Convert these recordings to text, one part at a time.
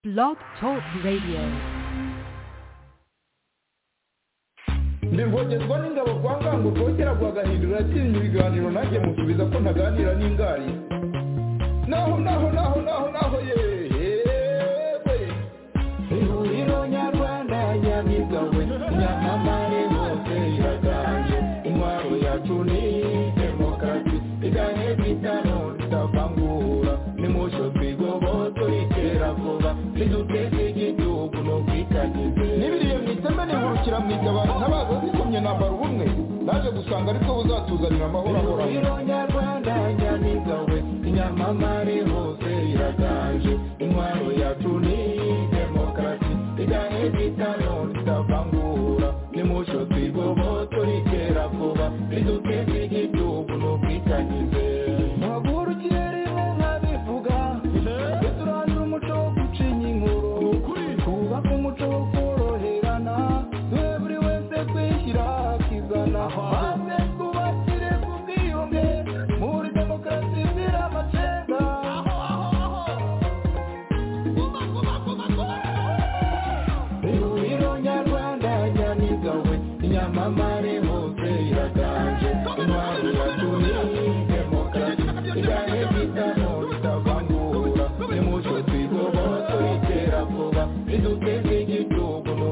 Blog Talk Radio. ndirwogezwa n'ingabo kwa ngango rwogera rwagahindura yatsinze ibiganiro nanjye musubiza ko ntaganira n'ingari naho naho naho naho naho yewe ihuriro nyarwanda nyamigawe nyamamare hose iraganje intwaro yacu ni demokarasi igahe bitano tutavangura nimusho twigoboto iterabwoba riduteze igihugu no kwikagize n'ibiriye mu iteme nihurukira mu itabaro ntabaza zikomye nambara ubumwe naje gusanga aribwo buzatuzanira amahoro ahoraho nyarwanda nyamigawe inyamamare hose iraganje intwaro yacu ni demokarasi igahe bitano tutavangura nimusho twigoboto iterabwoba riduteze igihugu no kwikagize ntagurukire rimwe nkabivuga twe turangira umuco wo gucinya inkuru twubake umuco wo koroherana twe buri wese kwishyira akizana maze twubakire ku bwiyunge muri demokarasi izira amacenga ihuriro nyarwanda nyamigawe inyamamare hose iraganje intwari yacu ni demokarasi igahe bitano bitavangura nimucyo twigoboto iterabwoba riduteze igihugu no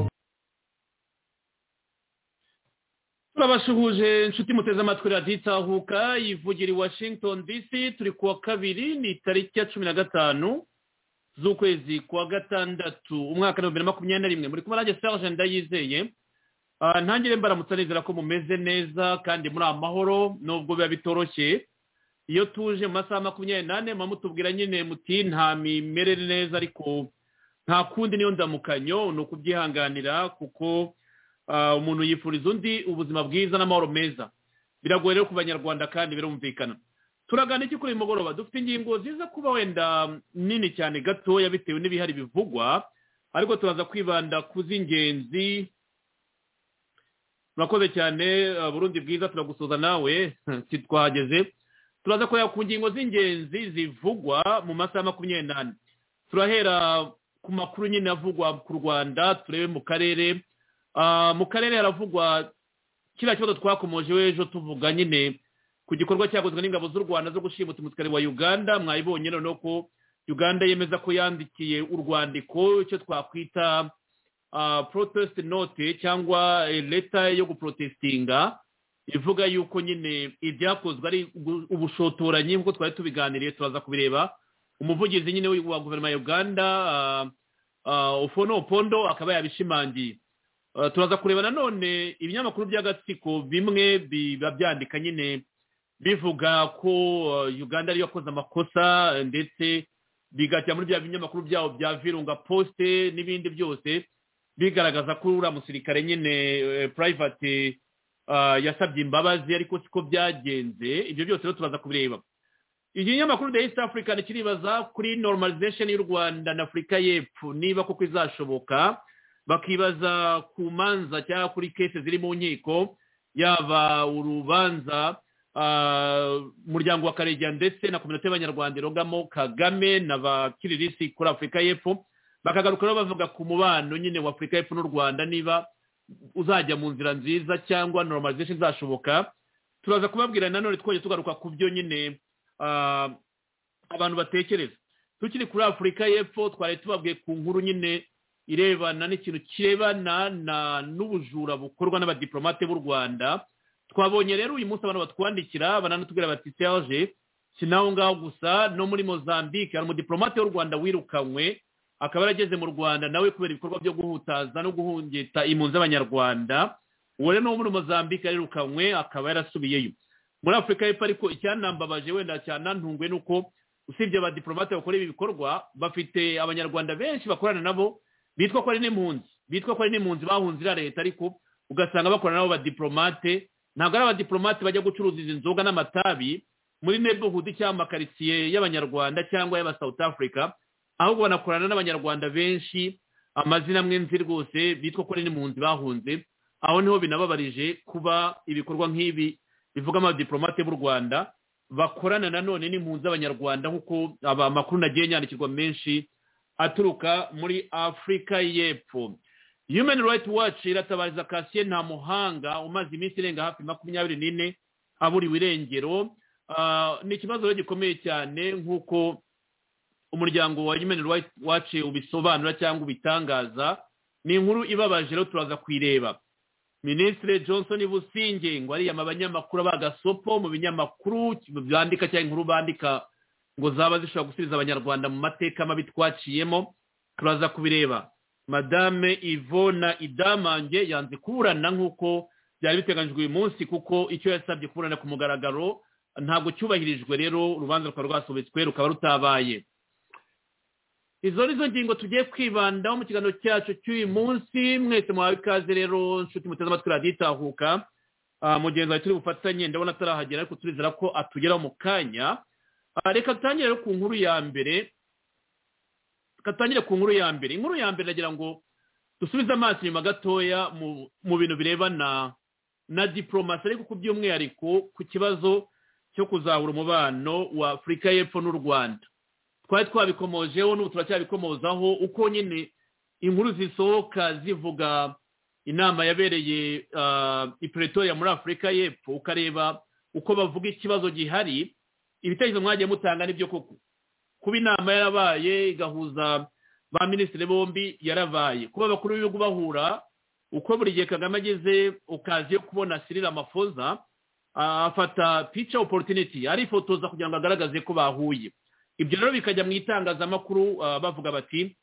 turabasuhuje inshuti muteze amatwi radiyo itahuka yivugira i washington dc turi ku wa kabiri ni tariki ya cumi na gatanu z'ukwezi kwa gatandatu umwaka wa bibiri na makumyabiri na rimwe muri kumwe nanjye serge ndayizeye Ah, ntangire mbaramutsa nizera ko mumeze neza kandi muri amahoro nubwo biba bitoroshye iyo tuje mu masaha makumyabiri n'ane muba mutubwira nyine muti nta mimerere neza ariko nta kundi niyo ndamukanyo ni ukubyihanganira kuko ah, umuntu yifuriza undi ubuzima bwiza n'amahoro meza biragoye rero ku banyarwanda kandi birumvikana turagana iki kuri uyu mugoroba dufite ingingo ziza kuba wenda nini cyane gatoya bitewe n'ibihari bivugwa ariko turaza kwibanda ku z'ingenzi murakoze cyane eh, burundi bwiza turagusoza nawe si twahageze turaza kureba ku ngingo z'ingenzi zivugwa mu masaha makumyabiri n'ane turahera ku makuru nyine avugwa ku rwanda turebe mu karere Ah, mu karere haravugwa kiriya kibazo twakomoje ejo tuvuga nyine ku gikorwa cyakozwe n'ingabo z'u rwanda zo gushimuta umusirikare wa uganda mwayibonye noneho ko uganda yemeza ko yandikiye urwandiko icyo twakwita ah, protest note cyangwa eh, leta yo guprotestinga ivuga yuko nyine ibyakozwe ari ugu- ubushotoranyi nk'uko twari tubiganiriye turaza kubireba umuvugizi nyine wa guverinoma ya uganda ah, ah, ofono opondo akaba yabishimangiye Ah, turaza kureba nanone ibinyamakuru by'agatsiko bimwe biba byandika nyine bivuga ko ah, uganda ariyo yakoze amakosa eh, ndetse bigajya muri bya binyamakuru byabo bya virunga posite n'ibindi byose bigaragaza ko uriya musirikare nyine eh, private ah, yasabye imbabazi ariko siko byagenze ibyo byose rero turaza kubireba ikinyamakuru the east african kiribaza kuri normalization y'u rwanda na afurika y'epfo niba koko izashoboka bakibaza ku manza cyangwa kuri kese ziri mu nkiko yaba urubanza ah, umuryango wa karegeya ndetse na kominote y'abanyarwanda irogamo kagame na bakiririsi kuri afurika y'epfo bakagaruka rero bavuga ku mubano nyine wa afurika y'epfo n'u rwanda niba uzajya mu nzira nziza cyangwa normalization izashoboka turaza kubabwira nanone twongeye tugaruka ku byo nyine ah, abantu batekereza tukiri kuri afurika y'epfo twari tubabwiye ku nkuru nyine irebana n'ikintu kirebana na n'ubujura bukorwa n'abadiplomate b'u rwanda twabonye rero uyu munsi abantu batwandikira bananatubwira bati serge si naho ngaho gusa no muri mozambique hari umudiplomate w'u rwanda wirukanywe akaba yarageze mu rwanda nawe kubera ibikorwa byo guhutaza no guhungita impunzi z'abanyarwanda uwo rero ni uwo muri mozambique yirukanywe akaba yarasubiyeyo muri afurika y'epfo ariko icyanambabaje wenda cyanantunguwe ni uko usibye abadiplomate bakora ibi bikorwa bafite abanyarwanda benshi bakorana nabo bitwa ko ari n'impunzi bitwa ko ari n'impunzi bahunze iriya leta ariko ugasanga bakorana nabo badiplomate ntabwo ari abadiplomate bajya gucuruza izi nzoga n'amatabi muri neighborhood cyangwa amakaritsiye y'abanyarwanda cyangwa y'aba south africa ahubwo banakorana n'abanyarwanda benshi amazina amwe nzi rwose bitwa ko ari n'impunzi bahunze aho niho binababarije kuba ibikorwa nk'ibi bivuga abadiplomate b'u rwanda bakorana nanone n'impunzi z'abanyarwanda nk'uko aba amakuru nagiye nyandikirwa menshi aturuka muri afurika y'epfo human rights watch iratabariza kasiye nta muhanga umaze iminsi irenga hafi makumyabiri n'ine aburiwe irengero Ah, ni ikibazo rero gikomeye cyane nk'uko umuryango wa human rights watch ubisobanura cyangwa ubitangaza ni inkuru ibabaje rero turaza kuyireba minisitiri johnson businge ngo ariyama abanyamakuru abagasopo mu binyamakuru byandika cyangwa inkuru bandika ngo zaba zishobora gusubiza abanyarwanda mu mateka mabi twaciyemo turaza kubireba madame ivona idamange yanze kuburana nk'uko byari biteganyijwe uyu munsi kuko icyo yasabye kuburana ku mugaragaro ntabwo cyubahirijwe rero urubanza rukaba rwasubitswe rukaba rutabaye izo ni zo ngingo tugiye kwibandaho mu kiganiro cyacu cy'uyu munsi mwese muhawe ikaze rero nshuti muteze amatwi radiyo itahuka Ah, mugenzi wawe turi bufatanye ndabona atarahagera ariko turizera ko atugeraho mu kanya Ah, reka dutangire rero ku nkuru ya mbere katangire ku nkuru ya mbere inkuru ya mbere nagira ngo dusubize amaso inyuma gatoya mu- mu bintu birebana na diporomasi ariko ku by'umwihariko ku kibazo cyo kuzahura umubano wa afurika y'epfo n'u rwanda twari twabikomojeho n'ubu turacyabikomozaho uko nyine inkuru zisohoka zivuga inama yabereye ah, i pretoria muri afurika y'epfo ukareba uko bavuga ikibazo gihari ibitekerezo mwagiye mutanga nibyo koko kuba inama yarabaye igahuza ba minisitiri bombi yarabaye kuba abakuru b'ibihugu bahura uko buri gihe kagame ageze okazi yo kubona sirira amafoza afata pica oporutiniti arifotoza kugira ngo agaragaze ko bahuye ibyo rero bikajya mu itangazamakuru ah, bavuga bati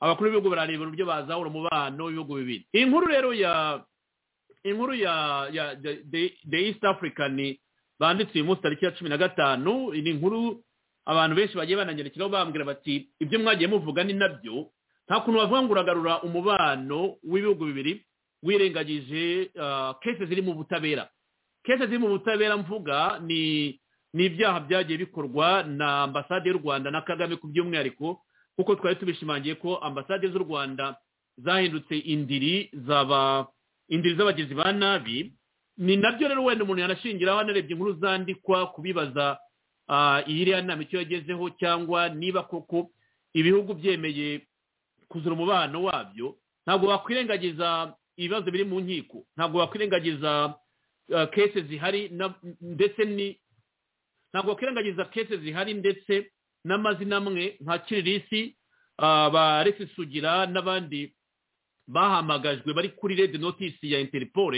abakuru b'ibihugu barareba uburyo bazahura umubano w'ibihugu bibiri iyi nkuru rero ya inkuru ya ya The- The- the east african banditse uyu munsi tariki ya cumi na gatanu ni inkuru abantu benshi bagiye bananyandikiraho bambwira bati ibyo mwagiye muvuga ni nabyo nta kuntu bavuga ngo uragarura umubano w'ibihugu bibiri wirengagije ah, kese ziri mu butabera kese ziri mu butabera mvuga ni ni ibyaha byagiye bikorwa na ambasade y'u rwanda na kagame ku by'umwihariko kuko twari tubishimangiye ko ambasade z'u rwanda zahindutse indiri zaba indiri z'abagizi ba nabi ni nabyo rero wenda umuntu yanashingiraho anarebye inkuru zandikwa kubibaza ah, iyiriya nama icyo yagezeho cyangwa niba koko ibihugu byemeye kuzura umubano wabyo ntabwo wakwirengagiza ibibazo biri mu nkiko ntabwo wakwirengagiza uh, kese zihari na- ndetse ni ntabwo wakwirengagiza kese zihari ndetse n'amazina amwe nka kiririsi uh, ba Alexis sugira n'abandi bahamagajwe bari kuri red notice ya interpol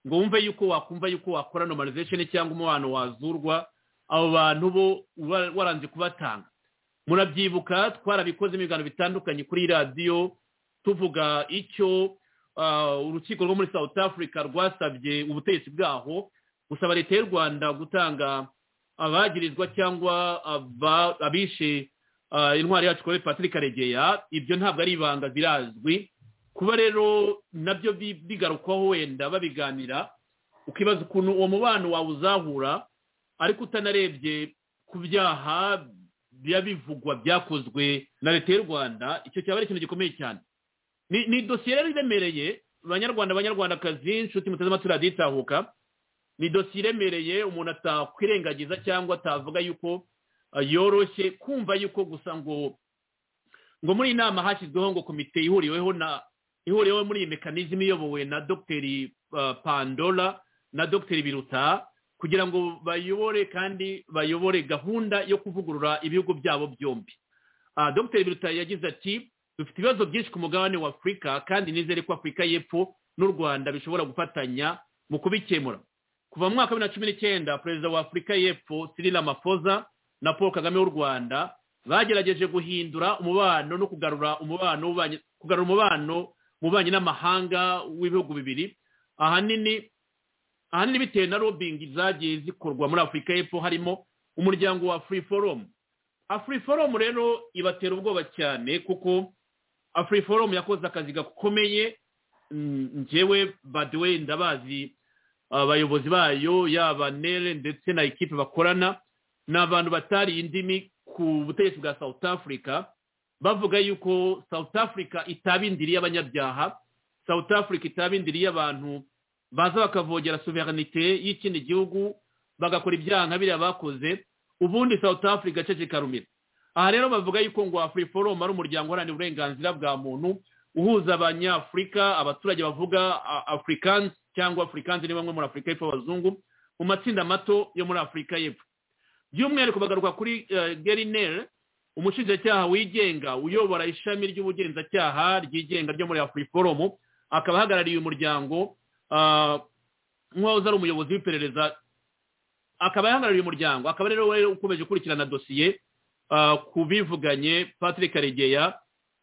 ngo wumve yuko wakumva yuko wakora normalization cyangwa umubano wazurwa abo bantu bo uba waranze kubatanga murabyibuka twarabikozemo ibiganiro bitandukanye kuri radiyo tuvuga icyo ah, urukiko rwo muri south africa rwasabye ubutegetsi bwaho gusaba leta y'u rwanda gutanga abagirizwa cyangwa aba- abishe ah, intwari yacu kore patrick karegeya ibyo ntabwo ari ibanga birazwi kuba rero nabyo bi- bigarukwaho wenda babiganira ukibaza ukuntu uwo mubano wawe uzahura ariko utanarebye ku byaha biba bivugwa byakozwe na leta y'u rwanda icyo cyaba ari ikintu gikomeye cyane ni ni dosiye rero iremereye abanyarwanda abanyarwandakazi inshuti muteze amatwi radiyo itahuka ni dosiye iremereye umuntu atakwirengagiza cyangwa atavuga yuko ah, yoroshye kumva yuko gusa ngo ngo muri iyi nama hashyizweho ngo komite ihuriweho na ihuriweho muri iyi mekanizmu iyobowe na dogiteri ah, pandora na dogiteri biruta kugira ngo bayobore kandi bayobore gahunda yo kuvugurura ibihugu byabo byombi Ah, dr biruta yagize ati dufite ibibazo byinshi ku mugabane wa afurika kandi nizere ko afurika y'epfo n'u rwanda bishobora gufatanya mu kubikemura kuva mu mwaka wa bibiri na cumi n'icyenda perezida wa afurika y'epfo cyril ramaphosa na paul kagame w'u rwanda bagerageje guhindura umubano no kugarura umubano w'ububanyi- kugarura umubano mu bubanyi n'amahanga w'ibihugu bibiri ahanini ahanini bitewe na lobbying zagiye zikorwa muri afurika y'epfo harimo umuryango wa free forum afurika forum rero ibatera ubwoba cyane kuko afurika forum yakoze akazi gakomeye Mm, njyewe baduwe ndabazi abayobozi bayo yaba nere ndetse na ekipe bakorana ni abantu batari indimi ku butegetsi bwa south africa bavuga yuko south africa itaba indiri y'abanyabyaha south africa itaba indiri y'abantu baza bakavogera soveranite y'ikindi gihugu bagakora ibyaha nka biriya bakoze ubundi south africa cece karumira aha rero bavuga yuko ngo afuri forumu ari umuryango uharanira uburenganzira bwa muntu uhuza abanyafurika abaturage bavuga afurikanzi cyangwa afurikanzi ni bamwe muri afurika y'epfo abazungu mu matsinda mato yo muri afurika y'epfo by'umwihariko bagaruka kuri gerineri umushinjacyaha wigenga uyobora ishami ry'ubugenzacyaha ryigenga ryo muri afurika forumu akaba ahagarariye umuryango nk'uwahoze ari umuyobozi w'iperereza akaba ahagarariye umuryango akaba rero we ukomeje gukurikirana dosiye ku bivuganye patrick karegeya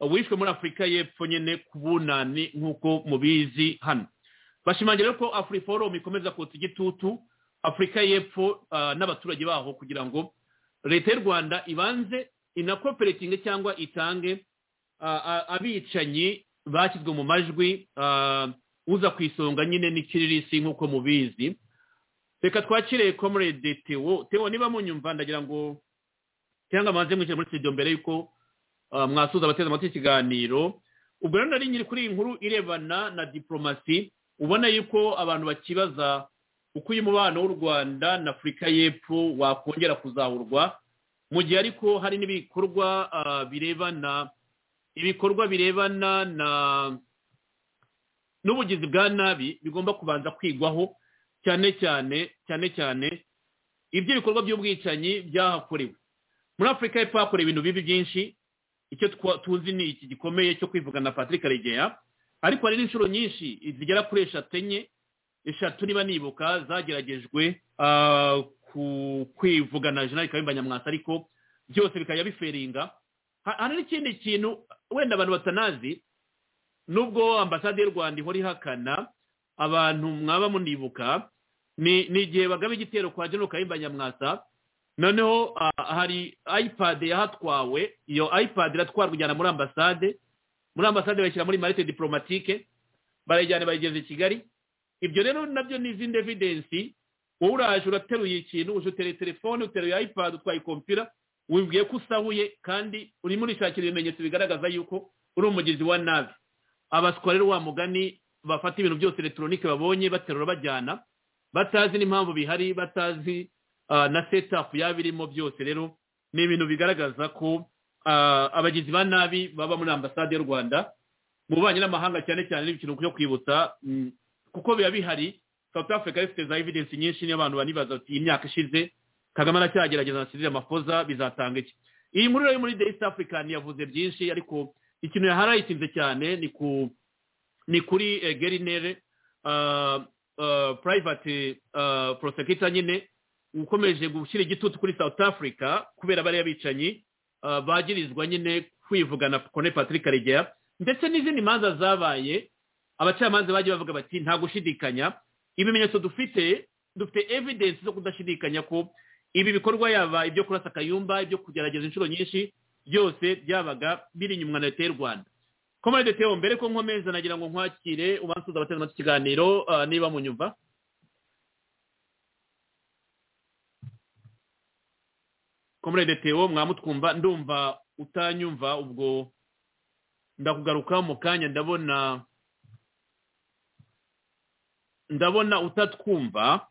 wishwe muri afurika y'epfo nyine ku bunani nk'uko mubizi hano bashimangira ko afurika forumu ikomeza kotsa igitutu afurika y'epfo n'abaturage baho kugira ngo leta y'u rwanda ibanze inakoperatinge cyangwa itange abicanyi bashyizwe mu majwi uza ku isonga nyine n'ikiririsi nk'uko mubizi reka twakire komurede tewo tewo niba munyumva ndagira ngo cyangwa amaze mwishyure muri studio mbere y'uko mwasuza abateze amatwi ikiganiro ubwo rero nari nyiri kuri iyi nkuru irebana na diporomasi ubona yuko abantu bakibaza uko uyu mubano w'u rwanda na afurika y'epfo wakongera kuzahurwa mu gihe ariko hari n'ibikorwa birebana ibikorwa birebana na n'ubugizi bwa nabi bigomba kubanza kwigwaho cyane cyane cyane cyane ibyo bikorwa by'ubwicanyi byahakorewe muri afurika y'epfo hakorewe ibintu bibi byinshi icyo tuzi ni iki gikomeye cyo kwivugana na patrick karegeya ariko hari n'inshuro nyinshi zigera kuri eshatu enye eshatu niba nibuka zageragejwe ku kwivugana jenali kayumba nyamwasa ariko byose bikajya biferinga hari n'ikindi kintu wenda abantu batanazi nubwo ambasade y'u rwanda ihora ihakana abantu mwaba munibuka ni igihe bagaba igitero kwa jenali kayumba nyamwasa noneho hari ipad yahatwawe iyo ipad iratwarwa ijyana muri ambasade muri ambasade bayishyira muri marite diporomatike barayijyana bayigeza i kigali ibyo rero nabyo ni izindi evidensi wowe uraje urateruye ikintu uje utereye telefone uteruye ipad utwaye kompiyura wibwiye ko usahuye kandi urimo urishakira ibimenyetso bigaragaza yuko uri umugizi wa nabi abaswa rero wa mugani bafata ibintu byose elegitoronike babonye baterura bajyana batazi n'impamvu bihari batazi na setapu yaba irimo byose rero ni ibintu bigaragaza ko abagizi ba nabi baba muri ambasade y'u rwanda mu bubanyi n'amahanga cyane cyane n'ikintu cyo kwibutsa kuko biba bihari south africa ifite za evidensi nyinshi niyo abantu banibaza bati iyi myaka ishize kagame aracyagerageza na sirire mafoza bizatanga iki iyi nkuru yo muri the east african yavuze byinshi ariko ikintu yaharayitinze cyane ni ku ni kuri gerinere private prosecutor nyine ukomeje gushyira igitutu kuri south africa kubera bariya bicanyi bagirizwa nyine kwivugana kone patrick karegeya ndetse n'izindi manza zabaye abacamanza bagiye bavuga bati nta gushidikanya ibimenyetso dufite dufite evidence zo kudashidikanya ko ibi bikorwa yaba ibyo kurasa akayumba ibyo kugerageza inshuro nyinshi byose byabaga biri inyuma na leta y'u rwanda komande teo mbere ko nkomeza nagira ngo nkwakire ubansuza abateze amatwi ikiganiro niba munyumva komande teo mwamutwumva ndumva utanyumva ubwo ndakugaruka mu kanya ndabona ndabona utatwumva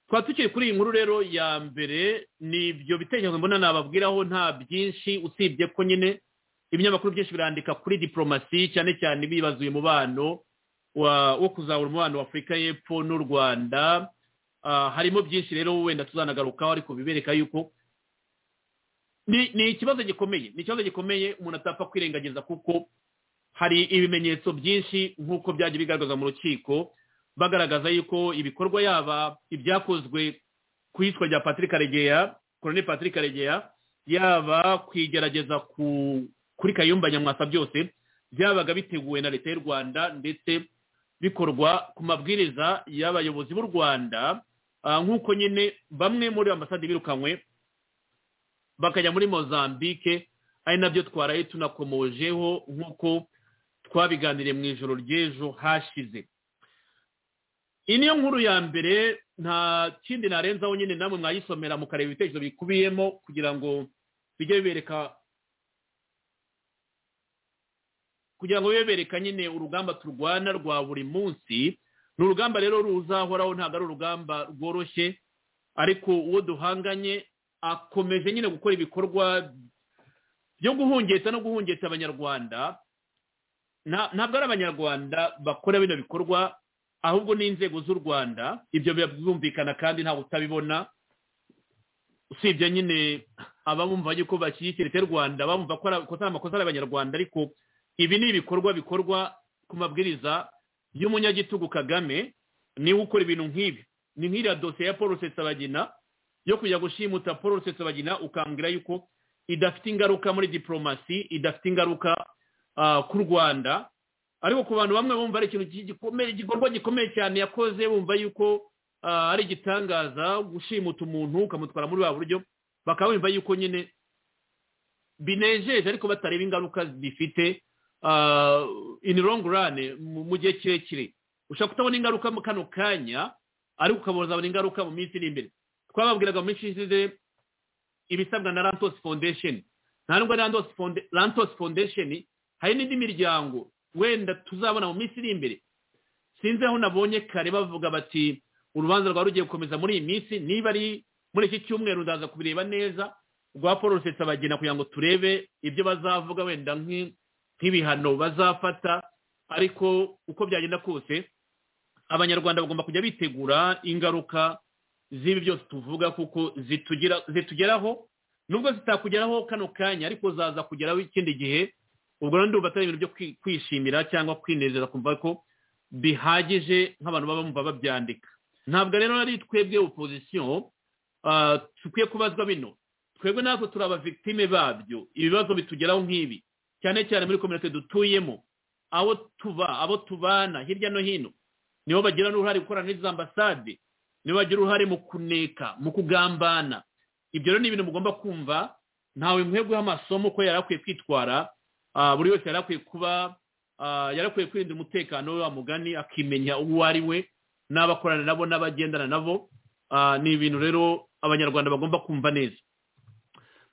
twaba tukiri kuri iyi nkuru rero ya mbere ni ibyo bitekerezo mbona nababwiraho nta byinshi usibye ko nyine ibinyamakuru byinshi birandika kuri diporomasi cyane cyane bibaza uyu mubano wo kuzahura umubano wa afurika y'epfo n'u rwanda harimo byinshi rero wenda tuzanagarukaho ariko bibereka yuko ni ikibazo gikomeye ni ikibazo gikomeye umuntu atapfa kwirengagiza kuko hari ibimenyetso byinshi nk'uko byagiye bigaragaza mu rukiko bagaragaza yuko ibikorwa yaba ibyakozwe ku iyicwa rya patrick karegeya koroni patrick karegeya yaba kwigerageza kuri kayumba nyamwasa byose byabaga biteguwe na leta y'u rwanda ndetse bikorwa ku mabwiriza y'abayobozi b'u rwanda nk'uko nyine bamwe muri ambasade birukanywe bakajya muri mozambique ari nabyo twaraye tunakomojeho nk'uko twabiganiriye mu ijoro ry'ejo hashize iyi niyo nkuru ya mbere nta kindi narenzaho nyine namwe mwayisomera mukareba ibitekerezo bikubiyemo kugira ngo bijye bibereka kugira ngo bibe bereka nyine urugamba turwana rwa buri munsi ni urugamba rero ruzahoraho ntabwo ari urugamba rworoshye ariko uwo duhanganye akomeje nyine gukora ibikorwa byo guhungeta no guhungeta abanyarwanda nta- ntabwo ari abanyarwanda bakora bino bikorwa ahubwo ni inzego z'u rwanda ibyo biba byumvikana kandi ntawe utabibona usibye nyine ababumva yuko bashyigikira icyo rwanda bumva ko ari- ko atari amakosa ari abanyarwanda ariko ibi ni ibikorwa bikorwa ku mabwiriza y'umunyagitugu kagame niwe ukora ibintu nk'ibi ni nk'iriya dosiye ya paul rusesabagina yo kujya gushimuta paul rusesabagina ukambwira yuko idafite ingaruka muri diporomasi idafite ingaruka ah, ku rwanda ariko ku bantu bamwe bumva ari ikintu gi- gikomeye igikorwa gikomeye cyane yakoze bumva yuko ah, ari igitangaza gushimuta umuntu ukamutwara muri wa buryo bakaba bumva yuko nyine binejeje ariko batareba ingaruka bifite ah, in long run mu mu gihe kirekire ushobora kutabona ingaruka mu kano kanya ariko ukabona uzabona ingaruka mu minsi iri imbere twababwiraga mu minsi ishize ibisabwa na Lantos Foundation nta nubwo Lantos Founda- Lantos Foundation hari n'indi miryango wenda tuzabona mu minsi iri imbere sinzi aho nabonye kare bavuga bati urubanza rwari rugiye gukomeza muri iyi minsi niba ari muri iki cyumweru ndaza kubireba neza rwa paul rusesabagina kugira ngo turebe ibyo bazavuga wenda nk'i- nk'ibihano bazafata ariko uko byagenda kose abanyarwanda bagomba kujya bitegura ingaruka z'ibi byose tuvuga kuko zitugira zitugeraho nubwo zitakugeraho kano kanya ariko zaza kugeraho ikindi gihe ubwo rero ndumva atari ibintu byo kwi- kwishimira cyangwa kwinezeza kumva ko bihagije nk'abantu baba bumva babyandika ntabwo rero ari twebwe opozisiyo ah, dukwiye kubazwa bino twebwe natwe turi abavictime babyo ibibazo bitugeraho nk'ibi cyane cyane muri kominote dutuyemo abo tuba abo tubana hirya no hino nibo bagira n'uruhare gukorana n'izi ambasade nibo bagira uruhare mu kuneka mu kugambana ibyo rero ni ibintu mugomba kumva ntawe mwebweho amasomo ko yari akwiye kwitwara Ah, buri wese yari akwiye kuba ah, yari akwiye kwirindira umutekano we wa mugani akimenya uwo ari we n'abakorana nabo n'abagendana nabo Ah, ni ibintu rero abanyarwanda bagomba kumva neza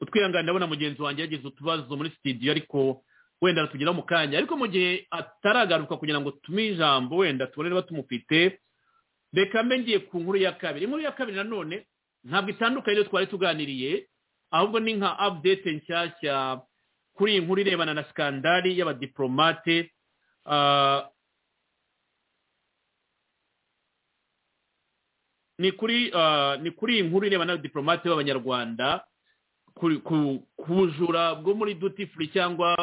utwihangane ndabona mugenzi wanjye yagize utubazo muri studio ariko wenda atugeraho mu kanya ariko mu gihe ataragaruka kugira ngo tume ijambo wenda tubone niba tumufite reka mbe ngiye ku nkuru ya kabiri inkuru ya kabiri nanone ntabwo itandukanye n'iyo twari tuganiriye ahubwo ni nka update nshyashya kuri iyi nkuru irebana na sikandari y'abadiporomate ah, ni kuri ah, ni kuri iyi nkuru irebana n'abadiporomate b'abanyarwanda ku- ku- ku bujura bwo muri duty free cyangwa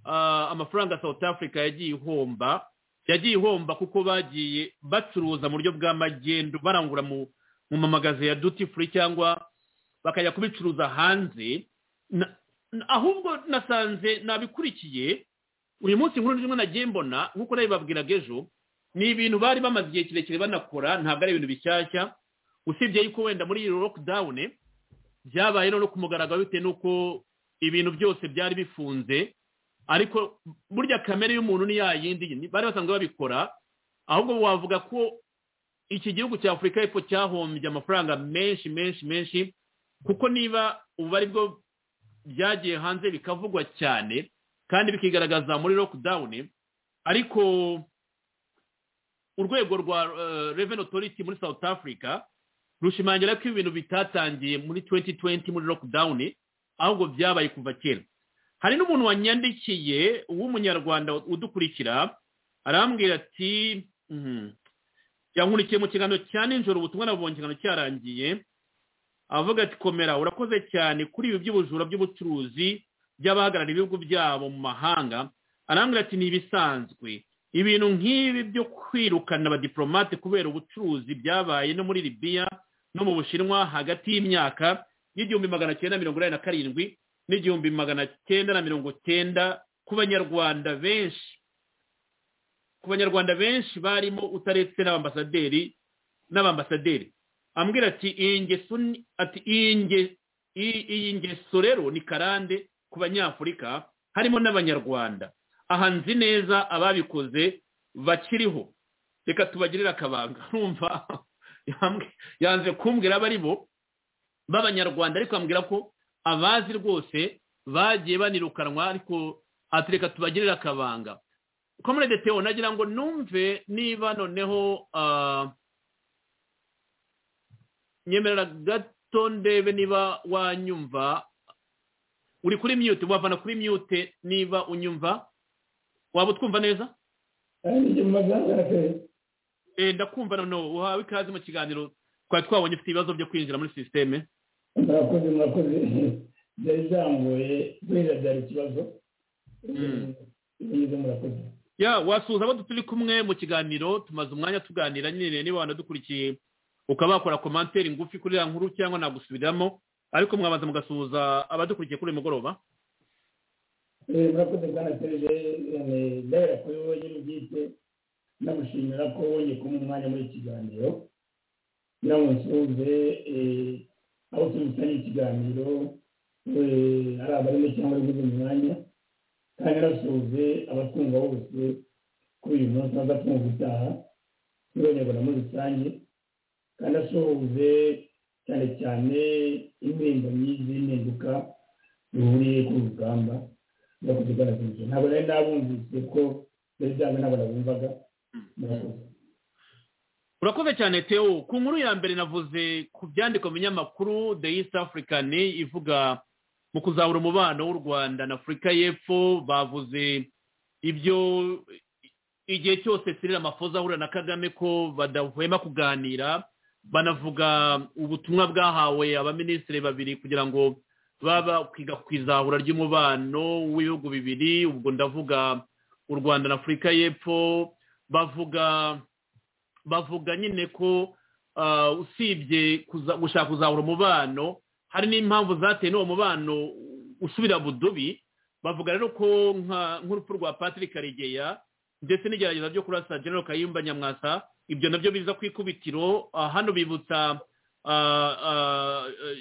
ah, amafaranga south africa yagiye ihomba yagiye ihomba kuko bagiye bacuruza mu buryo bwa magendu barangura mu mu mamagaze ya duty free cyangwa bakajya kubicuruza hanze Na- na- ahubwo nasanze nabikurikiye uyu munsi inkuru ndimo nagiye mbona nk'uko nabibabwiraga ejo ni ibintu bari bamaze igihe kirekire banakora ntabwo ari ibintu bishyashya usibye yuko wenda muri iyi lockdown byabaye no ku mugaragaro bitewe n'uko ibintu byose byari bifunze ariko burya kamere y'umuntu ni ya yindi ni- bari basanzwe babikora ahubwo wavuga ko iki gihugu cya afurika y'epfo cyahombye amafaranga menshi menshi menshi kuko niba ubu ari bwo byagiye hanze bikavugwa cyane kandi bikigaragaza muri lockdown ariko urwego rwa eh, revenue authority muri south africa rushimangira ko ibintu bitatangiye muri 2020 muri lockdown ahubwo byabaye kuva kera hari n'umuntu wanyandikiye w'umunyarwanda udukurikira arambwira ati mhm, yankurikiye mu kiganiro cya nijoro ubutumwa nabonye ikiganiro cyarangiye avuga ati komera urakoze cyane kuri ibi by'ubujura by'ubucuruzi by'abahagarariye ibihugu byabo mu mahanga arambwira ati ni ibisanzwe ibintu nk'ibi byo kwirukana abadiporomate kubera ubucuruzi byabaye no muri libiya no mu bushinwa hagati y'imyaka y'igihumbi magana cyenda mirongo inani na karindwi n'igihumbi magana cyenda na mirongo cyenda ku banyarwanda benshi ku banyarwanda benshi barimo utaretse n'abambasaderi n'abambasaderi ambwira ati iyi ngeso ni- ati iyi nge- iyi- iyi ngeso rero ni karande ku banyafurika harimo n'abanyarwanda aha nzi neza ababikoze bakiriho reka tubagirire akabanga numva yambwi- yanze kumbwira abo ari bo b'abanyarwanda ariko ambwira ko abazi rwose bagiye banirukanwa ariko ati reka tubagirire akabanga komerede teo nagira ngo numve niba noneho ah, nyemerera gato ndebe niba wanyumva uri kuri mute wavana kuri mute niba unyumva waba utwumva neza nanjye mbagaragaje Eh, ndakumva noneho uhawe ikaze mu kiganiro twari twabonye ufite ibibazo byo kwinjira muri sisiteme murakoze murakoze byari byambuye kubera byari ikibazo Mm. niba murakoze ya wasuhuza abo turi kumwe mu kiganiro tumaze umwanya tuganira nyine niba wanadukurikiye ukaba wakora komanteri ngufi kuri ya nkuru cyangwa nagusubiramo ariko mwabanza mugasuhuza abadukurikiye kuri uyu mugoroba Eh, murakoze bwana serije ndahera kuri wowe nyine ubwite nagushimira ko wongeye kumpa umwanya muri iki kiganiro nawe nsuhuze eh, abo tubisanye ikiganiro eh, ari abarimo cyangwa abagize umwanya kandi nasuhuze abatwumva bose kuri uyu munsi n'abatumva utaha n'abanyarwanda muri rusange kandi asuhuze cyane cyane indirimbo nyinshi z'impinduka zihuriye ku rugamba no kuzigaragaza ntabwo nari nabumvise ko byari byamwe ntabwo nabumvaga murakoze urakoze cyane teo ku nkuru ya mbere navuze ku byandikwa mu binyamakuru the east african ivuga mu kuzahura umubano w'u rwanda na afurika y'epfo bavuze ibyo igihe cyose sirira amafoza ahura na kagame ko badahwema kuganira banavuga ubutumwa bwahawe abaminisitiri babiri kugira ngo baba kwiga ku izahura ry'umubano w'ibihugu bibiri ubwo ndavuga u rwanda na afurika y'epfo bavuga bavuga nyine ko ah, usibye kuza- gushaka kuzahura umubano hari n'impamvu zateye n'uwo mubano usubira budubi bavuga rero ko nka- nk'urupfu rwa patrick karegeya ndetse n'igerageza ryo kurasa general kayumba nyamwasa ibyo nabyo biza ku ikubitiro ah, hano bibutsa ah, ah, eh,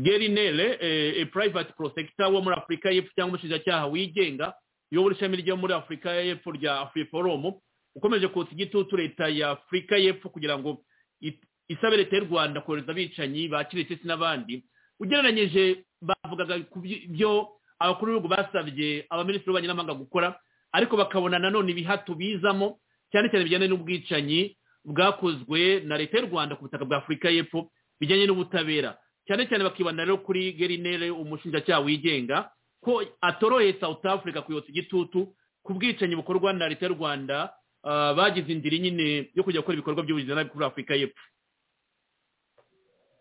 gary nere eh, eh, private protector wo muri afurika y'epfo cyangwa umushinjacyaha wigenga uyobora ishami ryo muri afurika y'epfo rya afuriforomu ukomeje kotsa igitutu leta ya afurika y'epfo kugira ngo it- isabe leta y'u rwanda kohereza abicanyi ba kirisitisi n'abandi ugereranyije bavugaga ku by- byo abakuru b'ibihugu basabye abaminisitiri b'abanyamahanga gukora ariko bakabona nanone ibihato bizamo cyane cyane bijyanye n'ubwicanyi bwakozwe na leta y'u rwanda ku butaka bwa afurika y'epfo bijyanye n'ubutabera cyane cyane bakibanda rero kuri gerinere umushinjacyaha wigenga ko atoroye south africa kuyotsa igitutu ku bwicanyi bukorwa na leta y'u rwanda ah, bagize indiri nyine yo kujya gukora ibikorwa by'ubuzima nabi kuri afurika y'epfo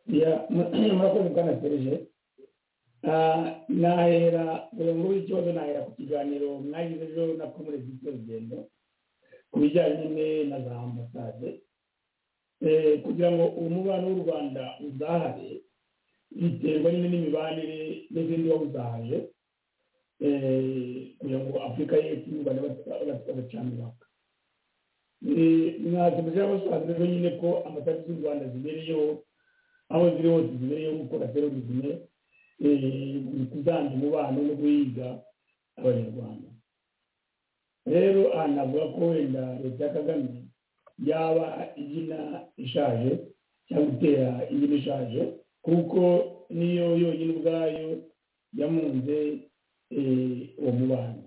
Ya, murakoze bwana serije Ah, nahera buri nkuru y'ikibazo nahera ku kiganiro mwagize ejo na komure z'ibyo rugendo ku bijyanye nyine na za ambasade Eh, kugira ngo umubano w'u rwanda uzahare biterwa nyine n'imibanire n'izindi waba uzahaje Eh, kugira ngo afurika y'epfo n'u rwanda bacamiraka mwakomeje abasaza rero nyine ko amatariki z'u rwanda zibereyeho aho ziri hose zibereyeho gukora terorisme eh, mu kuzana umubano no guhiga abanyarwanda rero aha navuga ko wenda leta ya kagame yaba igina ishaje cyangwa itera ingina ishaje kuko niyo yonyine ubwayo yamunze eh, uwo mubano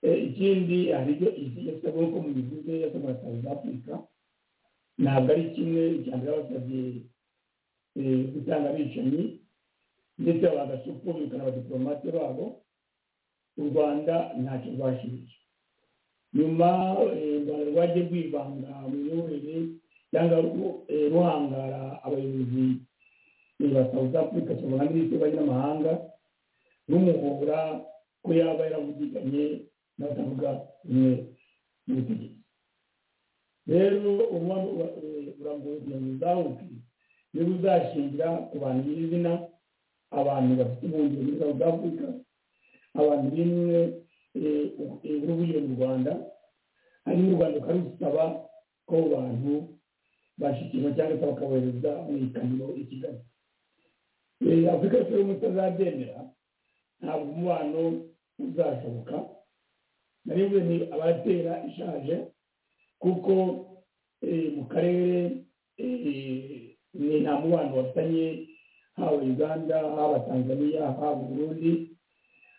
Eh, ikindi hari ibyo yasabwe nk'uko mubivuze yasabwe na South Africa ntabwo ari kimwe icya mbere basabye eh, gutanga abicanyi ndetse bagasukumika n'abadiplomate babo u rwanda ntacyo rwashirije nyuma eh, u rwanda rwagiye rwivanga mu miyoborere cyangwa ru- eh, ruhangara abayobozi eh, ba south africa cyangwa nka minisitiri banyamahanga rumuhora ko yaba yaravugiganye n'abatavuga rumwe n'ubutegetsi rero umubano wa- eh, urambuye kugira ngo uzawuke niba uzashingira ku bantu nyir'izina abantu bafite ubuhungiro muri south africa abantu bimwe eh, eh, n'uburyo mu rwanda hanyuma u rwanda ukarusaba ko abo bantu bashyikirwa cyangwa se bakabohereza mu ikamyo i kigali Eh, afurika yose y'ubumwe itazabyemera ntabwo umubano uzashoboka naribuze ni abatera ishaje kuko eh, mu karere eh, ni nta mubano bafitanye haba uganda haba tanzania haba burundi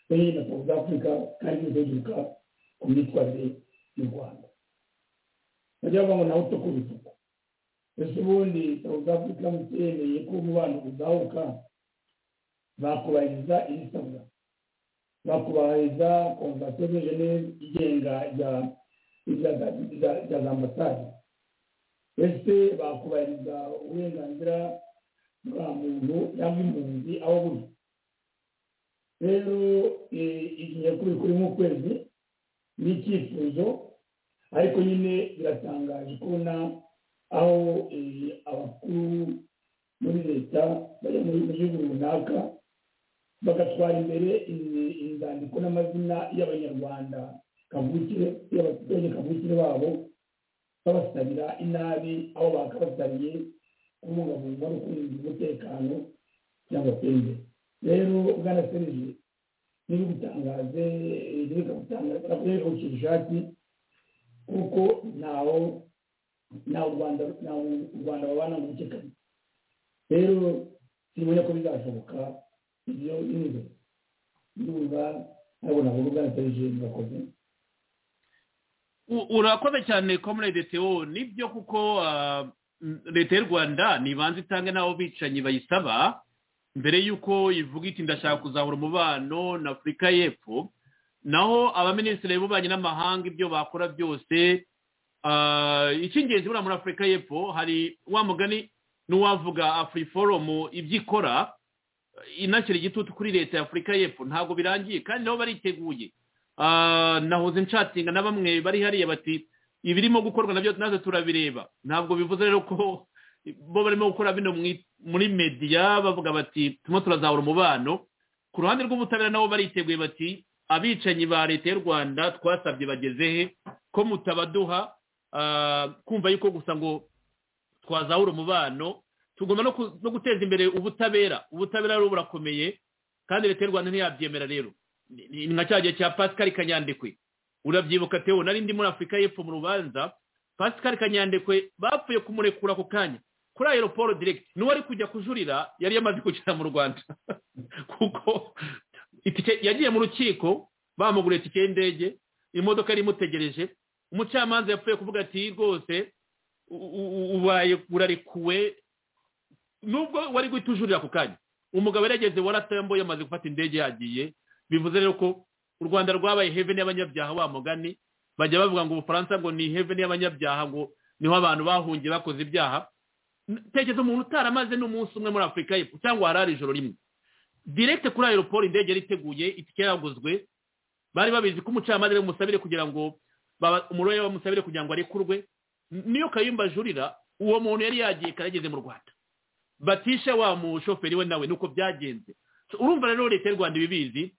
muri na south africa kandi bizeduka ku myitwarire y'u rwanda bajya bavuga ngo nawe utoko bituko ese ubundi south africa mutemeye ko umubano uzahuka bakubahiriza iri sabwa bakubahiriza konvasiyo de geneve igenga ya za za ambasade ese bakubahiriza uburenganzira bwa muntu cyangwa impunzi aho buri rero igihe kuri kuri nk'ukwezi ni icyifuzo ariko nyine biratangaje kubona aho abakuru muri leta bajya mu gihugu runaka bagatwara imbere inzandiko n'amazina y'abanyarwanda kavukire y'abaturage kavukire babo babasabira inabi aho bakabasabiye kubungabunga no kurinda umutekano cyangwa se imbere rero bwana serije niba utangaze reka gutangaza reka gukira ishati kuko ntaho ntaho u rwanda ntaho u rwanda babana mu bice kamwe rero simenya ko bizashoboka ibyo niba ndumva nabona ngo bwana serije murakoze urakoze cyane comrade teo nibyo kuko leta y'u rwanda ntibanza itange n'abo bicanyi bayisaba mbere y'uko ivuga iti ndashaka kuzahura umubano na afurika y'epfo naho abaminisitiri b'ububanyi n'amahanga ibyo bakora byose icy'ingenzi buriya muri afurika y'epfo hari wa mugani n'uwavuga afuri forumu ibyo ikora inashyira igitutu kuri leta ya afurika y'epfo ntabwo birangiye kandi nabo bariteguye nahoze nshatinga na bamwe bari hariya bati ibirimo gukorwa nabyo natwe turabireba ntabwo bivuze rero ko bo barimo gukora bino muri mediya bavuga bati turimo turazahura umubano ku ruhande rw'ubutabera nabo bariteguye bati abicanyi ba leta y'u rwanda twasabye bageze he ko mutabaduha kumva yuko gusa ngo twazahura umubano tugomba no guteza imbere ubutabera ubutabera rero burakomeye kandi leta y'u rwanda ntiyabyemera rero ni nka cya gihe cya pascal kanyandekwe urabyibuka tewo nari ndi muri afurika y'epfo mu rubanza pascal kanyandekwe bapfuye kumurekura ako kanya kuri aeroporo diregiti n'uwari kujya kujurira yari yamaze kugera mu rwanda kuko yagiye mu rukiko bamuguriye itike y'indege imodoka yari imutegereje umucamanza yapfuye kuvuga ati rwose ubaye urarekuwe nubwo wari guhita ujurira ako kanya umugabo yarageze waratambuye yamaze gufata indege yagiye bivuze rero ko u rwanda rwabaye heveni y'abanyabyaha wa mugani bajya bavuga ngo ubufaransa ngo ni heveni y'abanyabyaha ngo niho abantu bahungiye bakoze ibyaha tekereza umuntu utaramaze n'umunsi umwe muri afurika y'epfo cyangwa harari ijoro rimwe direkite kuri aeroport indege yari iteguye itike yaguzwe bari babizi ko umucamanza bamusabire kugira ngo umurwayi bamusabire kugira ngo arekurwe niyo kayumba ajurira uwo muntu yari yagiye kare ageze mu rwanda batisha wa mushoferi we nawe nuko byagenze urumva rero leta y'u rwanda ibibizi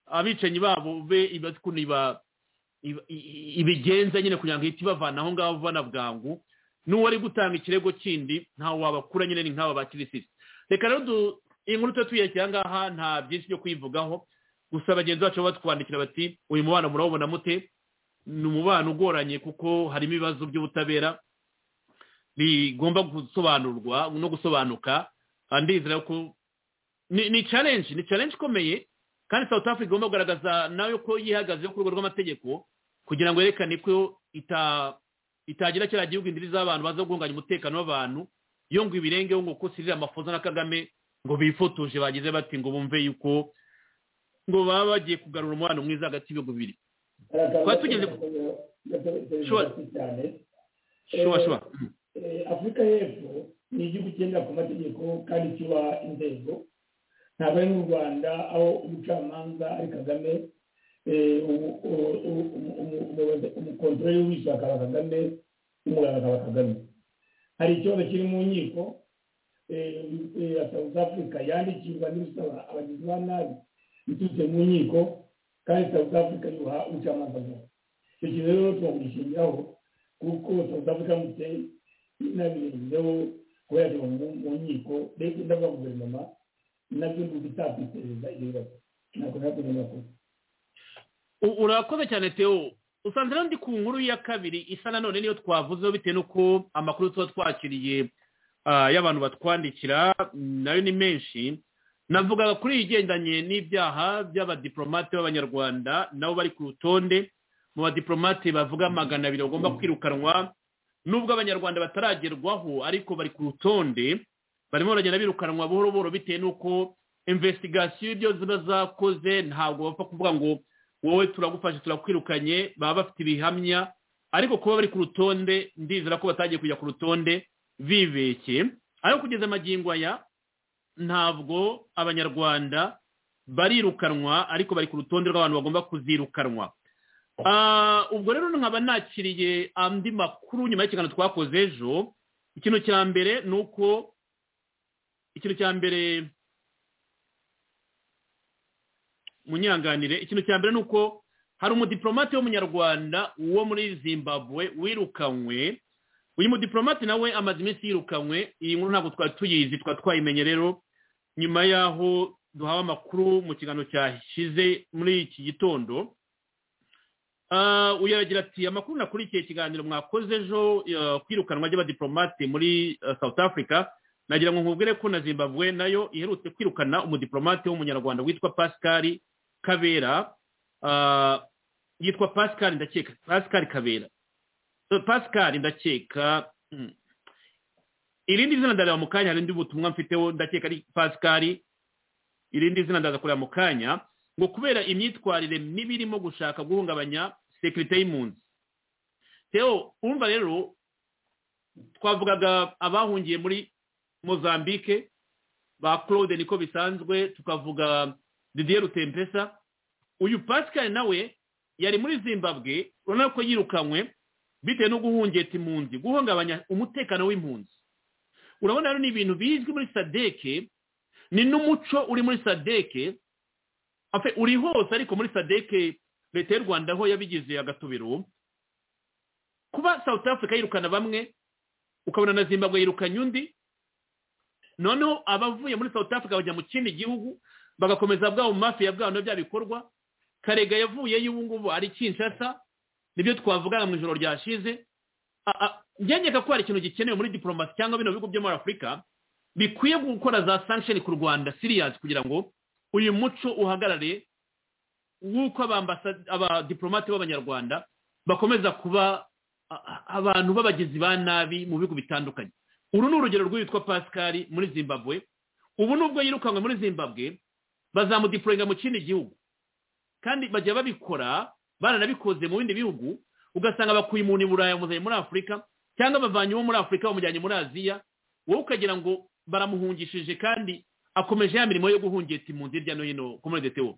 abicanyi babo be ibazi ukuntu ibigenza nyine kugira ngo ihite ibavana aho ngaho bana bwangu n'uwari gutanga ikirego kindi ntawe wabakura nyine ni nk'aba ba kirisisi reka rero inkuru tuba tuyashyira ngaha nta byinshi byo kuyivugaho gusa bagenzi bacu batwandikira bati uyu mubano murawubona mute ni umubano ugoranye kuko harimo ibibazo by'ubutabera bigomba gusobanurwa no gusobanuka ndizera ko ni challenge ni challenge ikomeye kandi south africa igomba kugaragaza nawe ko yihagazeho ku rwego rw'amategeko kugira ngo yerekane ko ita itagira kiriya gihugu indiri z'abantu baza guhunganya umutekano w'abantu iyo ngo ibirengeho ngo ko sirira amafoza na kagame ngo bifotoje bagize bati ngo bumve yuko ngo baba bagiye kugarura umubano mwiza hagati y'ibihugu bibiri twari tugeze shora shora afurika y'epfo ni igihugu kigendera ku mategeko kandi kiba inzego ntabwo ari n'u rwanda aho umucamanza ari kagame umukontorori w'ubwishyura akaba kagame umuganga akaba kagame hari ikibazo kiri mu nkiko ya south africa yandikirwa n'ibisaba abagizi ba nabi biturutse mu nkiko kandi south africa yuha ubucamanza bwawe icyo kintu rero turagishingiraho kuko south africa mutse inabirenzeho kuba yajya mu nkiko ndetse n'aba guverinoma nabyo ni ugutakwitereza ibyo bibazo ntabwo ntabwo ni makuru urakoze cyane teo usanze rero ndi ku nkuru ya kabiri isa nanone niyo twavuzeho bitewe n'uko amakuru tuba twakiriye y'abantu batwandikira nayo ni menshi navugaga kuri iyi igendanye n'ibyaha by'abadiporomate b'abanyarwanda nabo bari ku rutonde mu badiporomate bavuga magana abiri bagomba kwirukanwa nubwo abanyarwanda bataragerwaho ariko bari ku rutonde barimo baragenda birukanwa buhoro buhoro bitewe n'uko investigasiyo ibyo ziba zakoze ntabwo bapfa kuvuga ngo wowe turagufashe turakwirukanye baba bafite ibihamya ariko kuba bari ku rutonde ndizera ko batagiye kujya ku rutonde bibeshye ariko kugeza amagingo aya ntabwo abanyarwanda barirukanwa ariko bari ku rutonde rw'abantu bagomba kuzirukanwa Ah, ubwo rero nkaba nakiriye andi makuru nyuma y'ikiganiro twakoze ejo ikintu cya mbere ni uko ikintu cya mbere munyanganire ikintu cya mbere ni uko hari umudiplomate w'umunyarwanda wo muri zimbabwe wirukanywe uyu mudiplomate nawe amaze iminsi yirukanywe iyi nkuru ntabwo twari tuyizi twari twayimenye rero nyuma y'aho duhawe amakuru mu kiganiro cyashize muri iki gitondo Ah, uyu aragira ati amakuru nakurikiye ikiganiro mwakoze ejo eh, kwirukanwa ry'abadiplomate muri eh, south africa nagira ngo nkubwire ko na zimbabwe nayo iherutse kwirukana umudiplomate w'umunyarwanda witwa pascal kabera Ah, yitwa pascal ndakeka pascal kabera Eh, pascal ndakeka mm. irindi zina ndareba mu kanya hari undi butumwa mfiteho ndakeka ari pascal irindi zina ndaza kureba mu kanya ngo kubera imyitwarire mibi irimo gushaka guhungabanya sekirite y'impunzi Theo urumva rero twavugaga abahungiye muri mozambique ba claude niko bisanzwe tukavuga didier rutempesa uyu pascal nawe yari muri zimbabwe urabona ko yirukanywe bitewe no guhungeta impunzi guhungabanya umutekano w'impunzi urabona rero ni ibintu bizwi muri sadeke ni n'umuco uri muri sadeke Afe, uri hose ariko muri sadeke leta y'u rwanda ho yabigize agatubiro kuba south africa yirukana bamwe ukabona na zimbabwe yirukanye undi noneho abavuye muri south africa bajya mu kindi gihugu bagakomeza bwa mafiya bwabo bya bikorwa karega yavuyeyo ubu ngubu ari kinshasa nibyo twavugaga mu ijoro ryashize byanyeka ko hari ikintu gikenewe muri diplomasi cyangwa bino bigo byo muri afurika bikwiye gukora za sanction ku rwanda siriyazi kugira ngo uyu muco uhagarare w'uko abambasa- abadiplomate b'abanyarwanda bakomeza kuba a- a- abantu b'abagizi ba nabi mu bihugu bitandukanye uru ni urugero rw'uwitwa pascal muri zimbabwe ubu nubwo yirukanywe muri zimbabwe bazamudipuringa mu kindi gihugu kandi bajya babikora baranabikoze mu bindi bihugu ugasanga bakuye umuntu i burayi bamuzanye muri afurika cyangwa bavanye uwo muri afurika bamujyanye muri aziya wowe ukagira ngo baramuhungishije kandi akomeje ya mirimo yo guhungeta impunzi hirya no hino ku muri DTO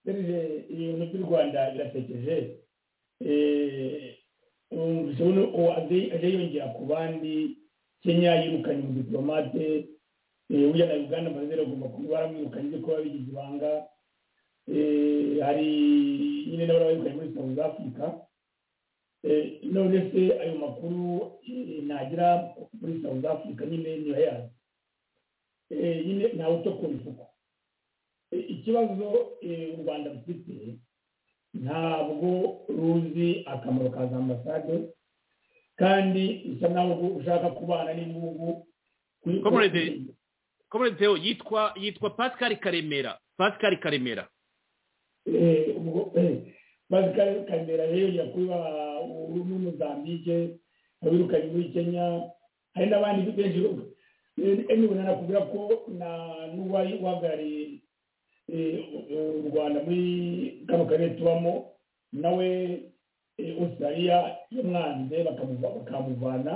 serije ibintu by'u rwanda birasekeje ushobora ko ajya yongera ku bandi kenya yirukanye umudipolomate ujya na uganda amazina agomba kuba baramwirukanye ibyo kuba bigize ibanga Eh, hari nyine nabo barabirukanye muri south africa Eh, none se ayo makuru eh, nagera muri south africa nyine niba yazi Eh, nyine ntawe utakubivuga ikibazo eh, u rwanda rufite ntabwo ruzi akamaro ka za ambasade kandi usa naho ushaka kubana n'igihugu Comrade, Comrade Theo yitwa yitwa Pascal Karemera Pascal Karemera Eh, ubwo- eh, maze Ka- kandera rero yakuba muri mozambike abirukanye muri kenya hari n'abandi benshi emibona nakubwira ko na n'uwari uhagarariye eh, u- u rwanda muri kano karere tubamo nawe eh, australia yamwanze bakamuva- bakamuvana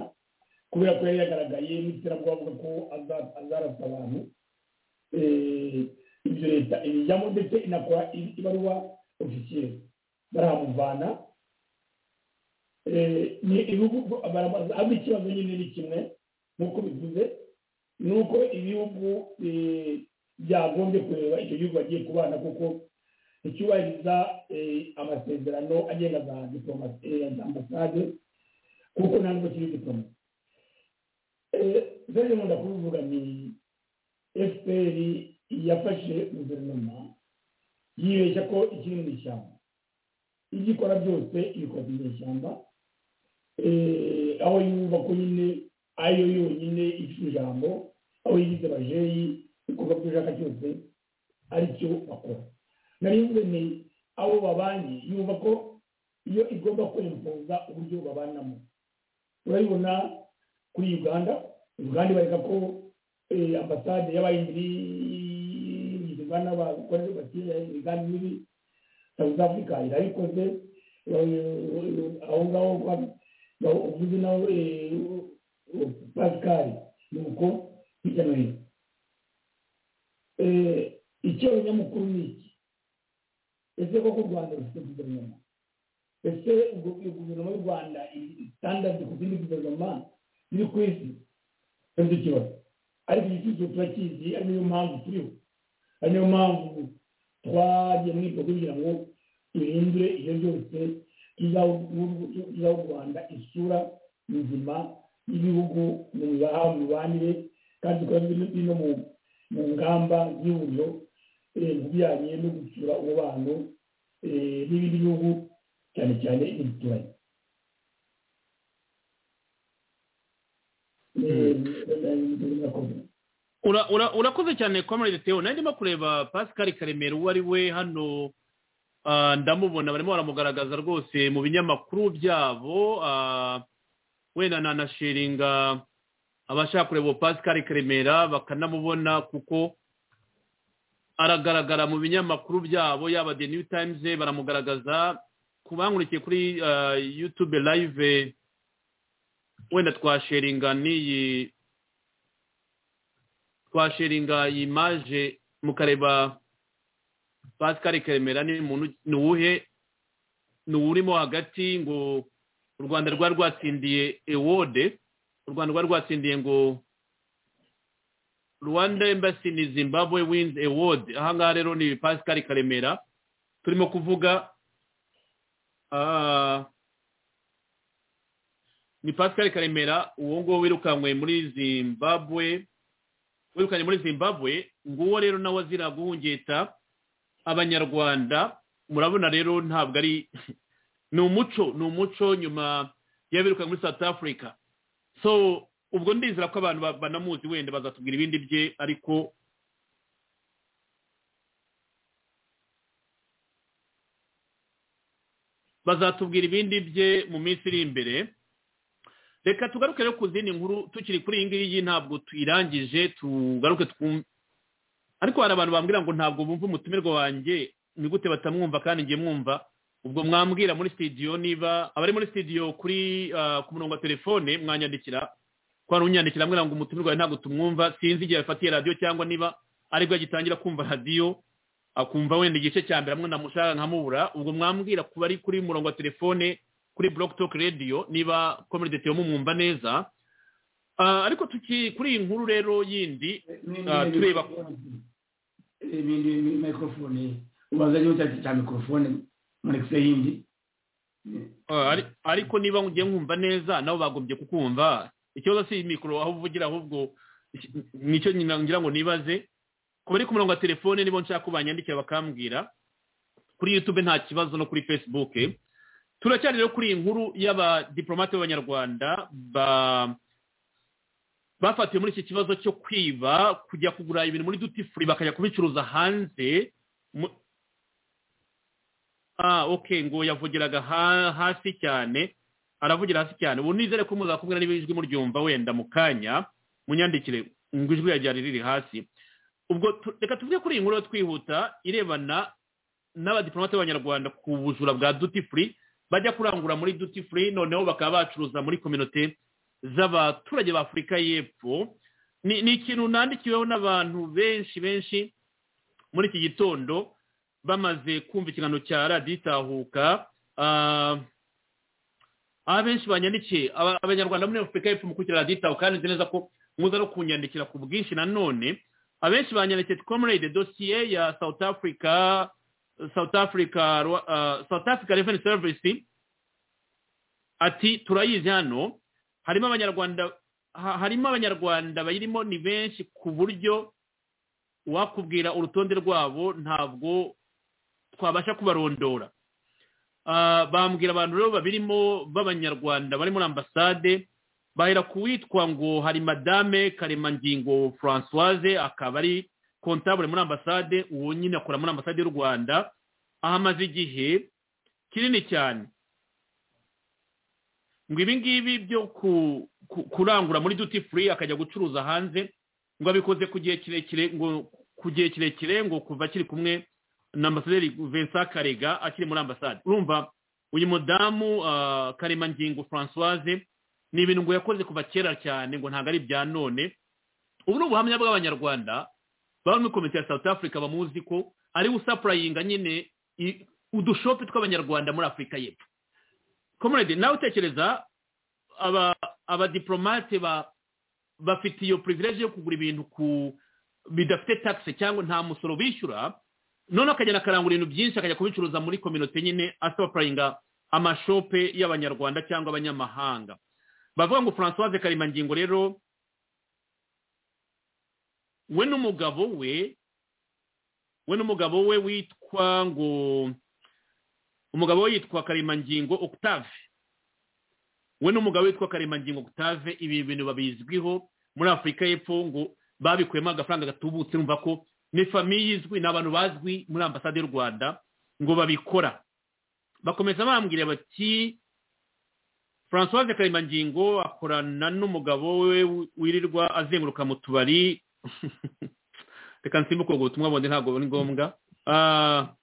kubera ko yari yagaragaye n'iterabwo bavuga ko aza- azarasa abantu eh, ibyo leta ibijyamo ndetse inakora i- ibaruwa ofisiyeri barahamuvana Eh, ni ibihugu baramaze ahubwo ikibazo nyine ni kimwe nk'uko bivuze ni uko ibihugu eh, byagombye kureba icyo gihugu bagiye kubana kuko nticyubahiriza eh, amasezerano agenga za diplomasi eh, za ambasade kuko nta nubwo kiri diplomasi rero nkunda kubivuga ni fpr yafashe guverinoma yibeshya ko ikiri mu ishyamba ibyo ikora byose ibikora mu ishyamba Eh, aho yumva ko nyine ariyo yonyine ifite ijambo aho yigize bajeyi ibikorwa byo ushaka cyose aricyo bakora nari mvuze ni abo babanye yumva ko iyo igomba kwempuza uburyo babanamo urabibona kuri uganda uganda ibareka ko eh, ambasade y'abayindi bigwa n'abakorera bakira ibiganiro muri south africa irabikoze eh, aho ngaho ba- ba- uvuze nawe eh, pascal nuko hirya no hino Eh, icyeho nyamukuru ni iki ese koko u rwanda rufite guverinoma ese ubwo iyo guverinoma y'u rwanda itandatu ku zindi guverinoma ziri ku isi ntibyo ikibazo ariko iki kibazo turakizi ari niyo mpamvu turiho ari niyo mpamvu twagiye muri ibyo kugira ngo duhindure ibyo byose tuzaha u rwanda isura nzima y'ibihugu mu mibaha mu mibanire kandi tukaba biri no mu mu ngamba y'ihuriro eh, mu bijyanye no gutsura umubano eh, n'ibindi bihugu cyane cyane ibituranyi Ura- ura- urakoze cyane comrade theo nari ndimo kureba pascal karemera uwo ari we hano ah, ndamubona barimo baramugaragaza rwose mu binyamakuru byabo ah, wenda nanashiringa abashaka kureba uwo pascal karemera bakanamubona kuko aragaragara mu binyamakuru byabo yaba the new times baramugaragaza ku bankurikiye kuri ah, youtube live wenda twashiringa n'iyi twashiringa iyi maje mukareba pascal karemera ni muntu ni uwuhe ni uwurimo hagati ngo u rwanda rwari rwatsindiye ewode u rwanda rwari rwatsindiye ngo rwanda embassy ni zimbabwe wins award ahangaha rero ni pascal karemera turimo kuvuga ah, ni pascal karemera uwo nguwo wirukankwe muri zimbabwe wirukanye muri zimbabwe nguwo rero nawe azira guhungeta abanyarwanda murabona rero ntabwo ari ni umuco ni umuco nyuma y'abiruka muri south africa so ubwo ndizera ko abantu ba- banamuzi wenda bazatubwira ibindi bye ariko bazatubwira ibindi bye mu minsi iri imbere reka tugaruke rero ku zindi nkuru tukiri kuri iyi ngiyi ntabwo tuyirangije tugaruke twumve ariko hari abantu bambwira ngo ntabwo bumva umutumirwa wanjye ni gute batamwumva kandi njye mwumva ubwo mwambwira muri studio niba abari muri studio kuri ah, ku murongo wa telefone mwanyandikira ko hari unyandikira ambwira ngo umutumirwa wawe ntabwo tumwumva sinzi igihe yafatiye radiyo cyangwa niba aribwo agitangira kumva radiyo akumva wenda igice cya mbere amwe namushaka nkamubura ubwo mwambwira ku bari kuri murongo wa telefone kuri Block Talk Radio niba community yo mumwumva neza Ah, ariko tuki kuri iyi nkuru rero yindi Ah, tureba. ibindi microphone ubanza niba cyane cya microphone murekise yindi ah, ari- ariko niba ngiye nkumva neza nabo bagombye kukumva ikibazo si mikoro aho uvugira ahubwo nicyo nyina- ngira ngo nibaze ku bari ku murongo wa telefone nibo nshaka ko banyandikira bakambwira kuri youtube nta kibazo no kuri facebook turacyari rero kuri iyi nkuru y'abadiplomate b'abanyarwanda ba bafatiwe muri iki kibazo cyo kwiba kujya kugura ibintu muri duty free bakajya kubicuruza hanze mu- ah okay ngo yavugiraga ha- hasi cyane aravugira hasi cyane ubu nizere ko muzakubwira niba ijwi muryumva wenda mu kanya munyandikire ngo ijwi yajyana riri hasi ubwo tu- reka tuvuge kuri iyi nkuru yo twihuta irebana n'abadiplomate b'abanyarwanda ku bujura bwa duty free bajya kurangura muri duty free noneho bakaba bacuruza muri kominote z'abaturage ba afurika y'epfo ni ni ikintu nandikiweho n'abantu benshi benshi muri iki gitondo bamaze kumva ikiganiro cya radiyo itahuka Ah, aho benshi banyandikiye aba- abanyarwanda muri afurika y'epfo mukurikira radiyo itahuka kandi nzi neza ko muza no kunyandikira ku bwinshi nanone abenshi banyandikiye comrade dosiye ya south africa south africa Rwa- ah, south africa revenue service ati turayizi hano harimo abanyarwanda ha- harimo abanyarwanda bayirimo ni benshi ku buryo wakubwira urutonde rwabo ntabwo twabasha kubarondora Ah, bambwira abantu rero babirimo b'abanyarwanda bari muri ambasade bahera ku witwa ngo hari madame karemangingo francoise akaba ari kontabure muri ambasade uwo nyine akora muri ambasade y'u rwanda aho amaze igihe kinini cyane ngo ibi ngibi byo ku- ku- kurangura muri duty free akajya gucuruza hanze ngo abikoze ku gihe kirekire ngo ku gihe kirekire ngo kuva akiri kumwe na ambasaderi vincent karega akiri muri ambasade urumva uyu mudamu ah, karemangingo francoise ni ibintu ngo yakoze kuva kera cyane ngo ntabwo ari ibya none ubu ni ubuhamya bw'abanyarwanda baba muri komite ya south africa bamuzi ko ariwe usapurayinga nyine i- udushopu tw'abanyarwanda muri afurika y'epfo komurede nawe utekereza aba abadiplomate ba bafite iyo privilege yo kugura ibintu ku bidafite taxe cyangwa nta musoro bishyura none akagenda akarangura ibintu byinshi akajya kubicuruza muri kominote nyine asapurayinga amashope y'abanyarwanda cyangwa abanyamahanga bavuga ngo francoise karimangingo rero we n'umugabo we we n'umugabo we witwa ngo umugabo we yitwa karemangingo octave we n'umugabo witwa karemangingo octave ibi bintu babizwiho muri afurika y'epfo ngo babikuyemo agafaranga gatubutse numva ko ni famiye izwi ni abantu bazwi muri ambasade y'u rwanda ngo babikora bakomeza bambwira bati francoise karemangingo akorana n'umugabo we wirirwa azenguruka mu tubari reka nsimbuke ubwo butumwa bundi ntabwo ari ngombwa Ah,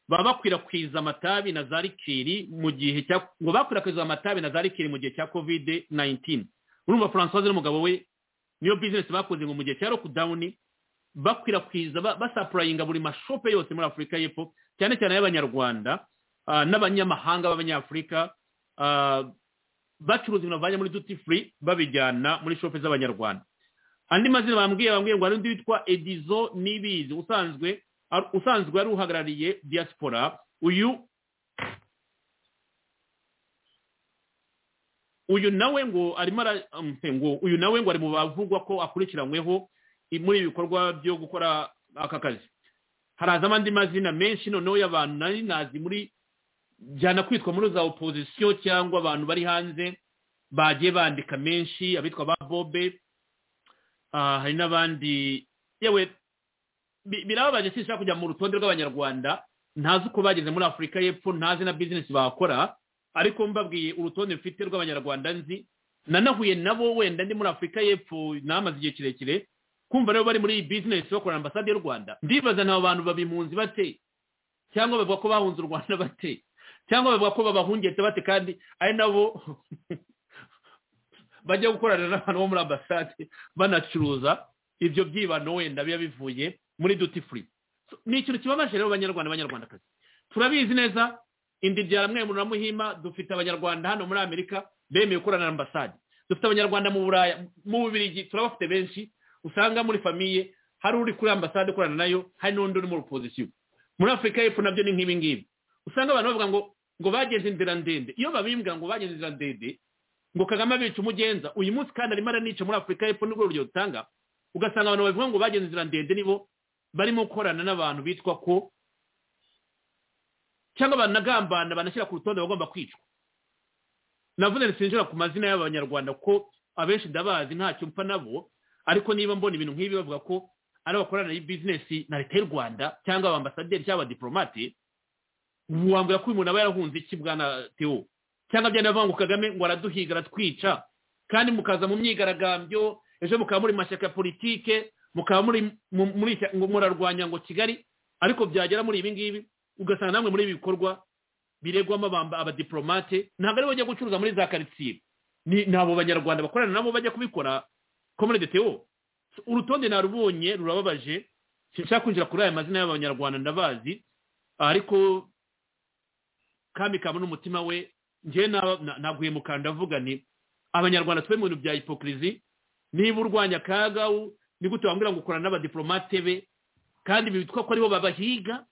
baba bakwirakwiza amatabi na za rikeri mu gihe cya ngo bakwirakwiza amatabi na za rikeri mu gihe cya covid 19 urumva francoise n'umugabo we niyo bizinesi bakoze ngo mu gihe cya lockdown bakwirakwiza ba- basapurayinga buri mashope yose muri afurika y'epfo cyane cyane y'abanyarwanda ah, n'abanyamahanga b'abanyafurika ah, bacuruza ibintu bavanye muri duty free babijyana muri shope z'abanyarwanda andi mazina bambwiye bambwiye ngo hari undi witwa edizo nibizi usanzwe ar- usanzwe yari uhagarariye diaspora uyu uyu nawe ngo arimo ara- um, se, ngo uyu nawe ngo ari mu bavugwa ko akurikiranyweho i- muri ibi bikorwa byo gukora aka kazi harazamo andi mazina menshi noneho y'abantu nari nazi muri byana kwitwa muri za opozisiyo cyangwa abantu bari hanze bagiye bandika menshi abitwa ba bobe Ah, hari n'abandi yewe bi- birababaje sinshaka kujya mu rutonde rw'abanyarwanda ntazi uko bageze muri afurika y'epfo ntazi na bizinesi bakora ariko mbabwiye urutonde mfite rw'abanyarwanda nzi nanahuye nabo wenda ndi muri afurika y'epfo namaze igihe kirekire kumva rero bari muri iyi bizinesi bakorera ambasade y'u rwanda ndibaza nta bantu babimpunzi bate cyangwa bavuga ko bahunze u rwanda bate cyangwa bavuga ko babahungetse bate kandi ari nabo bajya gukorana n'abantu bo muri ambasade banacuruza ibyo byibano wenda biba bivuye muri duty free So, ni ikintu kibabaje rero abanyarwanda abanyarwandakazi turabizi neza indibyara mwe na muhima dufite abanyarwanda hano muri amerika bemeye gukorana na ambasade dufite abanyarwanda mu buraya mu bubirigi turabafite benshi usanga muri famiye hari uri kuri ambasade ukorana nayo hari n'undi uri muri opozisiyo muri afurika y'epfo nabyo ni nk'ibi ngibi usanga abantu bavuga ngo ngo bageze inzira ndende iyo babimbwira ngo bageze inzira ndende ngo kagame abica umugenza uyu munsi kandi arimo aranica muri afurika y'epfo n'urwo rugero dutanga ugasanga abantu bavuga ngo bagenze inzira ndende nibo barimo gukorana n'abantu bitwa ko cyangwa banagambana banashyira ku rutonde bagomba kwicwa navuze nti sinjira ku mazina y'abanyarwanda ko abenshi ndabazi ntacyo mpfa nabo ariko niba mbona ibintu nk'ibi bavuga ko ari abakorana bizinesi na leta y'u rwanda cyangwa abambasaderi cyangwa abadiplomate wambwira ko uyu muntu aba yarahunze iki bwana teo cyangwa byari bavuga ngo kagame ngo araduhiga aratwica kandi mukaza mu myigaragambyo ejo mukaba muri mashyaka ya politike mukaba muri mu- muri ishyaka- ngo murarwanya ngo kigali ariko byagera muri ibi ngibi ugasanga namwe muri ibi bikorwa biregwamo abamba- abadiplomate ntabwo aribo bajya gucuruza muri za karitsiye ni ni abo banyarwanda bakorana nabo bajya kubikora komune de teo So, urutonde narubonye rurababaje sinshaka kwinjira kuri aya mazina y'abanyarwanda ndabazi ariko kami kabona umutima we njyewe na- na- naguye mu kantu ndavuga nti abanyarwanda tube mu bintu bya hipokirizi niba urwanya akaga u- ni gute wambwira ngo ukorana n'abadiplomate be kandi bitwa ko aribo babahiga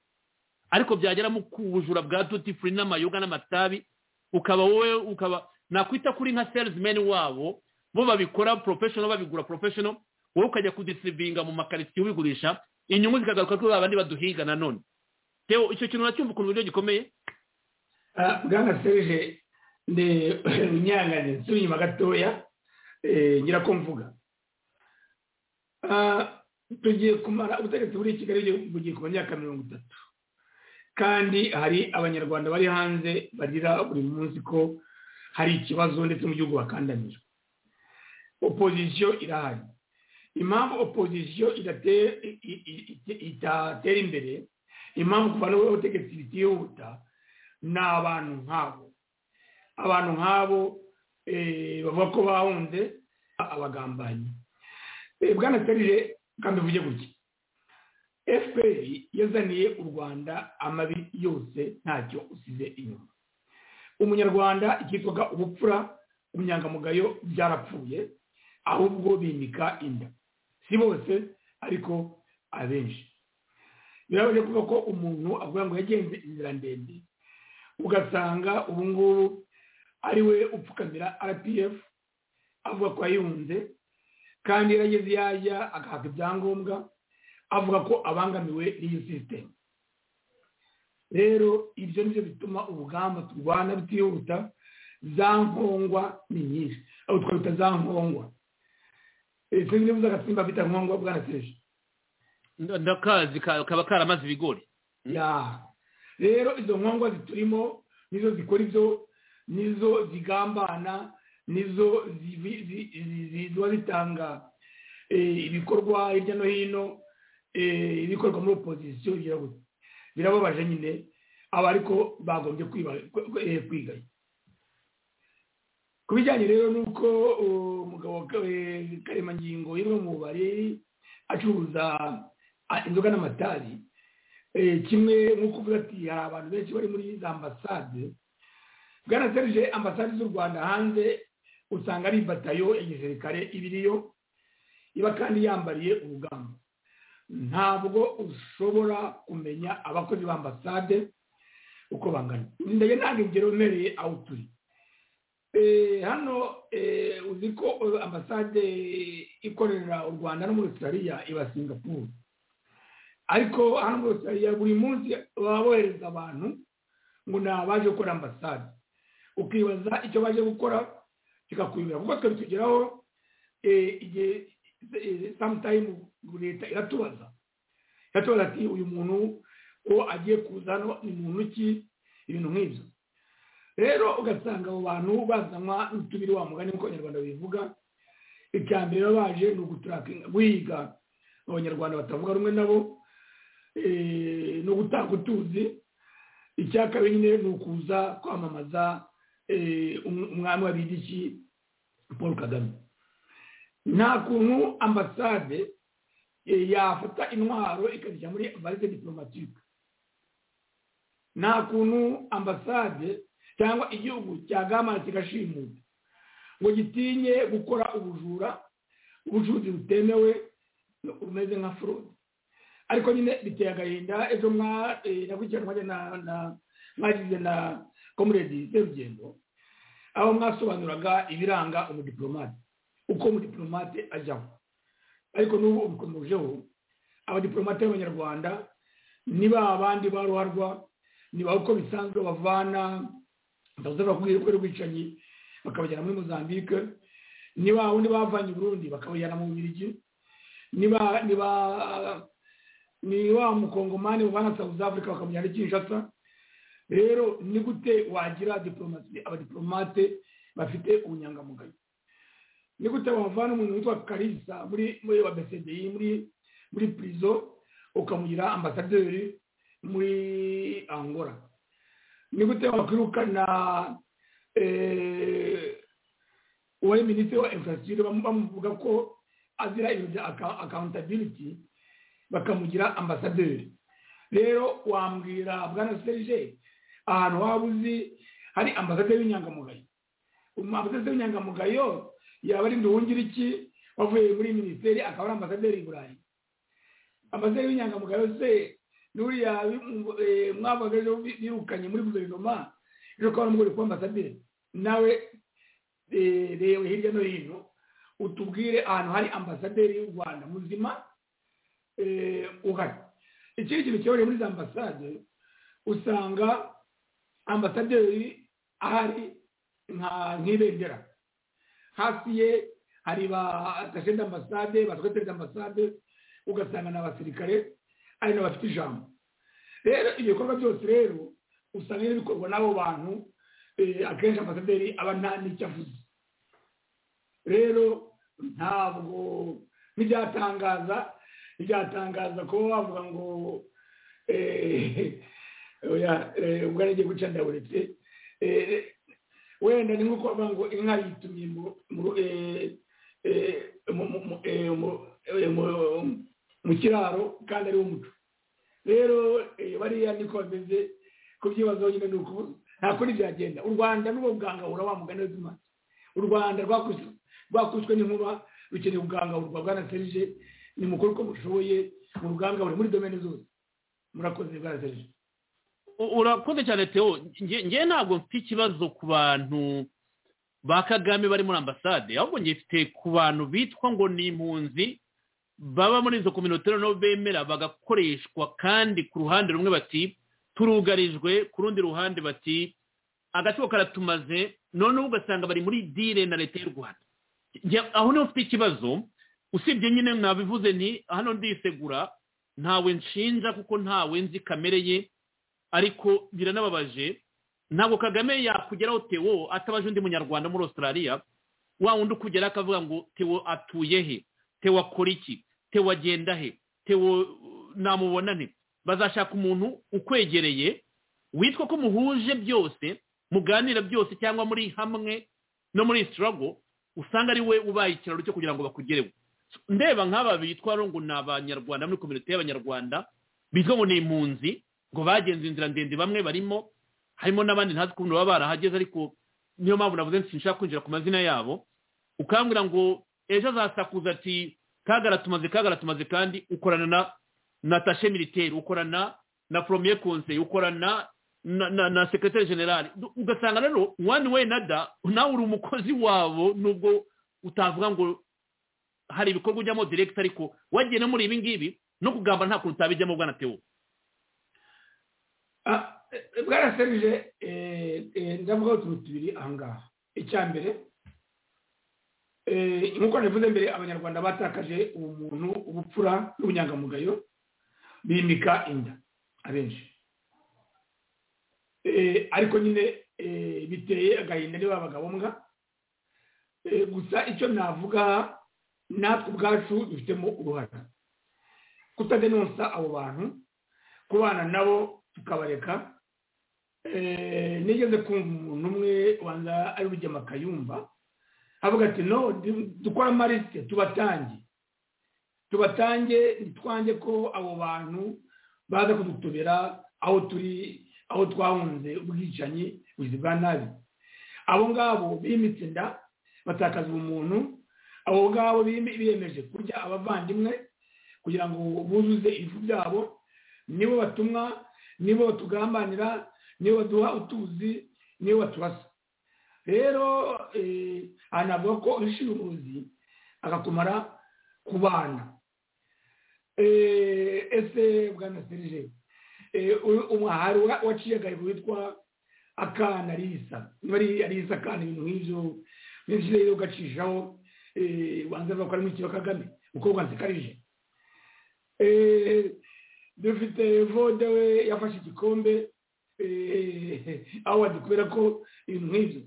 ariko byageramo ku bujura bwa duty free n'amayoga n'amatabi ukaba wowe ukaba nakwita kuri nka salesmen wabo bo babikora professional babigura professional wowe ukajya kudistribinga mu makaritsiye ubigurisha inyungu zikagaruka kuri babandi baduhiga nanone Theo, icyo kintu uracyumva ukuntu uburyo gikomeye Ah, bwana serge nde nyangane nsubira inyuma gatoya eh, ngira ko mvuga Ah, tugiye kumara ubutegetsi buri kigali bugiye- bugiye ku myaka mirongo itatu kandi hari abanyarwanda bari hanze bagira buri munsi ko hari ikibazo ndetse mu gihugu bakandamijwe opozisiyo irahari impamvu opozisiyo idatera- i- i- i- i- itatera imbere impamvu kuvana ubutegetsi bitihuta ni abantu nk'abo abantu nk'abo eh, bavuga ko bahunze abagambanyi Eh, bwana serire kandi uvuge gutya fpr yazaniye u rwanda amabi yose ntacyo usize inyuma umunyarwanda icyitwaga ubupfura ubunyangamugayo byarapfuye ahubwo bimika inda si bose ariko abenshi birabaje kuvuga ko umuntu avuga ngo yagenze inzira ndende ugasanga ubu ngubu ari we upfukamira rpf avuga ko yayunze kandi yarageze yajya agahabwa ibyangombwa avuga ko abangamiwe n'iyi sisitemu rero ibyo ni byo bituma urugamba turwana rutihuta za nkongwa ni nyinshi aho twabita za nkongwa Eh, sinzi niba uzi agasimba bita nkongwa bwana seje ndakazi ka- kaba karamaze ibigori ya rero izo nkongwa ziturimo nizo zikora ibyo nizo zigambana nizo zibi- zi- zi- zi- ziba zitanga eh, ibikorwa hirya no hino eh, ibikorwa muri opozisiyo bigira gutya. birababaje nyine aba ariko bagombye kwiba- kwe- kwe- eh, kwigaya ku bijyanye rero n'uko uh, umugabo wa Ka- eh, karemangingo yimwe mu bari acuruza ah, inzoga n'amatabi Eh, kimwe nk'uko uvuga ati hari abantu benshi bari muri za ambasade bwana serije ambasade z'u rwanda hanze usanga ari batayo ya gisirikare ibiriyo iba kandi yambariye urugamba ntabwo ushobora kumenya abakozi ba ambasade uko bangana ndabona ntabwo ingero umereye aho turi Eh, hano eh, uzi ko eh, ambasade ikorera u rwanda no muri australia iba singapore ariko hano muri Australia buri munsi baba bohereza abantu ngo ni abaje gukora ambasade ukibaza icyo baje gukora kikakuyobera kuko twari tugeraho eh, igihe eh, sometime leta iratubaza iratubaza ati uyu muntu ko agiye kuza hano ni muntu ki ibintu nk'ibyo rero ugasanga abo bantu bazanwa n'utubiri wa mugani nk'uko abanyarwanda bivuga icya mbere baba baje ni uguturakinga guhiga abanyarwanda batavuga rumwe nabo eh, no gutanga utuzi icya kabiri nyine ni ukuza kwamamaza eh, um- umwami w'abidiki paul kagame nta kuntu ambasade eh, yafata intwaro ikazijya muri valise diplomatique nta kuntu ambasade cyangwa igihugu cyagamara kigashimuta ngo gitinye gukora ubujura ubucuruzi butemewe umeze nka forode ariko nyine biteye agahinda ejo mwa- eh, nakurikiranwe na- na- mwagize na komuredi serugendo aho mwasobanuraga ibiranga umudipolomate uko umudipolomate ajyamo ariko n'ubu ubikomejeho abadipolomate b'abanyarwanda ni ba bandi ba ruharwa ni ba uko bisanzwe bavana ndavuze bakubwira ko rwicanyi bakabajyana muri mozambique ni ba wundi bavanye i burundi bakabajyana mu bubirigi niba niba ni wa mukongomani ubana south africa bakamujyana i kinshasa rero ni gute wagira diplomasi abadiplomate bafite ubunyangamugayo ni gute wavana umuntu witwa karisa muri muri wa bcdi muri muri prison ukamugira ambasaderi muri angola ni gute wakwirukana eh, uwari minisitiri wa infrastructure bamu- bamuvuga ko azira ibintu bya aka- accountability bakamugira ambasaderi rero wambwira bwana serge ahantu waba uzi hari ambasaderi w'inyangamugayo Um, ambasaderi w'inyangamugayo yaba ari nduwungiriki wavuye muri minisiteri akaba ari ambasaderi i burayi ambasaderi w'inyangamugayo se n'uriya bi- eh, mwavuga ejo bi- birukanye muri guverinoma ejo ukaba n'umugore kuba ambasaderi nawe eh, reba hirya no hino utubwire ahantu hari ambasaderi y'u rwanda muzima eh, uhari ikindi kintu kiyoboye muri za ambasade usanga ambasaderi ahari nka- nk'ibendera hafi ye hari ba atashe d'ambasade ba sekreteri d'ambasade ugasanga ni abasirikare ari n'abafite ijambo rero ibyo bikorwa byose rero usanga nyine bikorwa n'abo bantu eh, akenshi ambasaderi aba nta n'icyo avuze rero ntabwo ntibyatangaza ntibyatangaza kuba wavuga ngo eh, oya, eh, ubwo nagiye guca ndaburetse Eh, wenda ni nko kuvuga ngo inka yitumye mu- mu- eh, eh, mu- mu- mu- eh, mu- eh, mu- mu kiraro kandi ari umuco rero eh, bariya niko bameze ku byibazo nyine ni ukuvuga nta kundi byagenda u rwanda n'ubwo bwangahura wa mugani w'izima u rwanda rwakutswe rwakutswe n'inkuba rukeneye ubwangahurwa bwana serije ni mukuru ko mushoboye mu rugangahura muri domene zose murakoze bwana serije U- urakoze cyane teo nge nge ntabwo mfite ikibazo ku bantu ba kagame bari muri ambasade ahubwo ngifite ku bantu bitwa ngo ni impunzi baba muri izo kominotero nabo bemera bagakoreshwa kandi ku ruhande rumwe bati turugarijwe ku rundi ruhande bati agaciro karatumaze noneho ugasanga bari muri dile na leta y'u rwanda Nge- aho niho mfite ikibazo usibye nyine mwabivuze ni hano ndisegura ntawe nshinja kuko ntawe nzi kamere ye ariko biranababaje ntabwo kagame yakugeraho tewo atabaje undi munyarwanda muri australia wa wundi ukugera akavuga ngo tewo atuye he tewo akora iki tewo agenda he tewo uh, namubona nte bazashaka umuntu ukwegereye witwa ko muhuje byose muganira byose cyangwa muri hamwe no muri struggle usanga ari we ubaye ikiraro cyo kugira ngo bakugereho ndeba nk'aba bitwa ngo ni abanyarwanda muri kominote y'abanyarwanda bitwa ngo ni impunzi ngo bagenze inzira ndende bamwe barimo harimo n'abandi ntazi ukuntu baba barahageze ariko niyo mpamvu navuze nti sinshaka kwinjira ku mazina yabo ukambwira ngo ejo azasakuza ati kagara tumaze kagara tumaze kandi ukorana na na tashe militaire ukorana na premier conseil ukorana na, na, na secretaire general Du- ugasanga rero one way nada nawe uri umukozi wabo nubwo utavuga ngo hari ibikorwa ujyamo direct ariko wagiye no muri ibi ngibi no kugamba nta kuntu utabijyamo bwana tewo Ah, eh, bwana serije eh, eh, ndavugaho utuntu tubiri ahangaha icya mbere eh, nk'uko navuze mbere abanyarwanda batakaje ubumuntu ubupfura n'ubunyangamugayo bimika inda abenshi Eh, ariko nyine eh, biteye agahinda niba abagabombwa gusa icyo navuga natwe ubwacu dufitemo uruhare kutadenonsa abo bantu kubana nabo tukabareka Eh, nigeze kumva umuntu umwe wanza ari bujyama akayumva avuga ati no du- dukore amarisite tubatange tubatange ntitwange ko abo bantu baza kudutobera aho turi aho twahunze ubwicanyi ubuzi bwa nabi abo ngabo bimitse inda batakaza ubumuntu abo ngabo bime- biyemeje kurya abavandimwe kugira ngo buzuze ibifu byabo nibo batumwa nibo batugambanira nibo baduha utuzi nibo baturasa rero eh, aha navuga ko uhishiye umuzi agakumara ku bana Eh, ese bwana serije eh, u- umu- hari uwa- waciye agahigo witwa akana arisa niba ari arisa akana ibintu nk'ibyo benshi rero ugacishaho eh, wanza avuga ko ari mu kiba kagame kuko wanze karije Eh, dufite vode we yafashe igikombe eh, awadi kubera ko ibintu nk'ibyo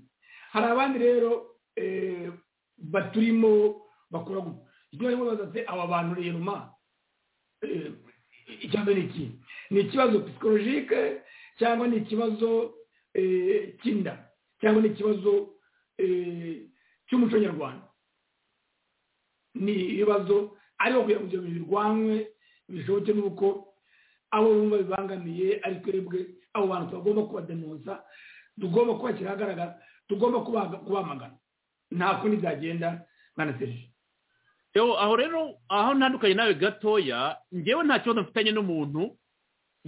hari abandi rero eh, baturimo bakora gutya ibyo barimo babaza se aba bantu rero ma eh, icya mbere ni iki ni ikibazo psikologike cyangwa ni ikibazo eh, cy'inda cyangwa ni ikibazo eh, cy'umuco nyarwanda ni ibibazo ariko kugira ngo ibyo bintu birwanwe bishoboke n'uko abo bumva bibangamiye ari twebwe abo bantu tugomba kubadenuza tugomba kubashyira ahagaragara tugomba kubaga- kubamagana nta kundi byagenda mwana serije Yo, aho rero aho ntandukanye nawe gatoya ngewe nta kibazo mfitanye n'umuntu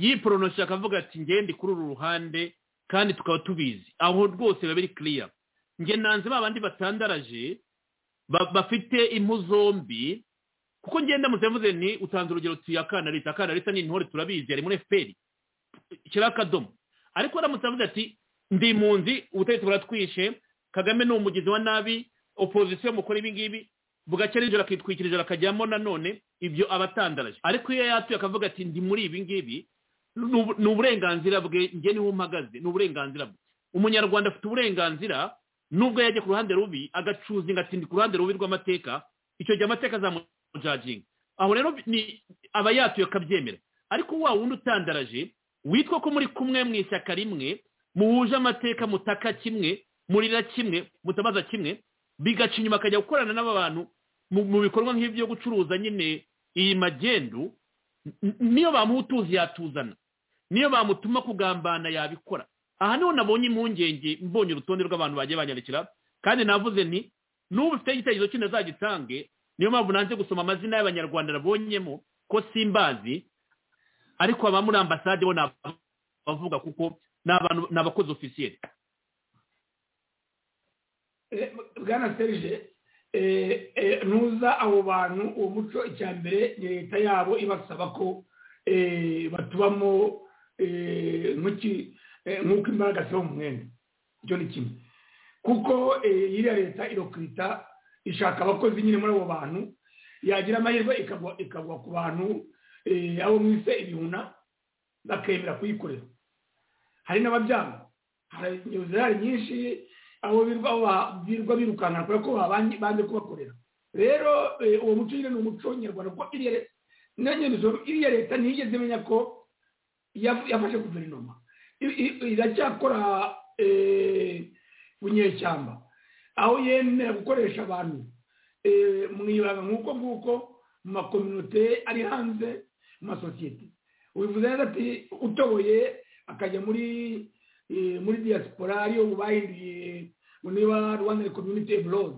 yiporonosha akavuga ati ngende kuri uru ruhande kandi tukaba tubizi aho rwose biba biri kiriya nge nanze ba bandi batandaraje ba- bafite impu zombi kuko ngenda mu mvuze ni utanze urugero tuye akana leta akana leta ni intore turabizi ari muri efuperi kiriya akadomo ariko aramutse avuze ati ndi impunzi ubutegetsi buratwishe kagame ni umugizi wa nabi opozisiyo mukora ibi ngibi bugacya nijoro akitwikira ijoro akajyamo nanone ibyo abatandaraje ariko iyo yatuye akavuga ati ndi muri ibi ngibi ni ubu- ni uburenganzira bwe njye niho mpagaze ni uburenganzira bwe umunyarwanda afite uburenganzira nubwo yajya ku ruhande rubi agacuzinga ati ndi ku ruhande rubi rw'amateka icyo gihe amateka azamu jajinga aho rero ni aba yatuye akabyemera ariko wa wundi utandaraje witwa ko muri kumwe mu ishyaka rimwe muhuje amateka mutaka kimwe murira kimwe mutabaza kimwe bigaca inyuma akajya gukorana n'aba bantu mu mu bikorwa nk'ibyo gucuruza nyine iyi magendu n- niyo bamuha utuzi yatuzana niyo bamutuma kugambana yabikora aha niho nabonye impungenge mbonye urutonde rw'abantu bagiye banyarukira kandi navuze nti n'ubu ufite igitekerezo kino azagitange niyo mpamvu nanze gusoma amazina y'abanyarwanda nabonyemo ko simbazi ariko aba muri ambasade bo ni abavuga kuko ni abantu ni abakozi ofisiyeri Eh, bwana serge eh, eh, ntuza abo bantu uwo muco icya mbere ni leta yabo ibasaba ko eh, batubamo eh, nk'iki- eh, nk'uko imbaraga ziba mu mwenda icyo ni kimwe kuko eh, iriya leta irakwita ishaka abakozi nyine muri abo bantu yagira amahirwe ikagwa ikagwa ku bantu eh, abo mwise ibihuna bakemera kuyikorera hari n'ababyanga hari inzira nyinshi abo birwa ba- birwa birukanka kubera ko babanye banze kubakorera rero eh, uwo muco nyine ni umuco nyarwanda kuko iriya le- na nyene izo- iriya leta ntiyigeze imenya ko yafu- yafashe guverinoma I- i- iracyakora eh, bunyeshyamba aho yemera gukoresha abantu eh, mu ibanga nk'uko nguko mu makominote ari hanze mu masosiyete ubivuze neza ati utoboye akajya muri eh, muri diaspora ariyo bahinduye ngo niba rwanda community abroad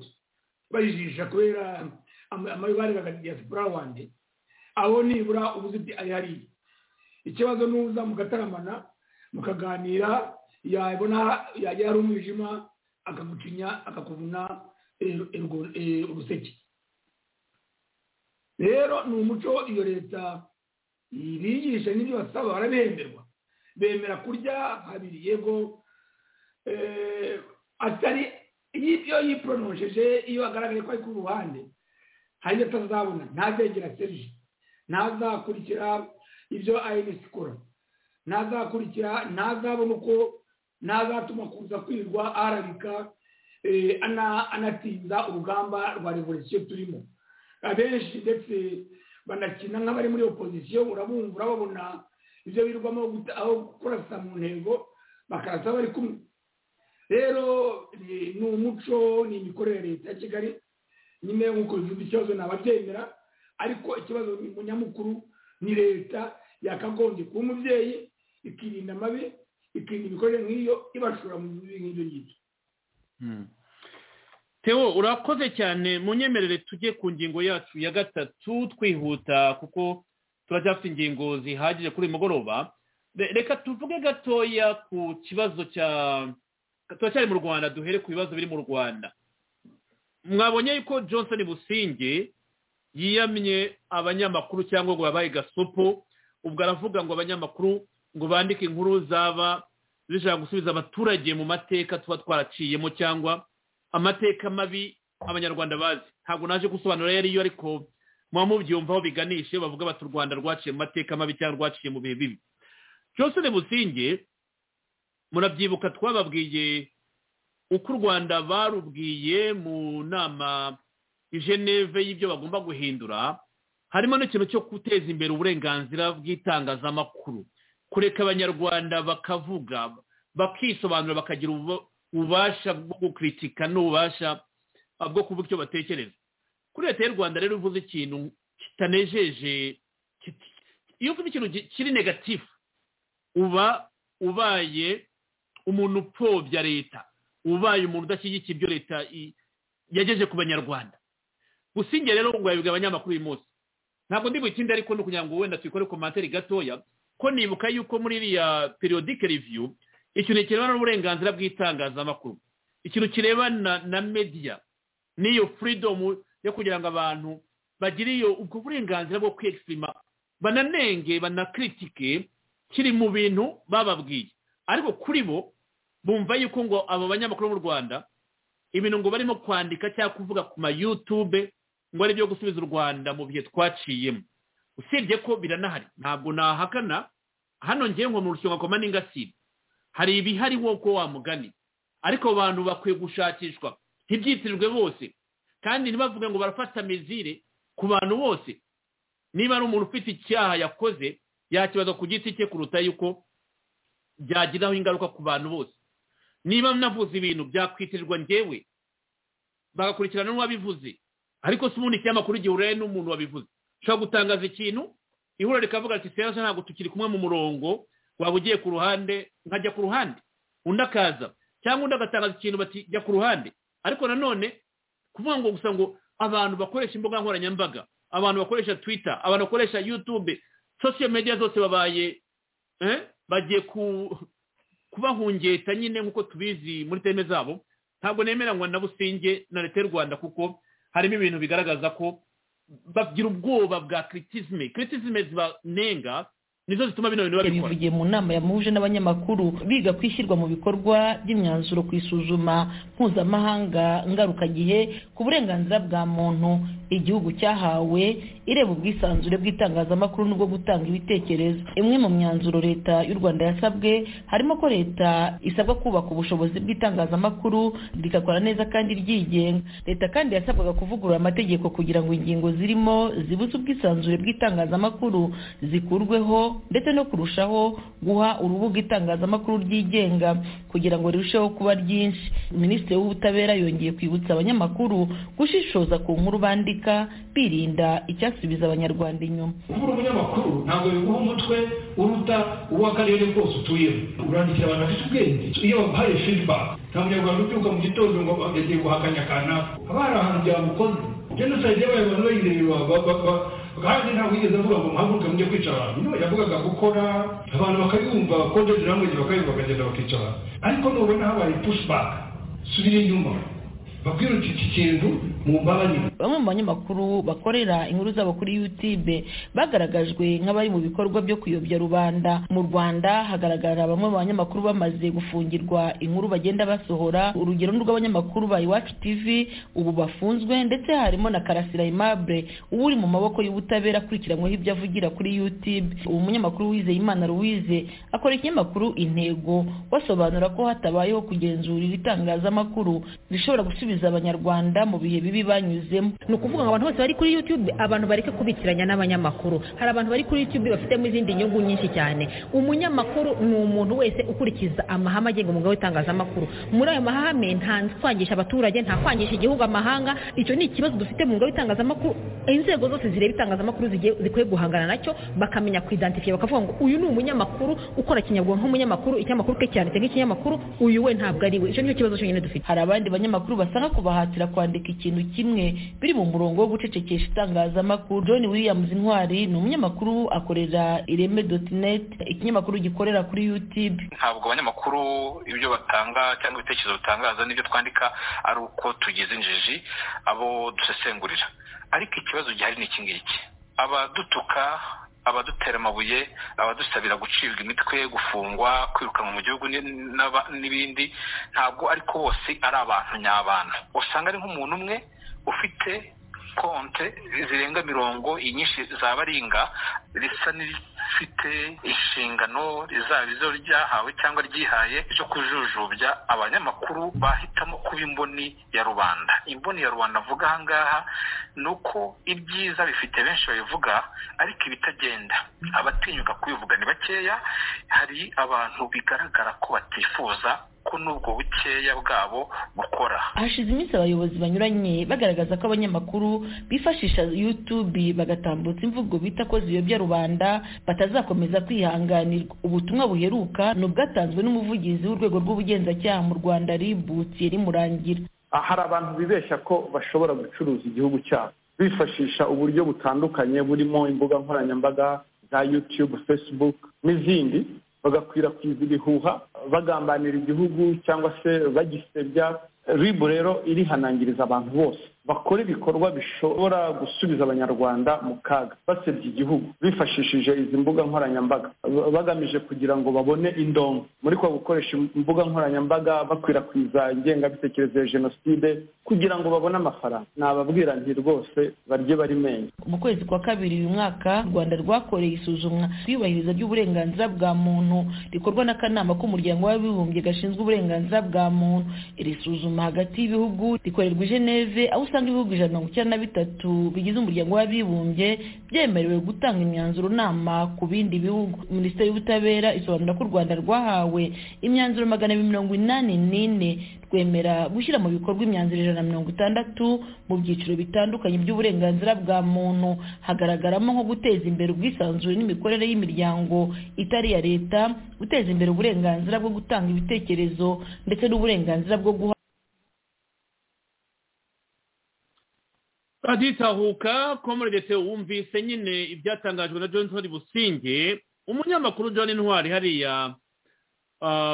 bajijisha kubera ama- amabi barebaga diaspora wanjye abo nibura ubuze uti ari hariya ikibazo nuza mugataramana mukaganira yabona yajya ari umwijima akagucinya akakuvuna eh, urwo- eh, uruseke rero ni umuco iyo leta bigisha n'ibyo basaba barabihemberwa bemera kurya habiri yego eh, atari iyo yipronosheje iyo agaragaye ko ari ku ruhande hari ibyo atazabona ntazegera serije ntazakurikira ibyo ayinesi ikora ntazakurikira ntazabona uko ntazatuma kuza kwirwa arabika eh, ana- anatinza urugamba rwa revolisiyo turimo abenshi ndetse banakina nk'abari muri opozisiyo urabumva urababona ibyo birwamo guta- aho kurasa mu ntego bakarasa bari kumwe rero ni ni umuco ni imikorere ya leta ya kigali nyine nk'uko bivuga ikibazo ntababyemera ariko ikibazo ni mu nyamukuru ni leta yakagombye kuba umubyeyi ikirinda amabi ikirinda imikorere nk'iyo ibashora mu bibi nk'ibyo ngibyo Theo urakoze cyane munyemerere tujye ku ngingo yacu ya gatatu twihuta kuko turacyafite ingingo zihagije kuri uyu mugoroba Re- reka tuvuge gatoya ku kibazo cya turacyari mu rwanda duhere ku bibazo biri mu rwanda mwabonye yuko johnson businge yiyamye abanyamakuru cyangwa ngo yabaye gasopo ubwo aravuga ngo abanyamakuru ngo bandike inkuru zaba zishaka gusubiza abaturage mu mateka tuba twaraciyemo cyangwa amateka mabi abanyarwanda bazi ntabwo naje gusobanura yari yo ariko muba mubyumvaho biganishe bavuga bati u rwanda rwaciye mu mateka mabi cyangwa rwaciye mu bihe bibi johnson businge murabyibuka twababwiye uko u rwanda barubwiye mu nama i geneve y'ibyo bagomba guhindura harimo n'ikintu cyo guteza imbere uburenganzira bw'itangazamakuru kureka abanyarwanda bakavuga bakisobanura bakagira ubu- ububasha bwo gukritika n'ububasha ah, bwo kuvuga icyo batekereza kuri leta y'u rwanda rero uvuze ikintu kitanejeje kit- iyo uvuze ikintu gi- kiri negatifu uba ubaye umuntu upfobya leta ubaye umuntu udashyigikiye ibyo leta i- yagejeje ku banyarwanda gusinge rero ngo yabibwe abanyamakuru uyu munsi ntabwo ndi bukinde ariko ni ukugira ngo wenda tuyikore komantere gatoya ko nibuka yuko muri iriya periodike reviyu ikintu kirebana n'uburenganzira bw'itangazamakuru ikintu kirebana na media n'iyo freedom yo kugira ngo abantu bagire iyo ubwo burenganzira bwo kwexprima bananenge banakritike kiri mu bintu bababwiye ariko kuri bo bumva yuko ngo abo banyamakuru bo mu rwanda ibintu ngo barimo kwandika cyangwa kuvuga ku ma youtube ngo ari ibyo gusubiza u rwanda mu bihe twaciyemo usibye ko biranahari ntabwo nahakana hano ngewe nko mu rushinga koma n'ingasibe hari ibihari woko wa mugani ariko abo bantu bakwiye gushakishwa ntibyitirwe bose kandi ntibavuge ngo barafata mizire ku bantu bose niba ari umuntu ufite icyaha yakoze yakibaza ku giti cye kuruta yuko byagiraho ingaruka ku bantu bose niba navuze ibintu byakwitirirwa njyewe bagakurikirana n'uwabivuze ariko si ubundi ikinyamakuru igihe uraye n'umuntu wabivuze ushobora gutangaza ikintu ihuriro rikavuga ati serase ntabwo tukiri kumwe mu murongo waba ugiye ku ruhande nkajya ku ruhande undi akaza cyangwa undi agatangaza ikintu bati jya ku ruhande ariko nanone kuvuga ngo gusa ngo abantu bakoresha imbuga nkoranyambaga abantu bakoresha twita abantu bakoresha yutube sosiyo mediya zose babaye eh, bagiye ku- kubahungeta nyine nk'uko tubizi muri teme zabo ntabwo nemera ngo na businge na leta y'u rwanda kuko harimo ibintu bigaragaza ko bagira ubwoba bwa kiritizime kiritizime zibanenga nizo zituma bino bintu babikora yabivugiye mu nama yamuhuje n'abanyamakuru biga ku ishyirwa mu bikorwa ry'imyanzuro ku isuzuma mpuzamahanga ngarukagihe ku burenganzira bwa muntu igihugu cyahawe ireba ubwisanzure bw'itangazamakuru n'ubwo gutanga ibitekerezo imwe mu myanzuro leta y'u rwanda yasabwe harimo ko leta isabwa kubaka ubushobozi bw'itangazamakuru rigakora neza kandi ryigenga leta kandi yasabwaga kuvugurura amategeko kugira ngo ingingo zirimo zibuza ubwisanzure bw'itangazamakuru zikurweho ndetse no kurushaho guha urubuga itangazamakuru ryigenga kugira ngo rirusheho kuba ryinshi minisitiri w'ubutabera yongeye kwibutsa abanyamakuru gushishoza ku nkuru bandika birinda icyasubiza abanyarwanda inyuma kuba umunyamakuru ntabwo biguha umutwe uruta uw'akarere kose utuyemo urandikira abantu bafite ubwenge iyo baguhaye feedback nta munyarwanda ubyuka mu gitondo ngo yagiye guhakanya kanaka haba hari ahantu byamukoze jenoside yabaye abantu bayireba ba- ba- ba- kandi ntabwo yigeze avuga ngo muhaguruke mujye kwica abantu no yavugaga gukora abantu bakayumva kodezi namwe bakayumva bakagenda bakica abantu ariko nubona habaye pushback subira inyuma babwirutse iki kintu mu mbabarire bamwe mu banyamakuru bakorera inkuru zabo kuri youtube bagaragajwe nk'abari mu bikorwa byo kuyobya rubanda mu rwanda hagaragara bamwe mu banyamakuru bamaze gufungirwa inkuru bagenda basohora urugero ni rw'abanyamakuru ba iwacu tv ubu bafunzwe ndetse harimo na karasira aimable uba uri mu maboko y'ubutabera akurikiranyweho ibyo avugira kuri youtube uwo munyamakuru wizeye imana louise akora ikinyamakuru intego basobanura ko hatabayeho kugenzura ibitangazamakuru bishobora gusubiza abanyarwanda mu bihe bibi banyuzemo ni ukuvuga ngo abantu bose bari kuri youtube abantu bareke kubikiranya n'abanyamakuru hari abantu bari kuri youtube bafitemo izindi nyungu nyinshi cyane umunyamakuru ni umuntu wese ukurikiza amahame agenga umwuga w'itangazamakuru muri ayo mahame nta kwangisha abaturage nta kwangisha igihugu amahanga icyo ni ikibazo dufite mu mwuga w'itangazamakuru inzego zose zireba itangazamakuru zigiye- zikwiye guhangana nacyo bakamenya kuidentifya bakavuga ngo uyu ni umunyamakuru ukora kinyabwonko nk'umunyamakuru icyamakuru ke cyanditse nk'ikinyamakuru uyu we ntabwo ari we icyo nicyo kibazo cyonyine dufite hari abandi banyamakuru basanga kubahatira kwandika ikintu kimwe biri mu murongo wo gucecekesha itangazamakuru john williams intwari ni umunyamakuru akorera ireme net ikinyamakuru gikorera kuri youtube ntabwo abanyamakuru ibyo batanga cyangwa ibitekerezo bitangaza n'ibyo twandika ari uko tugize injiji abo dusesengurira ariko ikibazo gihari ni iki ngiki abadutuka abadutera amabuye abadusabira gucibwa imitwe gufungwa kwirukanwa mu gihugu ni- n'aba- n'ibindi ntabwo ariko bose ari abantu nyabana usanga ari nk'umuntu umwe ufite konte zirenga mirongo inyinshi za baringa risa n'irifite inshingano rizaba izo ryahawe cyangwa ryihaye zo kujujubya abanyamakuru bahitamo kuba imboni ya rubanda imboni ya rubanda avuga aha ngaha ni uko ibyiza bifite benshi babivuga ariko ibitagenda abatinyuka kubivuga ni bakeya hari abantu bigaragara ko batifuza ko n'ubwo bukeya bwabo bukora hashize iminsi abayobozi banyuranye bagaragaza ko abanyamakuru bifashisha youtube bagatambutsa imvugo bita ko ziyobya rubanda batazakomeza kwihanganirwa ubutumwa buheruka ni ubwatanzwe n'umuvugizi w'urwego rw'ubugenzacyaha mu rwanda rib thierry murangira Ah, hari abantu bibeshya ko bashobora gucuruza igihugu cyabo bifashisha uburyo butandukanye burimo imbuga nkoranyambaga za youtube facebook n'izindi bagakwirakwiza ibihuha bagambanira igihugu cyangwa se bagisebya ribu rero irihanangiriza abantu bose bakora ibikorwa bishobora gusubiza abanyarwanda mu kaga basebya igihugu bifashishije izi mbuga nkoranyambaga ba- bagamije kugira ngo babone indongo muri kwa gukoresha imbuga nkoranyambaga bakwirakwiza ingengabitekerezo ya jenoside kugira ngo babone amafaranga nababwira nti rwose barye bari menye mu kwezi kwa kabiri uyu mwaka u rwanda rwakoreye isuzumwa ryubahiriza ry'uburenganzira bwa muntu rikorwa n'akanama k'umuryango w'abibumbye gashinzwe uburenganzira bwa muntu iri suzuma hagati y'ibihugu rikorerwa i geneve aho usanga ibihugu ijana na mirongo icyenda na bitatu bigize umuryango w'abibumbye byemerewe gutanga imyanzuro nama ku bindi bihugu minisiteri y'ubutabera isobanura ko u rwanda rwahawe imyanzuro magana abiri mirongo inani n'ine rwemera gushyira mu bikorwa imyanzuro ijana na mirongo itandatu mu byiciro bitandukanye by'uburenganzira bwa muntu hagaragaramo nko guteza imbere ubwisanzure n'imikorere y'imiryango itari iya leta guteza imbere uburenganzira bwo gutanga ibitekerezo ndetse n'uburenganzira bwo guha raditahuka komoredete wumvise nyine ibyatangajwe na john businge umunyamakuru john intwari hariya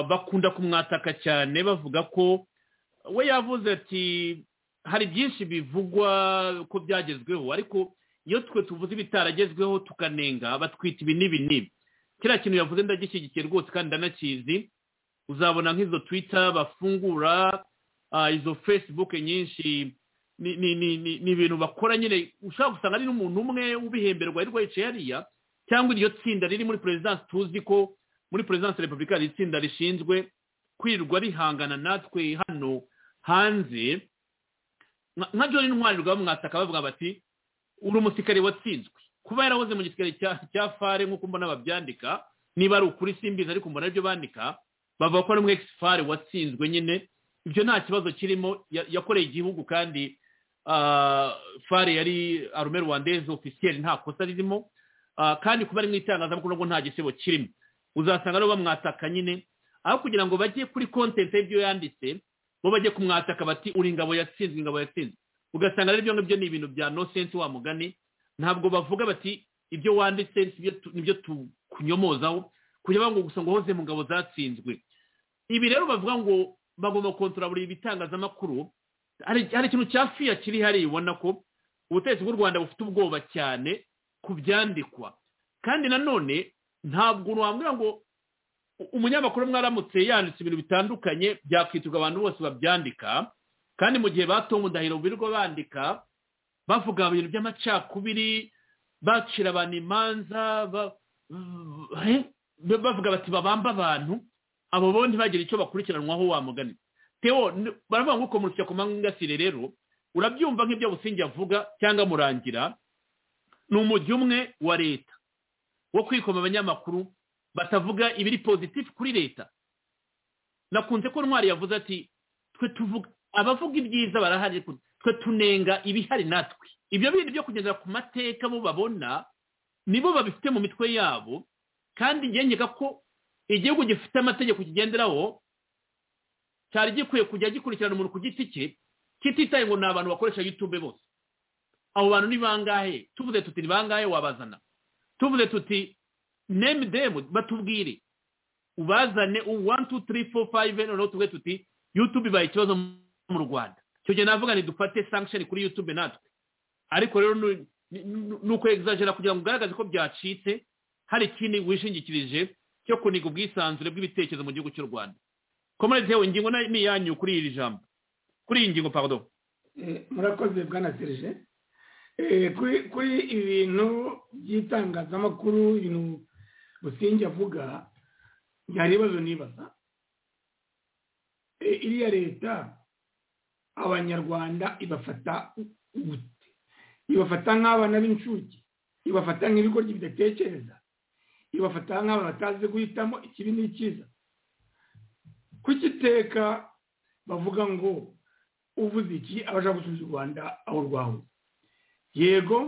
bakunda kumwataka cyane bavuga ko we yavuze ati hari byinshi bivugwa ko byagezweho ariko iyo twe tuvuze ibitaragezweho tukanenga batwita ibi n'ibi n'ibi kiriya kintu yavuze ndagishyigikiye rwose kandi ndanakizi uzabona nk'izo twita bafungura izo fesibuke nyinshi ni ibintu bakora nyine ushobora gusanga ari n'umuntu umwe ubihemberwa ariko yicaye hariya cyangwa iryo tsinda riri muri perezidansi tuzi ko muri perezidansi repubulika hari itsinda rishinzwe kwirirwa rihangana natwe hano hanze nka john intwari rwaba mwataka bavuga bati uri umusirikare watsinzwe kuba yarahoze mu gisirikare cya fare nk'uko mbona babyandika niba ari ukuri simbizi ariko mbona aribyo bandika bavuga ko ari umwe fare watsinzwe nyine ibyo nta kibazo kirimo yakoreye igihugu kandi fare yari arume rwandeze ofisiyeri nta kosa ririmo kandi kuba ari mu itangazamakuru ntabwo nta gisebo kirimo uzasanga rero bamwataka nyine aho kugira ngo bajye kuri kontenti y'ibyo yanditse bo bajye kumwataka bati uri ingabo yatsinzwe ingabo yatsinzwe ugasanga rero ibyo ngibyo ni ibintu bya nosensi wa mugani ntabwo bavuga bati ibyo wanditse nibyo tukunyomozaho kugira ngo gusa ngo hoze mu ngabo zatsinzwe ibi rero bavuga ngo bagomba kontora buri bitangazamakuru hari ikintu cya fiya kiri hariya ubona ko ubutegetsi bw'u rwanda bufite ubwoba cyane ku byandikwa kandi nanone ntabwo wambwira ngo umunyamakuru mwaramutse yanditse ibintu bitandukanye byakwiturwa abantu bose babyandika kandi mu gihe batunga indahiro birirwa bandika bavuga ibintu by'amacakubiri bacira abantu imanza bavuga bati babamba abantu abo bo ntibagire icyo bakurikiranwaho wamugani tewo baravuga ngo ukomurutse ku mangasire rero urabyumva nk'ibyo businge avuga cyangwa murangira ni umujyi umwe wa leta wo kwikoma abanyamakuru batavuga ibiri pozitifu kuri leta nakunze ko ntwari yavuze ati twe tuvuga abavuga ibyiza barahari twe tunenga ibihari natwe ibyo bindi byo kugendera ku mateka bo babona nibo babifite mu mitwe yabo kandi ngengeka ko igihugu gifite amategeko kigenderaho cyari gikwiye kujya gikurikirana umuntu ku giti cye kititaye ngo ni abantu bakoresha yutube bose abo bantu ni bangahe tuvuze tuti ni bangahe wabazana tuvuze tuti name demu batubwire ubazane u wani tu tiri fo fayive noneho tuvuge tuti yutube ibaye ikibazo mu rwanda icyo gihe navuga ni dufate sankisheni kuri yutube natwe ariko rero ni uko egizajera kugira ngo ugaragaze ko byacitse hari ikindi wishingikirije cyo kuniga ubwisanzure bw'ibitekerezo mu gihugu cy'u rwanda komerete yewe ingingo ni iyanyu kuri iri jambo kuri iyi ngingo pardon murakoze bwana serije kuri ibi bintu by'itangazamakuru ibintu businge avuga hari ibibazo nibaza iriya leta abanyarwanda ibafata ubute ibafata nk'abana b'incuke ibafata nk'ibigoryi bidatekereza ibafata nk'abantu batazi guhitamo ikibi n'ikiza kugiteka bavuga ngo uvuze iki abasha gusubiza u rwanda aho rwawe yego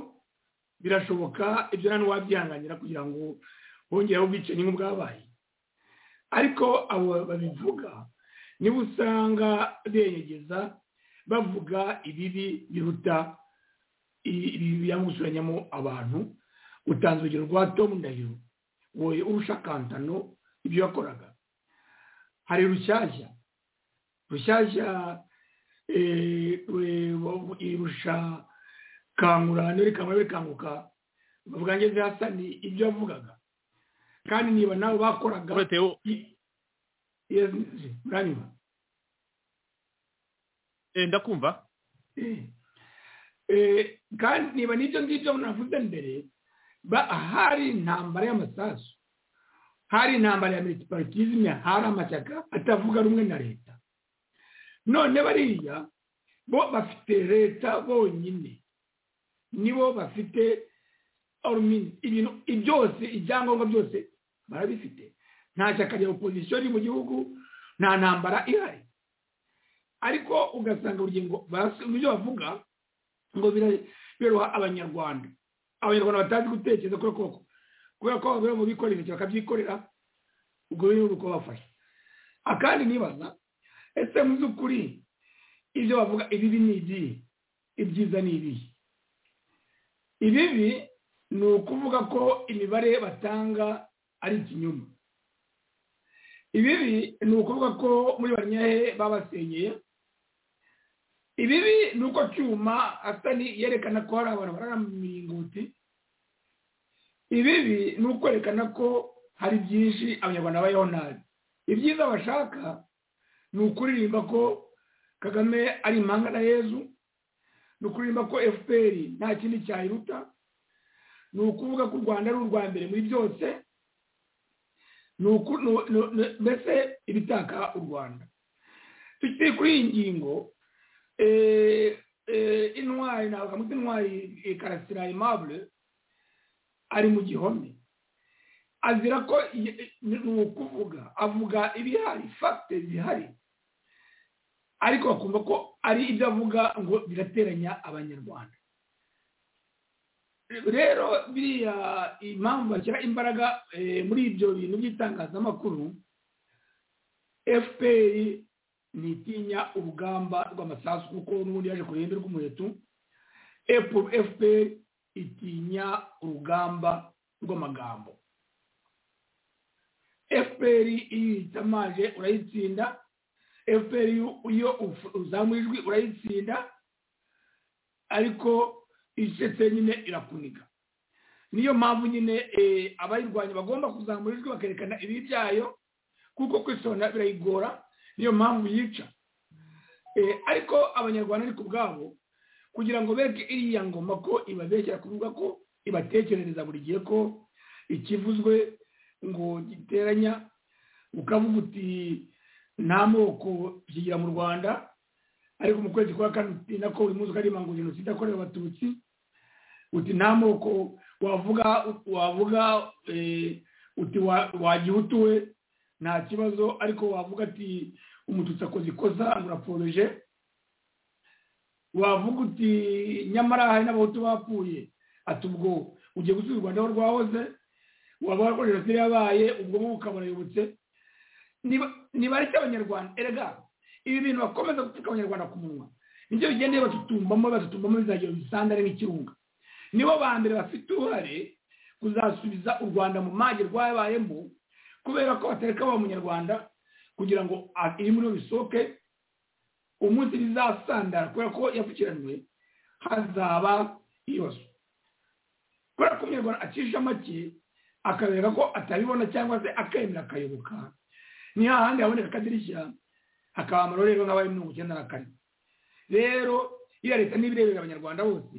birashoboka ibyo nta wabyihanganira kugira ngo wongereho ubwicanyi nk'ubwabaye ariko abo babivuga niba usanga benyegeza bavuga ibibi biruta gusuranyamo abantu utanze urugero rwa tomu ndahiro wowe urusha kantano ibyo yakoraga hari rushyashya rushyashya irusha kangura niba kangura bikanguka bavuga ngeze hasa ni ibyo yavugaga kandi niba nawe bakoraga muranyuma ndakumva kandi niba n'ibyo ngibyo navuze mbere hari intambara y'amasasu hari intambara ya militiparitizime hari amashyaka atavuga rumwe na leta none bariya bo bafite leta bonyine nibo bafite orumini ibintu byose ibyangombwa byose barabifite nta shyaka rya opozisiyo riri mu gihugu nta ntambara ihari ariko ugasanga urugingo basi- mu byo bavuga ngo bira- biroha abanyarwanda abanyarwanda batazi gutekereza kubera ko kubera ko babera mu bikorera intoki bakabyikorera ubwo rero ni uko bafashe akandi nibaza ese mu by'ukuri ibyo bavuga ibibi ni iby'iyi ibyiza ni ibihe ibibi ni ukuvuga ko imibare batanga ari ikinyoma ibibi ni ukuvuga ko muri banyehe babasenyeye ibibi ni uko cyuma asani yerekana ko hari abantu barara mu miringoti ibibi ni ukwerekana ko hari byinshi abanyarwanda babayeho nabi ibyiza bashaka ni ukuririmba ko kagame ari impanga na yezu ni ukuririmba ko fpr nta kindi cyayiruta ni ukuvuga ko u rwanda ari urwa mbere muri byose ni uku- ni- ni- ni- mbese ibitaka u rwanda tukiri kuri iyi ngingo eh, eh, intwari navuga muti intwari eh, karasira aimable ari mu gihome azira ko ye- ni ukuvuga avuga ibihari fagite zihari ariko bakumva ko ari ibyo avuga ngo birateranya abanyarwanda rero biriya impamvu bashyira imbaraga eh, muri ibyo bintu by'itangazamakuru fpr ntitinya urugamba rw'amasasu kuko n'ubundi yaje ku ruhembe rw'umuheto Epo- fpr itinya urugamba rw'amagambo fpr iyo uyitamaje urayitsinda fpr iyo- iyo uf- uzamuye ijwi urayitsinda ariko icecetse nyine irakuniga niyo mpamvu nyine eh, abayirwanya bagomba kuzamura ijwi bakerekana ibibi byayo kuko kwisona birayigora niyo mpamvu yica Eh, ariko abanyarwanda ariko ubwabo kugira ngo beke iriya ngoma ko ibabeshyira kuvuga ko ibatekerereza buri gihe ko ikivuzwe ngo giteranya ukavuga uti nta moko kigira mu rwanda ariko mu kwezi kwa kane utinda ko uyu munsi ukarima ngo jenoside yakorewe abatutsi uti nta moko wavuga wavuga eh, uti wa- wagihutu we nta kibazo ariko wavuga ati umututsi akoze ikosa urapforoje wavuga uti nyamara hari n'abahutu bapfuye ati ubwo ugiye gusubiza u rwanda aho rwahoze waba warwo jenoside yabaye ubwo bwo bukabarayobotse nibareke abanyarwanda erega ibi bintu bakomeza gupfuka abanyarwanda ku munwa nibyo bigenda batutumbamo batutumbamo bizagira bisandare nk'ikirunga nibo ba mbere bafite uruhare kuzasubiza u rwanda mu mage rwabayemo kubera ko batareka ba munyarwanda kugira ngo a- iri muri bo bisohoke umunsi bizasandara kubera ko yapfukiranywe hazaba ibibazo kubera ko umunyarwanda acisha make akabereka ko atabibona cyangwa se akemera akayoboka ni hahandi haboneka akadirishya hakaba amarorero nk'abari mirongo icyenda na kane rero iriya leta niba irebera abanyarwanda bose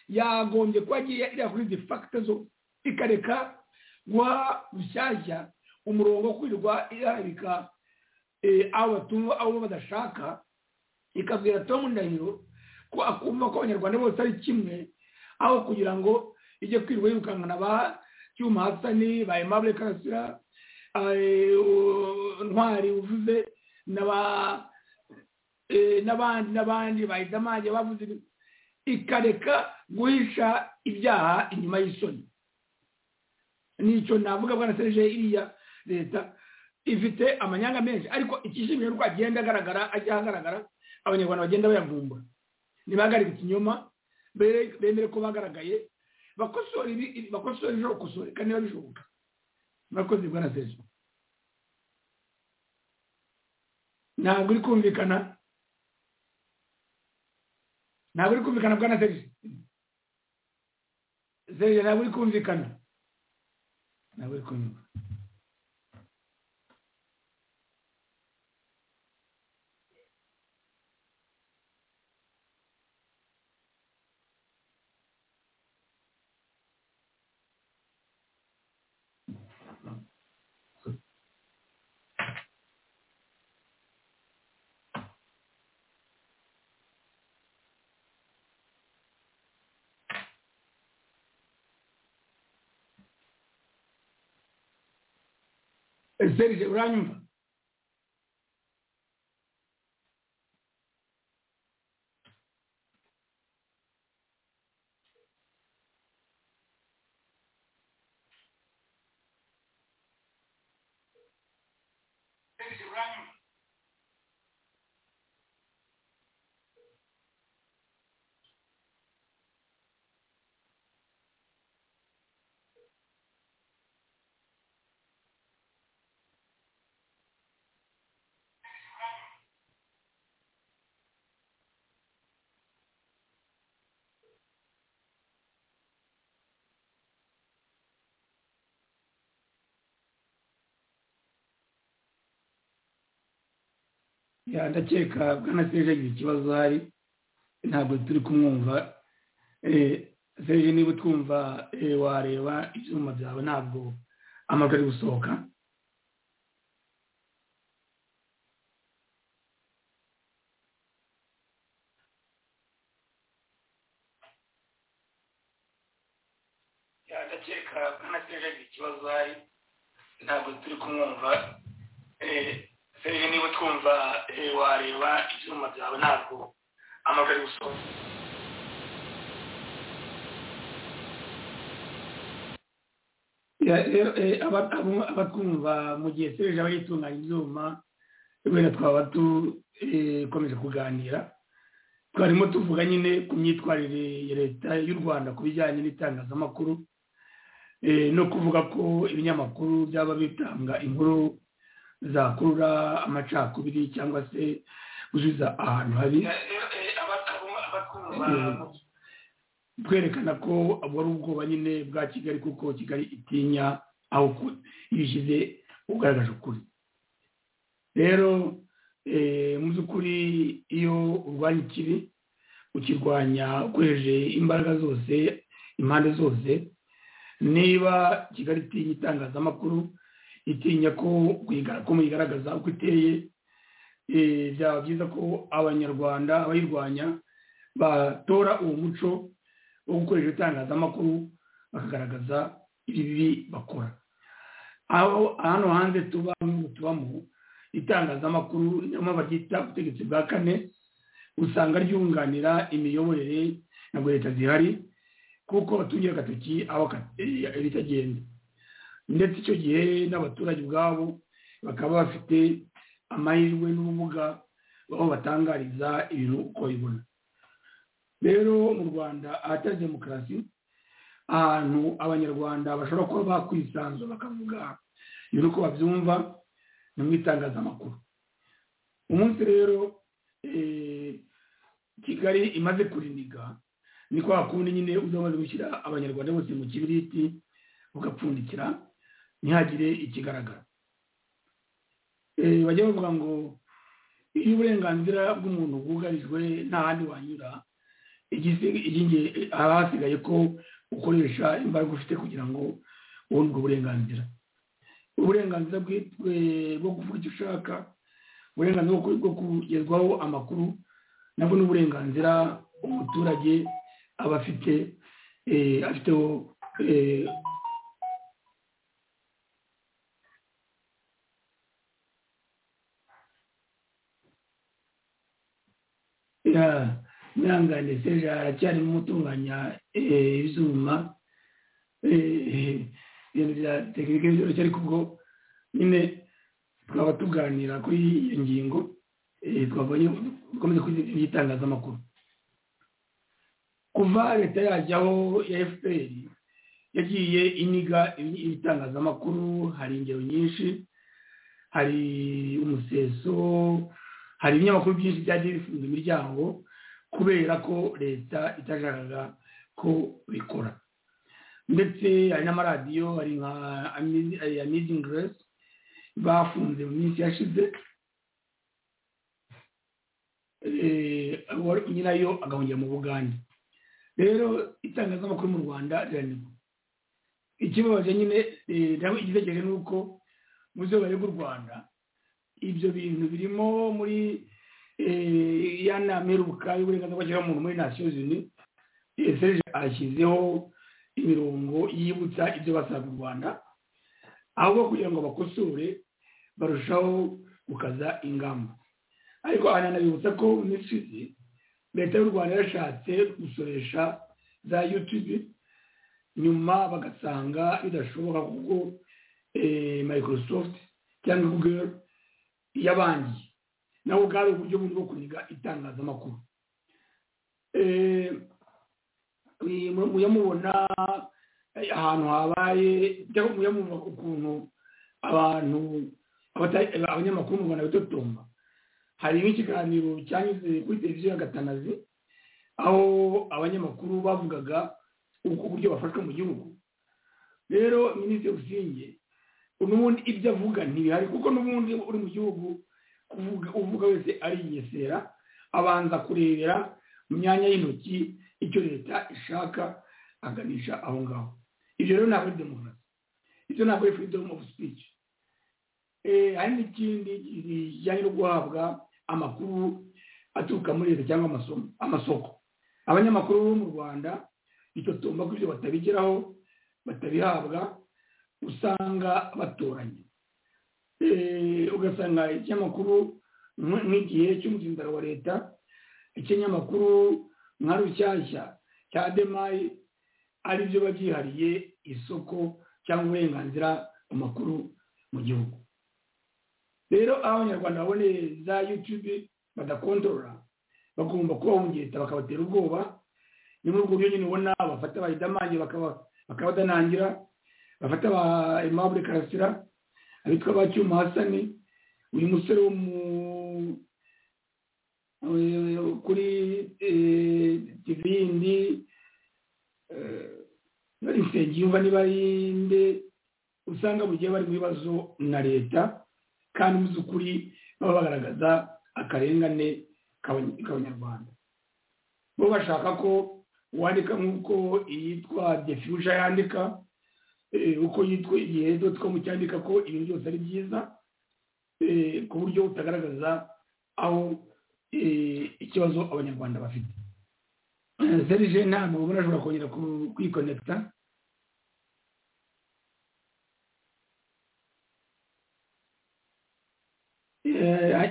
yagombye kuba agiye iriya kuri izi fagite zo ikareka guha rushyashya umurongo wo kwirirwa iharabika eh, abo batuma abo badashaka ikabwira Tom Ndahiro ko akumva ko abanyarwanda bose ari kimwe aho kugira ngo ijye kwirirwa yirukankana ba cyuma hasani ba aimable karasira eh, u- ntwari uvuze n'aba- eh, n'abandi n'abandi ba idamage bavuze ibi- ikareka guhisha ibyaha inyuma y'isoni nicyo navuga bwana serge iriya leta ifite amanyanga menshi ariko ikishimira uko agenda agaragara ajya ahagaragara abanyarwanda bagenda bayavumbura ntibahagarike ikinyoma be- bemere ko bagaragaye bakosora ibi ibi- bakosora ibishobora gukosoreka niba bishoboka murakoze bwana serge ntabwo uri kumvikana ntabwo uri kumvikana bwana serge serge ntabwo uri kumvikana ntabwo uri kumvikana serije uranyumva ya ndakeka bwana serije agira ikibazo ahari ntabwo turi kumwumva Eh, serije niba utwumva eh, wareba ibyuma byawe ntabwo amajwi ari gusohoka ya ndakeka bwana serije agira ikibazo ahari ntabwo turi kumwumva Eh, serije niba utwumva eh, wareba ibyuma byawe ntabwo amajwi ari gusohoka Ya, rero eh, aba- abo- abatwumva mu gihe serije aba yitunganya ibyuma wenda twaba dukomeje kuganira twarimo tuvuga nyine ku myitwarire ya leta y'u rwanda ku bijyanye n'itangazamakuru eh, no kuvuga ko ibinyamakuru byaba bitanga inkuru zakurura amacakubiri cyangwa se gusubiza ahantu habi Eh, twerekana ko wari ubwoba nyine bwa kigali kuko kigali itinya aho ku- iyo ishyize ugaragaje ukuri rero eh, mu by'ukuri iyo urwanya ikibi ukirwanya ukoresheje imbaraga zose impande zose niba kigali itinya itangazamakuru itinya ko kuyiga- ko muyigaragaza uko iteye eh, byaba byiza ko abanyarwanda abayirwanya batora uwo muco wo gukoresha itangazamakuru bakagaragaza ibibi bakora aho hano hanze tuba n'ubu tubamo itangazamakuru niyo mpamvu baryita ubutegetsi bwa kane usanga ryunganira imiyoborere ntabwo leta zihari kuko batungira agatoki aho ka- eh, bitagenda ndetse icyo gihe n'abaturage ubwabo bakaba bafite amahirwe n'ubumuga aho batangariza ibintu uko bibona rero mu rwanda ahatari demokarasi ahantu abanyarwanda bashobora kuba bakwisanzura bakavuga ibintu uko babyumva ni mu itangazamakuru umunsi rero eh, kigali imaze kuriniga ni kwa kundi nyine uza umaze gushyira abanyarwanda bose mu kibiriti ugapfundikira ntihagire ikigaragara Eh, bajya bavuga ngo iyo uburenganzira bw'umuntu bwugarijwe nta handi wanyura igisi- igingiri- haba hasigaye ko ukoresha imbaraga ufite kugira ngo ubone ubwo burenganzira uburenganzira bwi- bwe- bwo kuvuga icyo ushaka uburenganzira bwo bwo kugezwaho amakuru nabwo ni uburenganzira umuturage aba afite eh, afiteho eh, ya mwihangane seje aracyarimo gutunganya eh, ibyuma eh, ibintu bya tekinike byoroshye ariko ubwo nyine twaba tuganira kuri iyo ngingo eh, twabonye dukomeze kuri itangazamakuru kuva leta yajyaho ya fpr yagiye iniga ibi- ibitangazamakuru hari ingero nyinshi hari umuseso hari ibinyamakuru byinshi byagiye bifunga imiryango kubera ko leta itashakaga ko bikora ndetse hari n'amaradiyo hari nka Amazing- eh, amazing grace bafunze mu minsi yashize Eh, uwari- nyirayo agahungira mu bugande rero itangazamakuru mu rwanda riranirwa ikibabaje nyine eh, nabo igitekerezo ni uko mu byo baregwa u rwanda ibyo bintu birimo muri eh, ya nama iheruka y'uburenganzira bw'ikiremwamuntu muri nations unies Eh, serge ashyizeho imirongo yibutsa ibyo basaba u rwanda ahubwo kugira ngo bakosore barushaho gukaza ingamba ariko ananabibutsa ko mu minsi ishize leta y'u rwanda yarashatse gusoresha za yutube nyuma bagasanga bidashoboka kuko microsoft cyangwa google yabangiye nabo bwari uburyo bundi bwo kuniga itangazamakuru muyamubona ahantu habaye cyangwa muyamubona ukuntu abantu abanyamakuru mu rwanda bitotomba hari nk'ikiganiro cyanyuze kuri televiziyo ya gatanazi aho abanyamakuru bavugaga uburyo bafashwa mu gihugu rero minisitiri usinge n'ubundi ibyo avuga ntibihari kuko n'ubundi uri mu gihugu uvuga wese arigesera abanza kurebera mu myanya y'intoki icyo leta ishaka aganisha aho ngaho ibyo rero ntabwo ari demokarasi ibyo ntabwo ari freedom of speech hari n'ikindi kijyanye no guhabwa amakuru aturuka muri leta cyangwa amasoko abanyamakuru bo mu rwanda bitotomba ko ibyo batabigeraho batabihabwa usanga batoranya ugasanga ikinyamakuru nk'igihe cy'umuzinzaro wa leta ikinyamakuru nka rushyashya cya demayi aribyo biba byihariye isoko cyangwa uburenganzira ku makuru mu gihugu rero aho abanyarwanda baboneye za yutube badakontorora bagomba kubahungeta bakabatera ubwoba ni muri ubwo buryo nyine ubona bafata abahidamange bakabadanangira bafata ba aimable karasira abitwa ba cyuma hasani uyu musore wo mu kuri tivindi bari nsengiyumva niba ari nde usanga mu gihe bari mu bibazo na leta kandi mu by'ukuri baba bagaragaza akarengane k'abanyarwanda bo bashaka ko wandika nk'uko iyitwa defusha yandika uko yitwa igihe doti komu cyandika ko ibintu byose ari byiza ku buryo utagaragaza aho ikibazo abanyarwanda bafite serije ntabwo ubona ashobora kongera kwikonekita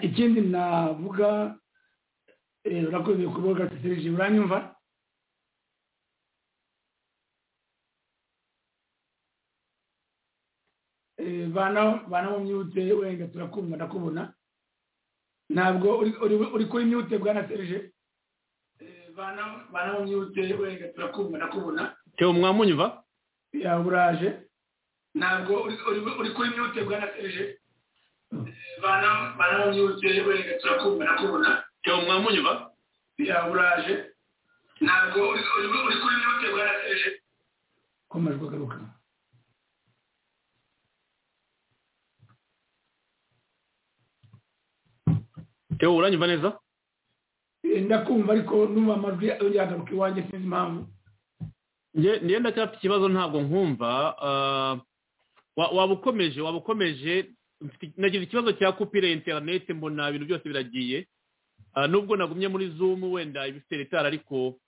ikindi navuga urakoze kuboga serije uranyumva bana mu myute wenda turakumva ndakubona ntabwo uri kuri myute bwana serije bana mu myute wenda turakumva ndakubona tewe mwamunyumva yaburaje ntabwo uri kuri myute bwana serije bana mu myute wenda turakumva ndakubona tewe mwamunyumva yaburaje ntabwo uri kuri myute bwana serije komajwe agaruka tewe uranyumva neza ndakumva ariko numva amajwi yagaruka iwanjye sinzi impamvu njye ndacyafite ikibazo ntabwo nkumva waba ukomeje waba ukomeje nagize ikibazo cya kupire interineti mbona ibintu byose biragiye nubwo nagumye muri zumu wenda ibifite retara ariko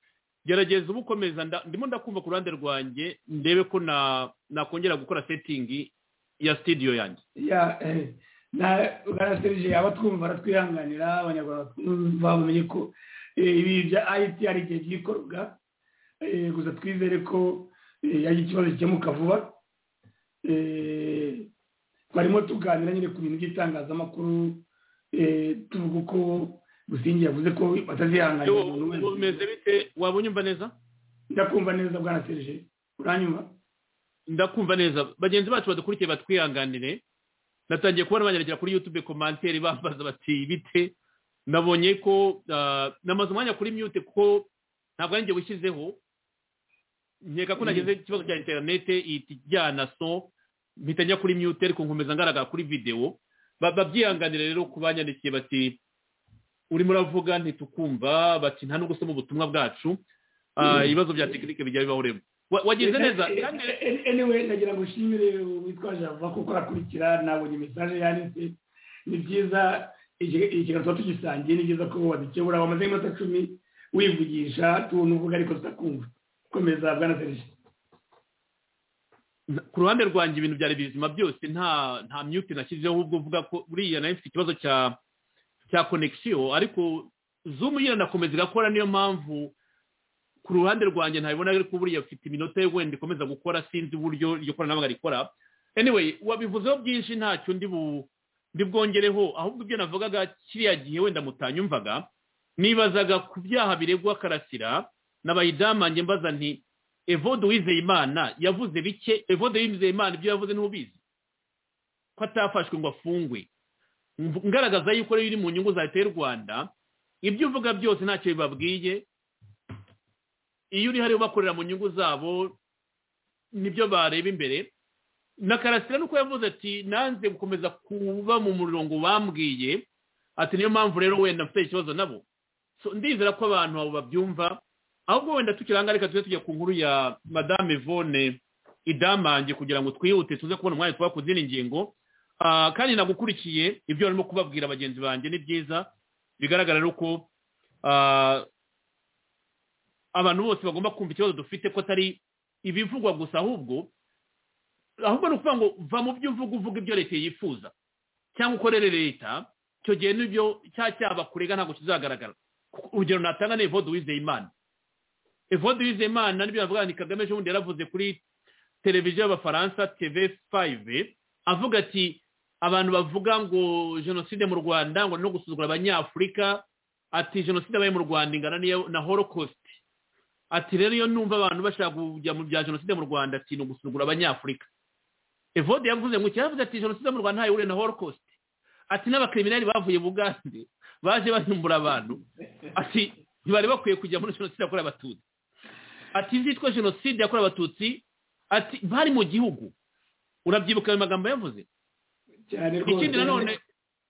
gerageza uba ukomeza ndimo ndakumva ku ruhande rwanjye ndebe ko nakongera gukora setingi ya sitidiyo yanjye na serije yaba twumva aratwihanganira abanyarwanda bamenye ko ibi bya ayiti hari igihe byikorwa gusa twizere ko yagira ikibazo gikemuka vuba twarimo tuganira nyine ku bintu by'itangazamakuru tuvuga uko gusingi yavuze ko batazihanganira umuntu wese umeze bite waba unyumva neza ndakumva neza bwa na serije uranyumva ndakumva neza bagenzi bacu badukurikiye batwihanganire natangiye kubona banyaragera kuri yutube komantere bambaza bati bite nabonye ko namaze umwanya kuri myute kuko ntabwo ari njye wishyizeho nkeka ko nageze ikibazo cya interinete ihita ijyana so mpita njya kuri myute ariko nkomeza ngaragara kuri videwo babyihanganira rero ku banyandikiye bati urimo uravuga ntitukumva bati nta no gusoma ubutumwa bwacu ibibazo bya tekinike bijya bibahoremo wagize neza kandi anyway nagira ngo ushimire witwa java kuko arakurikira nabonye mesaje yanditse ni byiza ikintu tuba tugisangiye ni byiza ko wadukebura wamaze iminota cumi wivugisha tubona uvuga ariko tutakumva komeza bwana serije ku ruhande rwanjye ibintu byari bizima byose nta nta myuti nashyizeho ubwo uvuga ko buriya nayo mfite ikibazo cya cya konegisiyo ariko zumu nyine nakomeza igakora niyo mpamvu ku ruhande rwanjye ntabibona ariko buriya mfite iminota yo wenda ikomeza gukora sinzi uburyo iryo koranabuhanga rikora anyway wabivuzeho byinshi ntacyo ndi bu bwongereho ahubwo ibyo navugaga kiriya gihe wenda mutanyumvaga nibazaga ku byaha biregwa karasira n'abayidamange mbaza nti evode wizeyimana yavuze bike evode wizeyimana ibyo yavuze ntubizi ko atafashwe ngo afungwe ngaragaza yuko rero iri mu nyungu za leta y'u rwanda ibyo uvuga byose ntacyo bibabwiye iyo uri hariya bakorera mu nyungu zabo nibyo bareba imbere na karasira nuko yavuze ati nanze gukomeza kuba mu murongo bambwiye ati niyo mpamvu rero wenda mfite ikibazo nabo ndizera ko abantu abo babyumva ahubwo wenda tukiranga reka tujye tujya ku nkuru ya madame Yvonne idamange kugira ngo twihute tuze kubona umwanya tuba ku zindi ngingo kandi nagukurikiye ibyo barimo kubabwira bagenzi banjye ni byiza bigaragara rero ko abantu bose bagomba kumva ikibazo dufite ko atari ibivugwa gusa ahubwo ahubwo ni ukuvuga ngo va mu byo uvuga uvuga ibyo leta yifuza cyangwa ukorere leta icyo gihe n'ibyo cya cyaba kurega ntabwo kizagaragara urugero natanga ni evode wizeyimana evode wizeyimana nibyo bavuga ni kagame ejo bundi yaravuze kuri televiziyo y'abafaransa tv fayive avuga ati abantu bavuga ngo jenoside mu rwanda ngo no gusuzugura abanyafurika ati jenoside yabaye mu rwanda ingana na holokositi ati rero iyo numva abantu bashaka kujya mu bya jenoside mu rwanda ati ni ugusuzugura abanyafurika evode yavuze ngo yavuze ati jenoside mu rwanda ntayo ihure na holokositi ati n'abakiriminali bavuye bugande baje bahimbura abantu ati ntibari bakwiye kujya muri jenoside yakorewe abatutsi ati izitwa jenoside yakorewe abatutsi ati bari mu gihugu urabyibuka ayo magambo yavuze ikindi nanone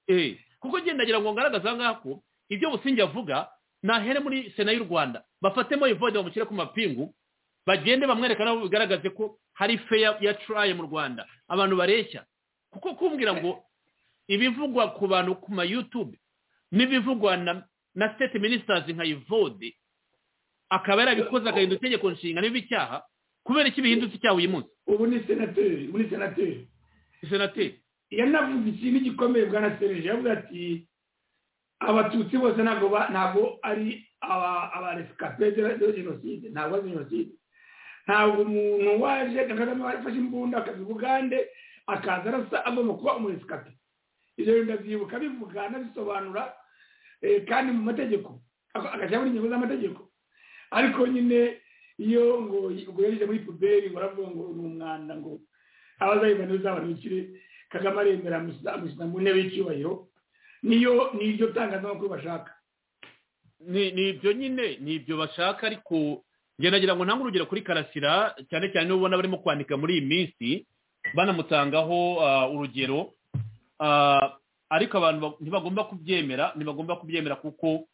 eee kuko ngendagira ngo ngaragaze aha ngaha ko ibyo busingi avuga nahere muri sena y'u rwanda bafatemo ivode bamushyire ku mapingu bagende bamwereka nabo bigaragaze ko hari feya ya turaye mu rwanda abantu bareshya kuko kumbwira ngo ibivugwa ku bantu ku mayutube n'ibivugwa na na state ministers nka ivode akaba yarabikoze agahindura itegeko nshinga niba icyaha kubera iki bihindutse icyaha uyu munsi ubu ni senateri ubu ni senateri senateri yanavuze ikintu gikomeye bwa nasereje yavuze ati abatutsi bose ntabwo ntabwo ari abaresikape de jenoside ntabwo ari jenoside ntabwo umuntu waje na kagame wafashe imbunda akaza ubugande akaza arasa agomba kuba umuresikape ibyo bintu ndabyibuka bivuga anabisobanura kandi mu mategeko agashyira muri ingingo z'amategeko ariko nyine iyo ngo uguhereje muri puberi ngo aravuga ngo ni umwanda ngo abazayibona uzabanukire kagame aremera amushyira mu ntebe y'icyubahiro niyo ni ibyo tangazamakuru bashaka ni ibyo nyine ni ibyo bashaka ariko nagira ngo ntange urugero kuri karasira cyane cyane niba ubona barimo kwandika muri iyi minsi banamutangaho urugero ariko abantu ntibagomba kubyemera ntibagomba kubyemera kuko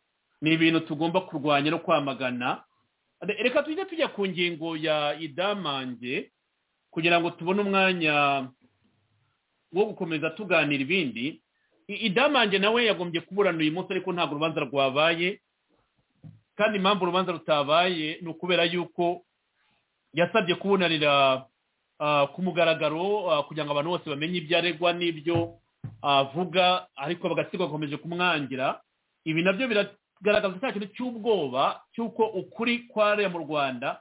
ni ibintu tugomba kurwanya no kwamagana reka tujye tujya ku ngingo ya idamange kugira ngo tubone umwanya wo gukomeza tuganira ibindi idamange nawe yagombye kuburana uyu munsi ariko ntabwo urubanza rwabaye kandi impamvu urubanza rutabaye ni ukubera yuko yasabye kubunanira ku mugaragaro kugira ngo abantu bose bamenye ibyo aregwa n'ibyo avuga ariko bagasigwa bakomeje kumwangira ibi nabyo biragaragaza cya kintu cy'ubwoba cy'uko ukuri kwarera mu rwanda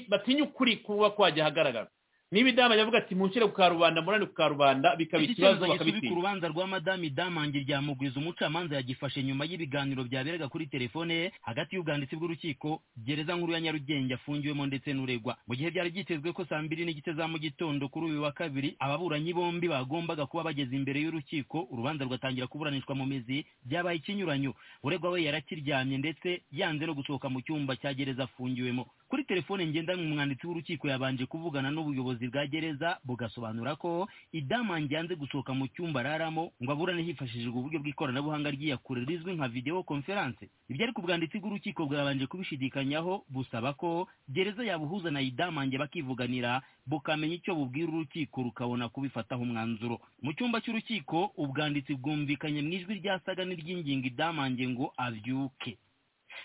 batinya ukuri kuba kwajya ahagaragara niba idama yavuga ati mushyire ku karubanda murane ku karubanda bikaba ikibazo bakabitinya ku rubanza rwa madamu idamange ryamugwiza umucamanza yagifashe nyuma y'ibiganiro byaberaga kuri telefone ye hagati y'ubwanditsi bw'urukiko gereza nkuru ya nyarugenge afungiwemo ndetse n'uregwa mu gihe byari byitezwe ko saa mbiri n'igice za mu gitondo kuri uyu wa kabiri ababuranyi bombi bagombaga kuba bageze imbere y'urukiko urubanza rwatangira kuburanishwa mu mizi byabaye ikinyuranyo uregwa we yarakiryamye ndetse yanze no gusohoka mu cyumba cya gereza afungiwemo kuri telefone ngendanwa umwanditsi w'urukiko yabanje kuvugana n'ubuyobozi bwa gereza bugasobanura ko idamange yanze gusohoka mu cyumba araramo ngo aburane hifashishijwe uburyo bw'ikoranabuhanga ry'iyakure rizwi nka videwo konferanse ibyo ariko ubwanditsi bw'urukiko bwabanje kubishidikanyaho busaba ko gereza yabuhuza na idamange bakivuganira bukamenya icyo bubwira urukiko rukabona kubifataho umwanzuro mu cyumba cy'urukiko ubwanditsi bwumvikanye mu ijwi ryasaga n'iry'ingingo idamange ngo abyuke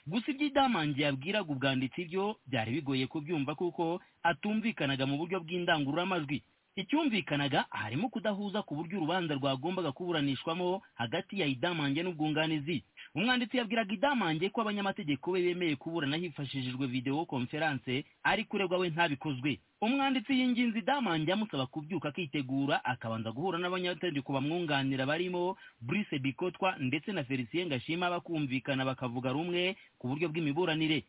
gusa ibyo idamange yabwiraga ubwanditsi byo byari bigoye kubyumva kuko atumvikanaga mu buryo bw'indangururamajwi icyumvikanaga harimo kudahuza ku buryo urubanza rwagombaga kuburanishwamo hagati ya idamange n'ubwunganizi umwanditsi yabwiraga idamange ko abanyamategeko be bemeye kuburana hifashishijwe videwo konferanse ari kuregwa we ntabikozwe umwanditsi yinginze idamange amusaba kubyuka akitegura akabanza guhura n'abanyategeko bamwunganira barimo Brice Bikotwa ndetse na Felicien Gashima bakumvikana bakavuga rumwe ku buryo bw'imiburanire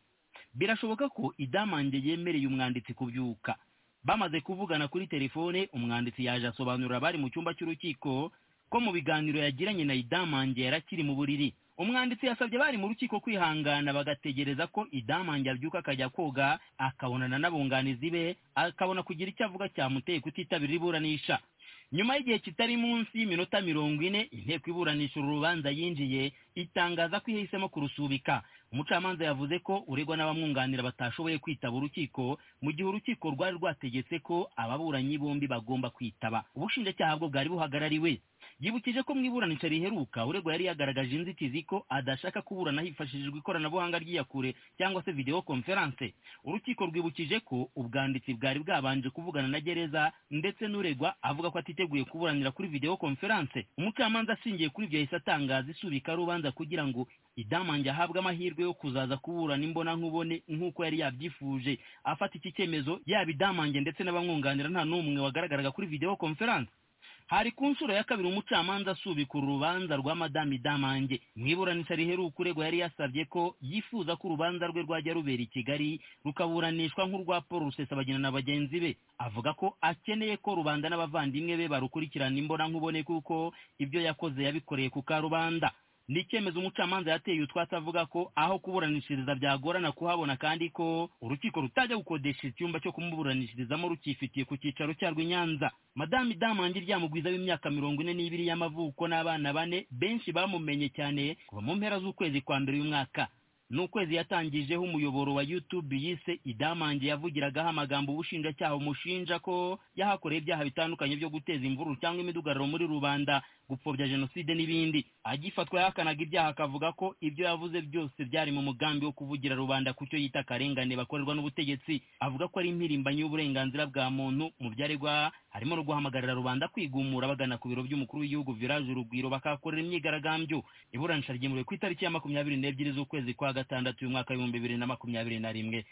birashoboka ko idamange yemereye umwanditsi kubyuka bamaze kuvugana kuri telefone umwanditsi yaje asobanurira abari mu cyumba cy'urukiko ko mu biganiro yagiranye na idamange yarakiri mu buriri umwanditsi yasabye bari mu rukiko kwihangana bagategereza ko idamange abyuka akajya koga akabonana n'abunganizi be akabona kugira icyo avuga cyamuteye kutitabira iburanisha nyuma y'igihe kitari munsi y'iminota mirongo ine inteko iburanisha uru rubanza yinjiye itangaza ko yahisemo kurusubika umucamanza yavuze ko uregwa n'abamwunganira batashoboye kwitaba urukiko mu gihe urukiko rwari rwategetse ko ababuranyi bombi bagomba kwitaba ubushinjacyaha bwo bwari buhagarariwe yibukije ko mu iburanisha riheruka uregwa yari yagaragaje inzitizi ko adashaka kuburana hifashishijwe ikoranabuhanga ry'iyakure cyangwa se videwo konferanse urukiko rwibukije ko ubwanditsi bwari bwabanje kuvugana na gereza ndetse n'uregwa avuga ko atiteguye kuburanira kuri videwo konferanse umucamanza ashingiye kuri ibyo yahise atangaza isubika rubanza kugira ngo idamange ahabwe amahirwe yo kuzaza kuburana imbonankubone nk'uko yari yabyifuje afata iki cyemezo yaba idamange ndetse n'abamwunganira nta n'umwe wagaragaraga kuri videwo konferanse hari ku nshuro ya kabiri umucamanza asubika uru rubanza rwa madamu idamange mu iburanisha riheruka uregwa yari yasabye ko yifuza ko urubanza rwe rwajya rubera i kigali rukaburanishwa nk'urwa paul rusesabagina na bagenzi be avuga ko akeneye ko rubanda n'abavandimwe be barukurikirana imbonankubone kuko ibyo yakoze yabikoreye ku karubanda ni icyemezo umucamanza yateye utwatsi avuga ko aho kuburanishiriza byagorana kuhabona kandi ko urukiko rutajya gukodesha icyumba cyo kumuburanishirizamo rukifitiye ku cyicaro cyarwo i nyanza madamu idamange ryamugwiza w'imyaka mirongo ine n'ibiri y'amavuko n'abana bane benshi bamumenye cyane kuva mu mpera z'ukwezi kwa mbere y'umwaka n'ukwezi yatangijeho umuyoboro wa youtube yise idamange yavugiragaho amagambo ubushinjacyaha umushinja ko yahakoreye ibyaha bitandukanye byo guteza imvururu cyangwa imidugararo muri rubanda gupfobya jenoside n'ibindi agifatwa yahakanaga ibyaha akavuga ko ibyo yavuze byose byari mu mugambi wo kuvugira rubanda ku cyo yita akarengane bakorerwa n'ubutegetsi avuga ko ari impirimbanyi y'uburenganzira bwa muntu mu byaregwa harimo no guhamagarira rubanda kwigumura bagana ku biro by'umukuru w'igihugu viraje urugwiro bakahakorera imyigaragambyo iburanisha ryemewe ku itariki ya makumyabiri n'ebyiri z'ukwezi kwa gatandatu y'umwaka w'ibihumbi bibiri na makumyabiri na rimwe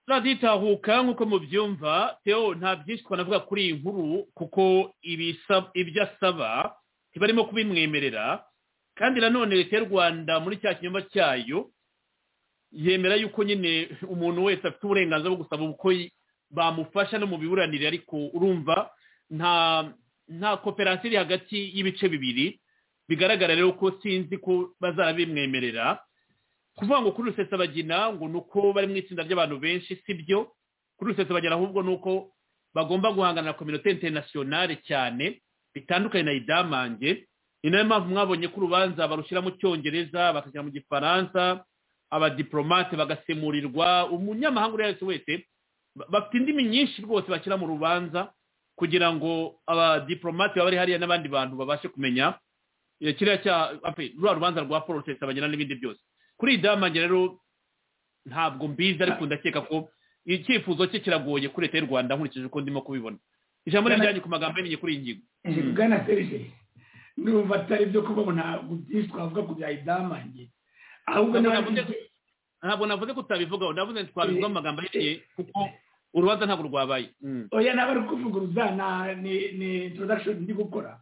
raditahuka nk'uko mubyumva teo nta byinshi twanavuga kuri iyi nkuru kuko ibyo asaba ntibarimo kubimwemerera kandi nanone leta y'u rwanda muri cya kinyoma cyayo yemera yuko nyine umuntu wese afite uburenganzira bwo gusaba uko bamufasha no mu biburanire ariko urumva nta nta koperasiyo iri hagati y'ibice bibiri bigaragara rero ko sinzi ko bazabimwemerera kuvuga ngo kuri rusesabagina ngo ni uko bari mu itsinda ry'abantu benshi si byo kuri rusesabagina ahubwo ni uko bagomba guhangana na kominote interinasiyonale cyane bitandukanye na idamange ni nayo mpamvu mwabonye ko urubanza barushyira mu cyongereza bakajya mu gifaransa abadiporomate bagasemurirwa umunyamahanga uwo ari wese wese bafite indimi nyinshi rwose bashyira mu rubanza kugira ngo abadiporomate baba hariya n'abandi bantu babashe kumenya kiriya cya ruriya rubanza rwa paul rusesabagina n'ibindi byose kuri iyi damange rero ntabwo mbizi ariko ndakeka ko icyifuzo cye kiragoye kuri leta y'u rwanda nkurikije uko ndimo kubibona ijambo ryanyu ku magambo yamenye kuri iyi ngingo bwana serije n'ubu atari ibyo kuba ntabwo byinshi twavuga ku bya idamange ahubwo ntabwo navuze ko utabivugaho navuze ngo twabivugaho amagambo ahiye kuko urubanza ntabwo rwabaye oya ntabwo ari kuvuguruza ni introduction ndi gukora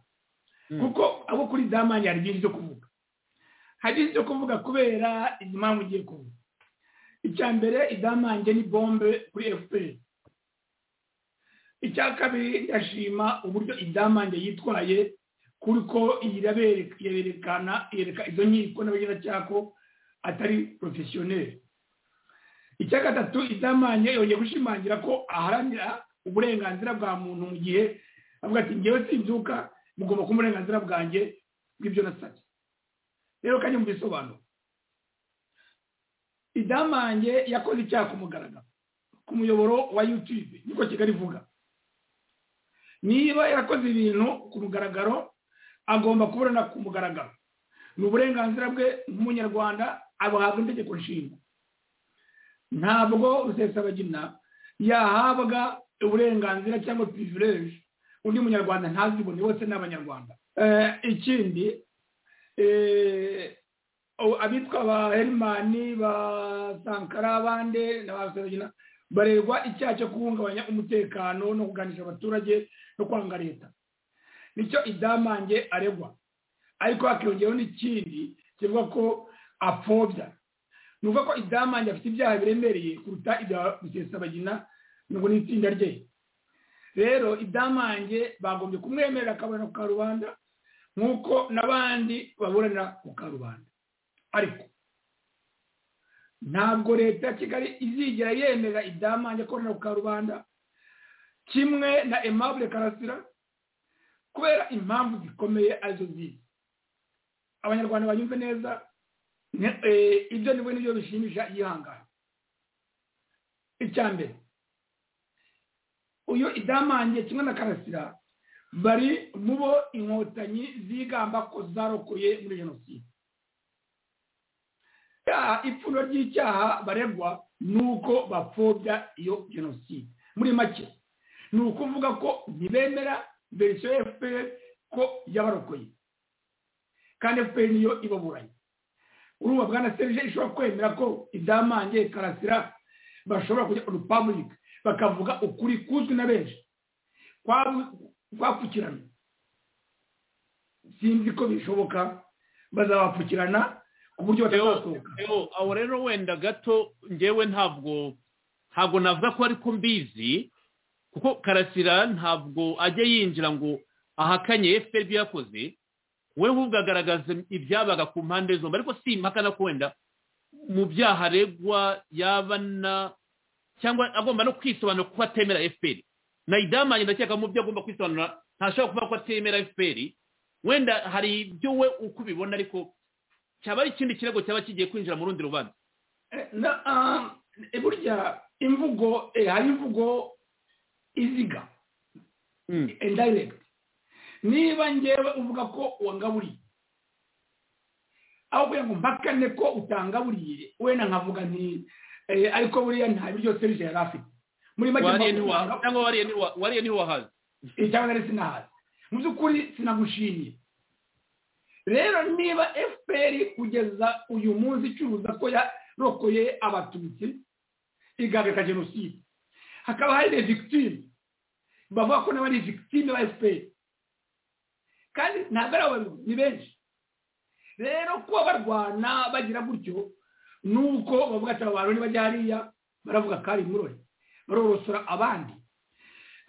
kuko abo kuri idamange hari byinshi byo kuvuga hari ibyo kuvuga kubera impamvu ugiye kuvuga icya mbere idamange ni bombe kuri fpr icya kabiri ndashima uburyo idamange yitwaye kuko yerekana yereka izo nkiko n'abagenzacyaha ko atari porofesiyoneri icya gatatu idamange yongeye gushimangira ko aharanira uburenganzira bwa muntu mu gihe avuga ati ngewe simbyuka mugomba kuba uburenganzira bwanjye bw'ibyo nasabye rero kandi mubisobanuro idamange yakoze icyaha ku mugaragaro ku muyoboro wa yutube niko kigali ivuga niba yarakoze ibintu ku mugaragaro agomba kuburana ku mugaragaro ni uburenganzira bwe nk'umunyarwanda abuhabwa itegeko nshinga ntabwo rusesabagina yahabwa uburenganzira cyangwa pirivireje undi munyarwanda ntazibone bose ni abanyarwanda Eh, ikindi eh, o- abitwa ba herimani ba sankara abande na ba rusesabagina baregwa icyaha cyo guhungabanya umutekano no kuganisha abaturage no kwanga leta nicyo idamange aregwa ariko hakiyongeyeho n'ikindi kivuga ko apfobya ni ukuvuga ko idamange afite ibyaha biremereye kuruta ibya rusesabagina nubwo n'itsinda rye rero idamange bagombye kumwemerera akaburana ku karubanda nk'uko n'abandi baburanira ku karubanda ariko ntabwo leta ya kigali izigera yemera idamange akorera ku karubanda kimwe na aimable karasira kubera impamvu zikomeye arizo zizi abanyarwanda banyumve neza ni- eh, ibyo nibwo nibyo bishimisha yihangana icya mbere uyu idamange kimwe na karasira bari mu bo inkotanyi zigamba ko zarokoye muri jenoside icyaha ipfundo ry'icyaha baregwa ni uko bapfobya iyo jenoside muri make ni ukuvuga ko ntibemera verisiyo ya fpr ko yabarokoye kandi fpr niyo ibaburanye urumva bwana serije ishobora kwemera ko idamange karasira bashobora kujya repubulika bakavuga ukuri kuzwi na benshi kwa- kwapfukirana sinzi ko bishoboka bazabapfukirana ku buryo batazasohoka Eho, aho rero wenda gato ngewe ntabwo ntabwo navuga ko ariko mbizi kuko karasira ntabwo ajya yinjira ngo ahakanye fpr ibyo yakoze we ahubwo agaragaza ibyabaga ku mpande zombi ariko si impakana ko wenda mu byaha aregwa yabana cyangwa agomba no kwisobanura kuko atemera fpr na idamanye ndakeka mu byo agomba kwisobanura ntashobora kuvuga ko atemera fpr wenda hari ibyo we uko ubibona ariko cyaba ari ikindi kirego cyaba kigiye kwinjira mu rundi rubanza na ah, eh, burya imvugo eh, hari imvugo iziga indirect niba ngewe uvuga ko wangaburiye aho kugira ngo mpakane ko utangaburiye wenda nkavuga nti eh, ariko buriya nta biryo serije yari afite muri make wariye mpamvu ntiwa- cyangwa wariye ntiwa- wariye ntiwahazi icyanga rero sinahazi mu by'ukuri sinagushimye rero niba fpr kugeza uyu munsi icuruza ko yarokoye abatutsi igahagarika jenoside hakaba hari na victime bavuga ko n'abari victime ba fpr kandi ntabwo ari abo ni benshi rero kuba barwana bagira gutyo ni uko bavuga ati aba bantu nibajya hariya baravuga ko ari murori barorosora abandi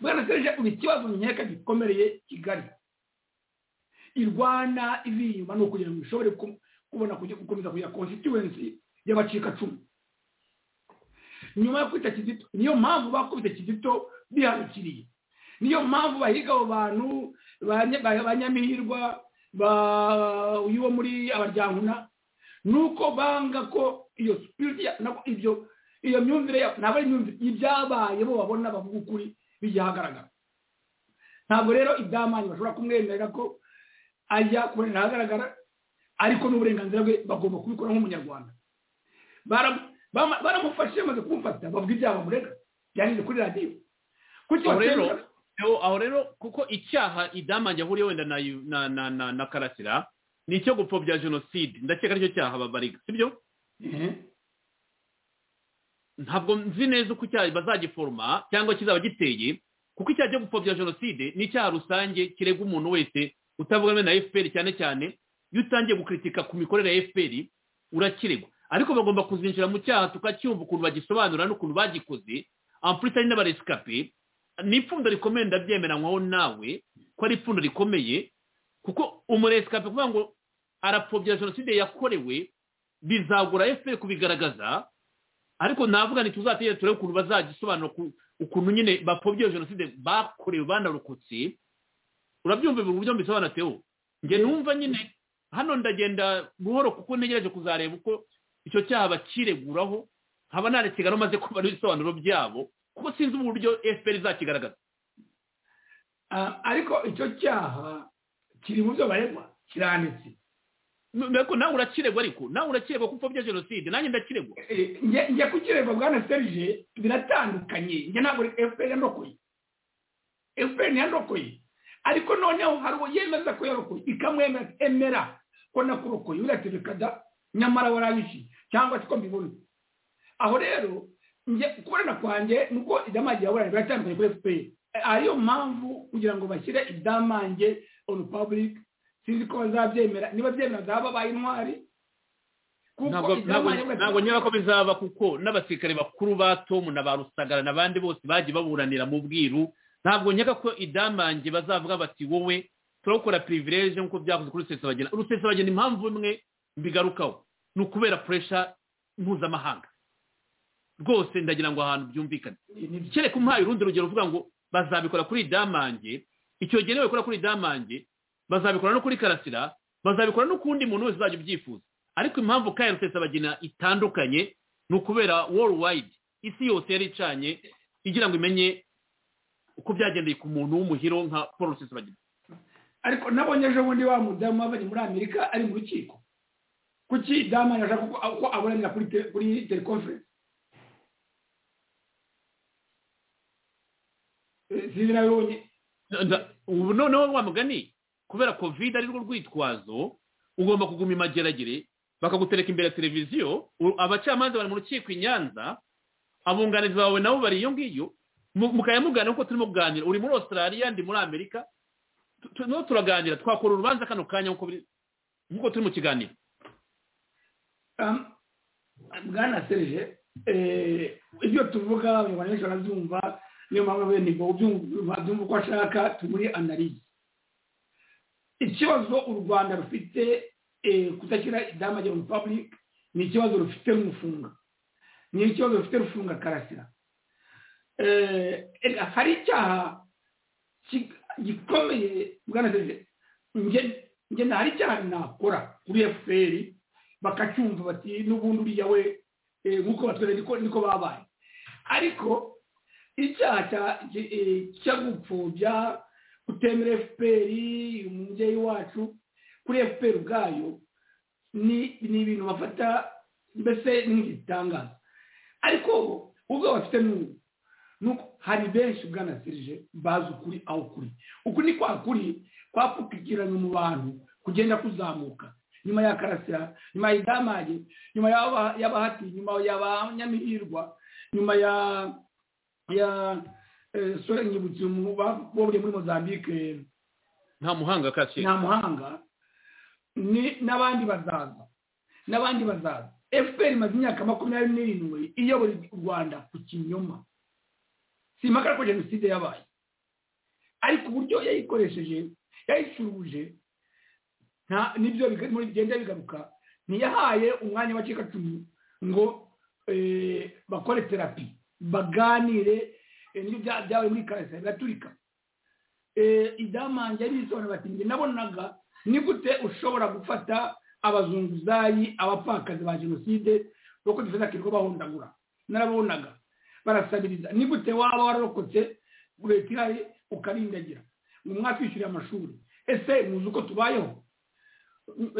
bwana serije ubu ikibazo nkeka gikomereye kigali irwana ivi inyuma ni ukugira ngo ishobore ku- kubona kujya- gukomeza kugira constituency y'abacikacumu nyuma yo kwita kizito niyo mpamvu bakubise kizito bihanukiriye niyo mpamvu bahiga abo bantu ba Nya- ba ba nyamihirwa ba uyu wo muri abaryankuna nuko banga ko iyo spirit ya- nako ibyo iyo myumvire ya- ntabwo ari imyumvire ibyabaye bo babona bavuga ukuri bigihagaragara ntabwo rero iby'amanyi bashobora kumwemerera ko ajya kubonera ahagaragara ariko n'uburenganzira bwe bagomba kubikora nk'umunyarwanda Bara- bama- baramufashe bamaze kumufata bavuga ibyaha bamurega byanyuze kuri radiyo kuki aho rero batemera- aho- aho rero kuko icyaha idamange ahuriye wenda na yu- na na na, na karasira ni icyo gupfobya jenoside ndakeka aricyo cyaha babariga sibyo Ehe. ntabwo nzi neza uko icyaha bazagiforoma cyangwa kizaba giteye kuko icyaha cyo gupfobya jenoside ni icyaha rusange kirega umuntu wese utavugana na fpr cyane cyane iyo utangiye gukritika ku mikorere ya fpr urakiregwa ariko bagomba kuzinjira mu cyaha tukacyumva ukuntu bagisobanura n'ukuntu bagikoze ampulitari n'abaresikape ni ipfundo rikomeye ndabyemeranywaho nawe ko ari ipfundo rikomeye kuko umuresikape kuvuga ngo arapfobya jenoside yakorewe bizagura fpr kubigaragaza ariko navuga nti tuzategere turebe ukuntu bazagisobanura ku- ukuntu nyine bapfobya iyo jenoside bakorewe banarokotse urabyumva ibi buryo mbisobanura tewo njye numva nyine hano ndagenda buhoro kuko ntegereje kuzareba uko icyo cyaha bakireguraho nkaba naretegano maze kubara ibisobanuro byabo kuko sinzi uburyo fpr izakigaragaza Ah, ariko icyo cyaha kiri mu byo baregwa kiranditse Mbega nawe urakiregwa ariko nawe urakiregwa kuko bya jenoside nanjye ndakiregwa Eh, njye njye ku kirego bwana serije biratandukanye njye ntabwo efuperi yandokoye efuperi yandokoye ariko noneho hari uwo yemeza ko yarokoye ikamwemera emera ko nakurokoye uriya kada nyamara warayiciye cyangwa se ko mbibona aho rero njye kubona kwanjye ni uko idamange yaburanye biratandukanye kuri efuperi ariyo mpamvu kugira ngo bashyire idamange onu paburike sinzi ko bazabyemera niba byemera zaba babaye intwari ntabwo ntabwo- ntabwo nyura ko bizaba kuko n'abasirikare bakuru ba tomu na ba rusagara n'abandi bose bagiye baburanira mu bwiru ntabwo nkeka ko idamange bazavuga bati wowe turawukora pirivireje nk'uko byakoze kuri rusesabagina rusesabagina impamvu imwe mbigarukaho ni ukubera puresha mpuzamahanga rwose ndagira ngo ahantu byumvikane kereka umpaye urundi rugero uvuga ngo bazabikora kuri damange icyo gihe niwe bakora kuri damange bazabikora no kuri karasira bazabikora no ku wundi muntu wese uzajya ubyifuza ariko impamvu ka rusesabagina itandukanye ni ukubera worldwide isi yose yari icanye igira ngo imenye uko byagendeye ku muntu w'umuhiro nka paul rusesabagina ariko nabonye ejo bundi wa mudamu wabanye muri amerika ari mu rukiko kuki damu yashaka ko ko aburanira kuri te- kuri telekonferensi Eh, sinzi nawe wabonye Nda- ubu noneho wa mugani kubera covid ari rwo rwitwazo ugomba kuguma imageragere bakagutereka imbere ya televiziyo u- abacamanza bari mu rukiko i nyanza abunganizi bawe nabo bari iyo ngiyo Mu- mukajya muganira kuko turimo kuganira uri muri australia ndi muri amerika Tu- tu- no turaganira twakora urubanza kano kanya nk'uko biri- nk'uko turi mu kiganiro Um, bwana serije eh, ibyo tuvuga abanyarwanda benshi barabyumva niyo mpamvu bene ngo ubyumva byumva uko ashaka turi muri analize ikibazo u rwanda rufite eh, kutashyira idamage mu public ni ikibazo rufite rumufunga ni ikibazo rufite rufunga karasira Eh, erega hari icyaha ki- gikomeye bwana serije njye njye nta- hari icyaha nakora kuri efuperi bakacyumva bati n'ubundi uriya we eh, nk'uko batwereka niko niko babaye ariko icyaha cya- cya- eh, cyo gupfobya kutemera efuperi umubyeyi wacu kuri efuperi ubwayo ni ni ibintu bafata mbese nk'igitangaza ariko ubwo bafite n'ubu nuko hari benshi bwana serije bazi ukuri aho kuri uku ni kwa kuri kwapfukikiranye mu bantu kugenda kuzamuka nyuma ya karasira nyuma ya idamage nyuma y'aba- y'abahati nyuma y'abanyamihirwa nyuma ya ya eh, sore nyibutse umu- ba- buriye muri mozambique nta muhanga kashe nta muhanga ni n'abandi bazaza n'abandi bazaza fpr imaze imyaka makumyabiri n'irindwi iyobora u rwanda ku kinyoma simpaka ko jenoside yabaye ariko uburyo yayikoresheje yayicuruje nta- nibyo biga- muri bigenda bigaruka ntiyahaye umwanya w'abacikacumu ngo eh, bakore terapi baganire eh, nibyo bya- byabaye muri karasira biraturika eh, idamange arisobanura bati njye nabonaga ni gute ushobora gufata abazunguzayi abapfakazi ba jenoside kuko dufite akirirwa bahondagura narabonaga barasabiriza ni gute waba wararokotse leta ihari ukarindagira ngo mwakwishyuriye amashuri ese muzi uko tubayeho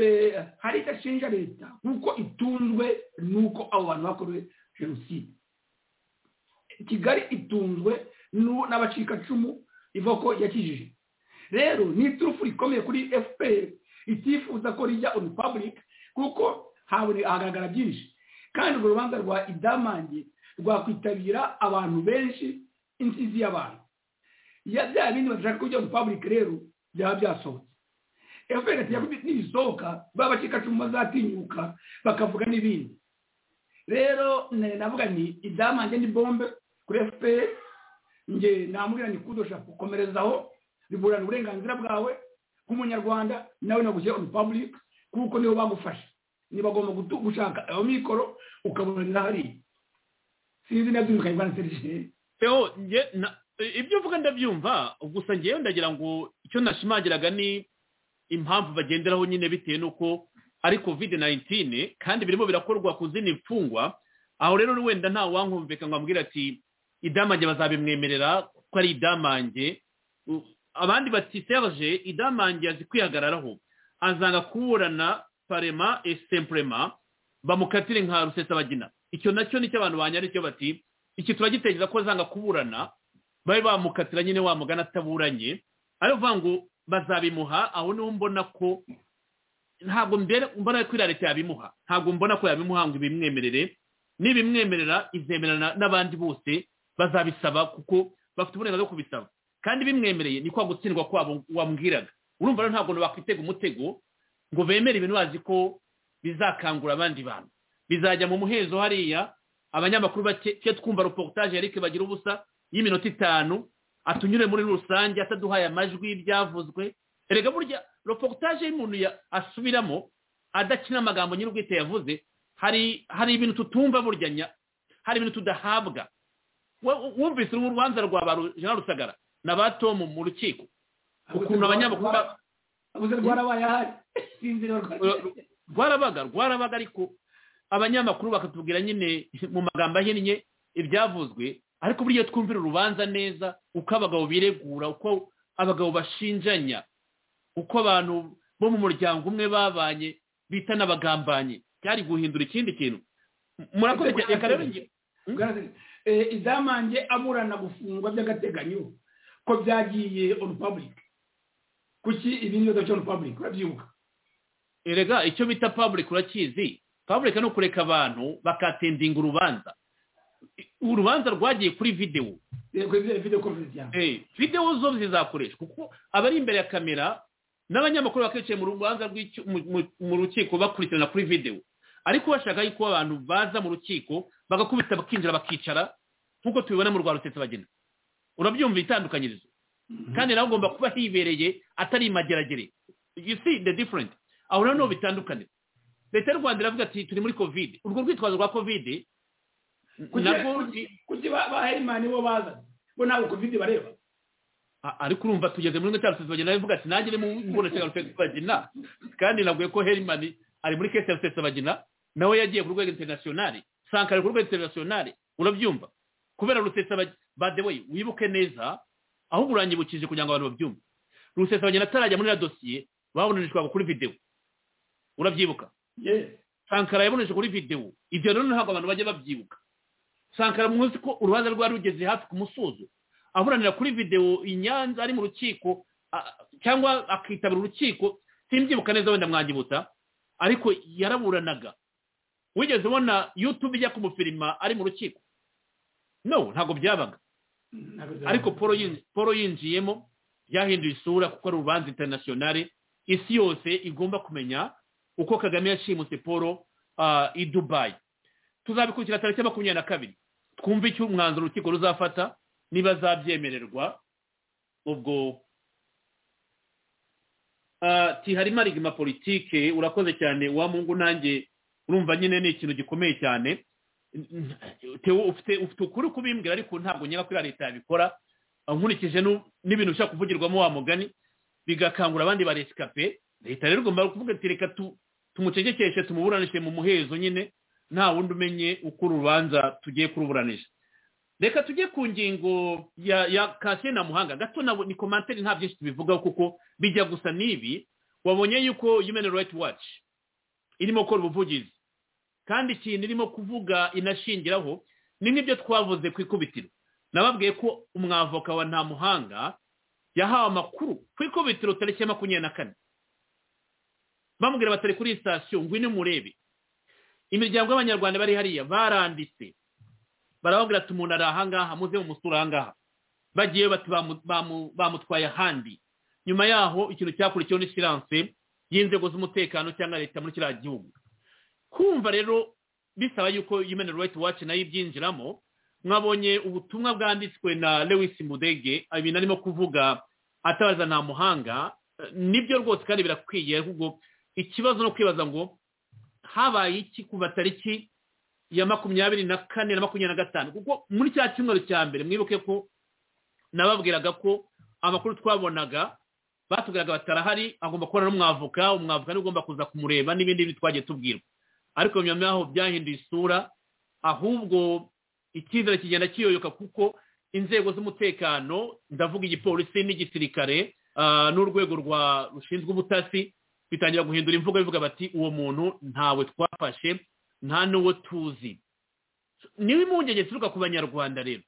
Eh, hari icyo ashinja leta kuko itunzwe n'uko abo bantu bakorewe jenoside kigali itunzwe nu- n'abacikacumu ivoko yakijije rero ni iturufu rikomeye kuri fpr itifuza ko rijya on public kuko habone hagaragara byinshi kandi urwo rubanza rwa idamange rwakwitabira abantu benshi insizi y'abantu ya bya bindi bashaka kujya on public rero byaba byasohotse fpr ati yakubise nibisohoka ba bacikacumu bazatinyuka bakavuga n'ibindi rero ne- navuga ni idamange ni bombe kuri fpr nge namubwira ni kudosha kukomerezaho biburana uburenganzira bwawe nk'umunyarwanda nawe nagushyize on public kuko nibo bagufashe ntibagomba gutu- gushaka ayo mikoro ukaburanira hariya sinzi nabyo bikayivana serije Eo, nge, na, e- ibyo uvuga ndabyumva gusa ngewe ndagira ngo icyo nashimagiraga ni impamvu bagenderaho nyine bitewe n'uko ari covid 19 kandi birimo birakorwa ku zindi mfungwa aho rero wenda nta wankumvika ngo ambwira ati idamange bazabimwemerera ko ari idamange U- abandi bati serge idamange azi kwihagararaho azanga kuburana parema et simplement bamukatire nka rusesabagina icyo nacyo nicyo abantu banyaricyo bati iki turagitekereza ko zanga kuburana babe bamukatira nyine wa mugana ataburanye ari ukuvuga ngo bazabimuha aho niho mbona ko ntabwo mbona ko iriya leta yabimuha ntabwo mbona ko yabimuha ngo ibimwemerere nibimwemerera izemerana n'abandi bose bazabisaba kuko bafite uburenganzira bwo kubisaba kandi bimwemereye ni kwa gutsindwa kwabo wambwiraga urumva rero ntabwo bakwitega umutego ngo bemere ibintu bazi ko bizakangura abandi bantu bizajya mu muhezo hariya abanyamakuru bake twumva reportage yarike bagira ubusa y'iminota itanu atunyure muri rusange ataduhaye amajwi y'ibyavuzwe erega burya reportage y'umuntu asubiramo adakina amagambo nyir'ubwite yavuze hari hari ibintu tutumva buryanya hari ibintu tudahabwa wumvise urubanza rwa ba jean rusagara na ba tomu mu rukiko ukuntu abanyamakuru rwarabaye ahari sinzira rwarabaga rwarabaga ariko abanyamakuru bakatubwira nyine mu magambo ahinnye ibyavuzwe ariko buriya twumvira urubanza neza uko abagabo biregura uko abagabo bashinjanya uko abantu bo mu muryango umwe babanye bita n'abagambanye byari guhindura ikindi kintu murakoze cyane reka rero izamange aburana gufungwa by'agateganyo ko byagiye onu pabulike kuki ibindi bibazo byo onu pabulike urabyibuka erega icyo bita pabulike urakizi pabulike ni ukureka abantu bakatendinga urubanza urubanza rwagiye kuri videwo videwo zo zizakoreshwa kuko abari imbere ya kamera n'abanyamakuru bakicaye mu rubanza mu rukiko bakurikirana kuri videwo ariko bashaka yuko abantu baza mu rukiko bagakubita bakinjira bakicara nk'uko tubibona mu rwa bagena urabyumva itandukanyirizo kandi nawe ugomba kuba hibereye atari imageragere you see the different aho rero niho bitandukanira leta y'u rwanda iravuga ati turi muri kovide urwo rwitwazo rwa kovide kuki ba herimani bo baza bo ntabwo kovide bareba ariko urumva tugeze muri cya rusesa bagena bivuga ati nanjye mu mbona cya rusesa bagena kandi naguye ko herimani ari muri kesi ya rusesa bagena nawe yagiye ku rwego interinasiyonari sankara ku rwego interinasiyonari urabyumva kubera rusesa bade we wibuke neza ahubwo uranyibukije kugira ngo abantu babyumve rusesa bagena atarajya muri iriya dosiye babonanishwaga kuri videwo urabyibuka sankara yaboneje kuri videwo ibyo rero ntabwo abantu bajya babyibuka sankara muzi ko urubanza rwari rugeze hafi ku musozo aburanira kuri videwo i nyanza ari mu rukiko cyangwa akitabira urukiko simbyibuka neza wenda mwangibutsa ariko yaraburanaga wigeze ubona yutube ijya kumufirima ari mu rukiko no ntabwo byabaga ariko paul yinjiyemo byahinduye isura kuko ari urubanza interinasiyonari isi yose igomba kumenya uko kagame yashimuse paul i dubayi tuzabikurikira tariki makumyabiri na kabiri twumve icyo umwanzuro urukiko ruzafata niba zabyemererwa ubwo tiharimo arigima politike urakoze cyane wa mungu nanjye urumva nyine ni ikintu gikomeye cyane ufite ukuri kubimbwira ariko ntabwo nyine ko leta yabikora nkurikije n'ibintu bishobora kuvugirwamo wa mugani bigakangura abandi ba resikape leta rero igomba kuvuga ati reka tumucecekeshe tumuburanishe mu muhezo nyine nta wundi umenye uko urubanza tugiye kuruburanisha reka tujye ku ngingo ya ya kasiye na muhanga gato nabo ni komantere nta byinshi tubivugaho kuko bijya gusa n'ibi wabonye yuko human right watch irimo gukora ubuvugizi kandi ikintu irimo kuvuga inashingiraho ni nk'ibyo twavuze ku ikubitiro nababwiye ko umwavoka wa nta muhanga yahawe amakuru ku ikubitiro tariki ya makumyabiri na kane bamubwira batari kuri sitasiyo ngwino murebe imiryango y'abanyarwanda bari hariya baranditse barababwira ati umuntu ari ahangaha muze mu musura ahangaha bagiye bati bamutwaye ahandi nyuma yaho ikintu cyakurikiyeho ni siranse y'inzego z'umutekano cyangwa leta muri kiriya gihugu kumva rero bisaba yuko human right watch nayo ibyinjiramo mwabonye ubutumwa bwanditswe na lewis mudege ibintu arimo kuvuga atabaza nta muhanga nibyo rwose kandi birakwiye ahubwo ikibazo no kwibaza ngo habaye iki kuva tariki ya makumyabiri na kane na makumyabiri na gatanu kuko muri cya cyumweru cya mbere mwibuke ko nababwiraga ko amakuru twabonaga batubwiraga batarahari agomba kubona n'umwavoka umwavoka niwe ugomba kuza kumureba n'ibindi bintu twagiye tubwirwa ariko nyuma yaho byahinduye isura ahubwo icyizere kigenda kiyoyoka kuko inzego z'umutekano ndavuga igipolisi n'igisirikare n'urwego rushinzwe ubutasi bitangira guhindura imvugo bivuga bati uwo muntu ntawe twafashe nta n'uwo tuzi niba impungenge zituruka ku banyarwanda rero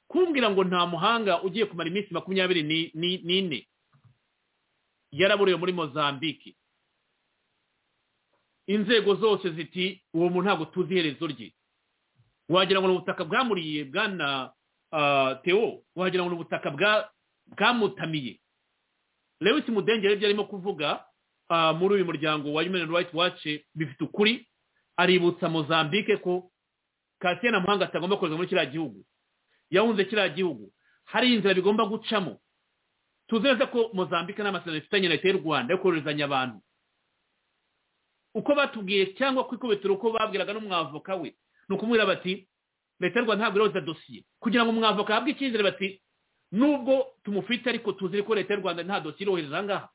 kumbwira ngo nta muhanga ugiye kumara iminsi makumyabiri ni- ni- n'ine yaraburiwe muri mozambike inzego zose ziti uwo muntu ntabwo tuzi iherezo rye wagira ngo ni ubutaka bwamuriye bwana ah, teo wagira ngo ni ubutaka bwa- bwamutamiye lewis mudengere ibyo arimo kuvuga ah, muri uyu muryango wa human rights watch bifite ukuri aributsa mozambike ko kasiyana muhanga atagomba koherezwa muri kiriya gihugu yahunze kiriya gihugu hari inzira bigomba gucamo tuzi neza ko mozambike n'amasezerano ifitanye na leta y'u rwanda yo koherezanya abantu uko batubwiye cyangwa ku ikubitiro uko babwiraga n'umwavoka we ni ukumubwira bati leta y'u rwanda ntabwo iroza dosiye kugira ngo umwavoka ahabwe icyizere bati nubwo tumufite ariko tuzi ko leta y'u rwanda nta dosiye irohereza aha ngaha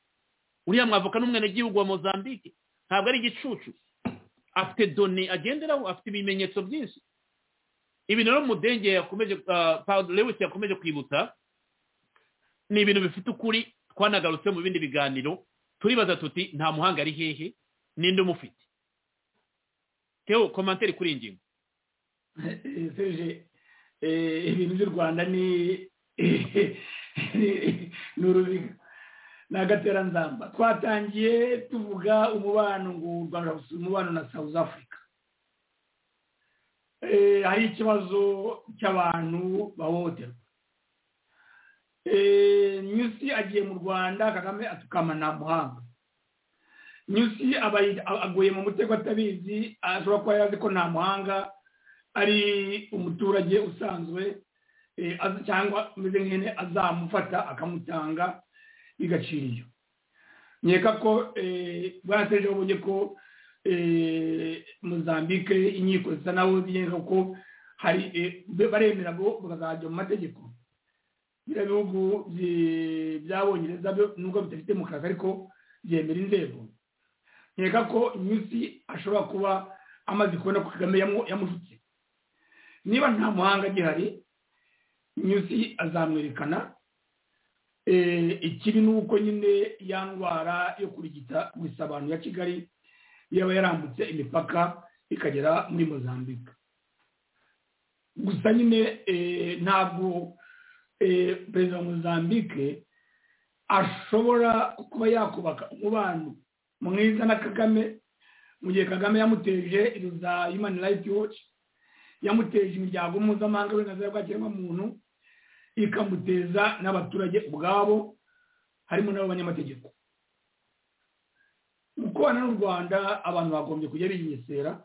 uriya mwavoka n'umwenegihugu wa mozambike ntabwo ari igicucu afite done agenderaho afite ibimenyetso byinshi ibi rero mudenge yakomeje ah, Paul lewis yakomeje kwibutsa ni ibintu bifite ukuri twanagarutse mu bindi biganiro turibaza tuti nta muhanga ari hehe ninde umufite teo komantere kuri iyi ngingo serge eh, ibintu by'u rwanda ni ni- ni uruziga ni agateranzamba twatangiye tuvuga umubano ngo u rwanda rusubiza umubano na south africa Eh, hari ikibazo cy'abantu bahohoterwa Eh, nyusi agiye mu rwanda kagame atukama na muhanga nyusi aba aguye mu mutego atabizi ashobora kuba yari azi ko nta muhanga ari umuturage usanzwe eh, az- cyangwa umeze nk'ihene azamufata akamutanga bigacira iyo nkeka ko eh, bwana serge wabonye ko eh, mozambique inkiko zisa naho zigenga ko hari eh, be- baremera ngo bakazajya mu mategeko biriya bihugu byi- by'abongereza byo nubwo bidafite demokarasi ariko byemera inzego nkeka ko iminsi ashobora kuba amaze kubona ko kagame yamu- yamushutse niba nta muhanga gihari nyusi azamwerekana Eh, ikibi ni uko nyine ya ndwara yo kurigita gusa abantu ya kigali yaba yarambutse imipaka ikagera muri mozambique gusa nyine eh, ntabwo eh, perezida wa mozambique ashobora kuba yakubaka umubano mwiza na kagame mu gihe kagame yamuteje iruza human rights watch yamuteje imiryango mpuzamahanga y'uburenganzira bwa kiremwamuntu ikamuteza n'abaturage ubwabo harimo n'abanyamategeko mu kubana n'u rwanda abantu bagombye kujya binyesera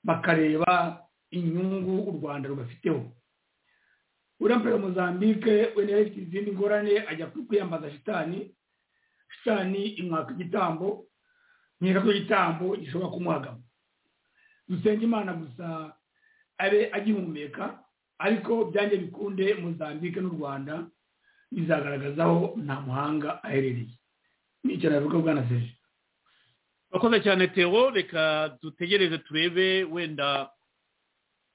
bakareba inyungu u rwanda rubafiteho uriya perezida wa mozambique we nawe afite izindi ngorane ajya kwiyambaza shitani shitani imwaka igitambo nkeka ko igitambo gishobora kumuhagama dusenge imana gusa abe agihumeka ariko byange bikunde mozambique n'u rwanda bizagaragaza aho nta muhanga aherereye nicyo nabivuga bwana serge wakoze cyane teo reka dutegereze turebe wenda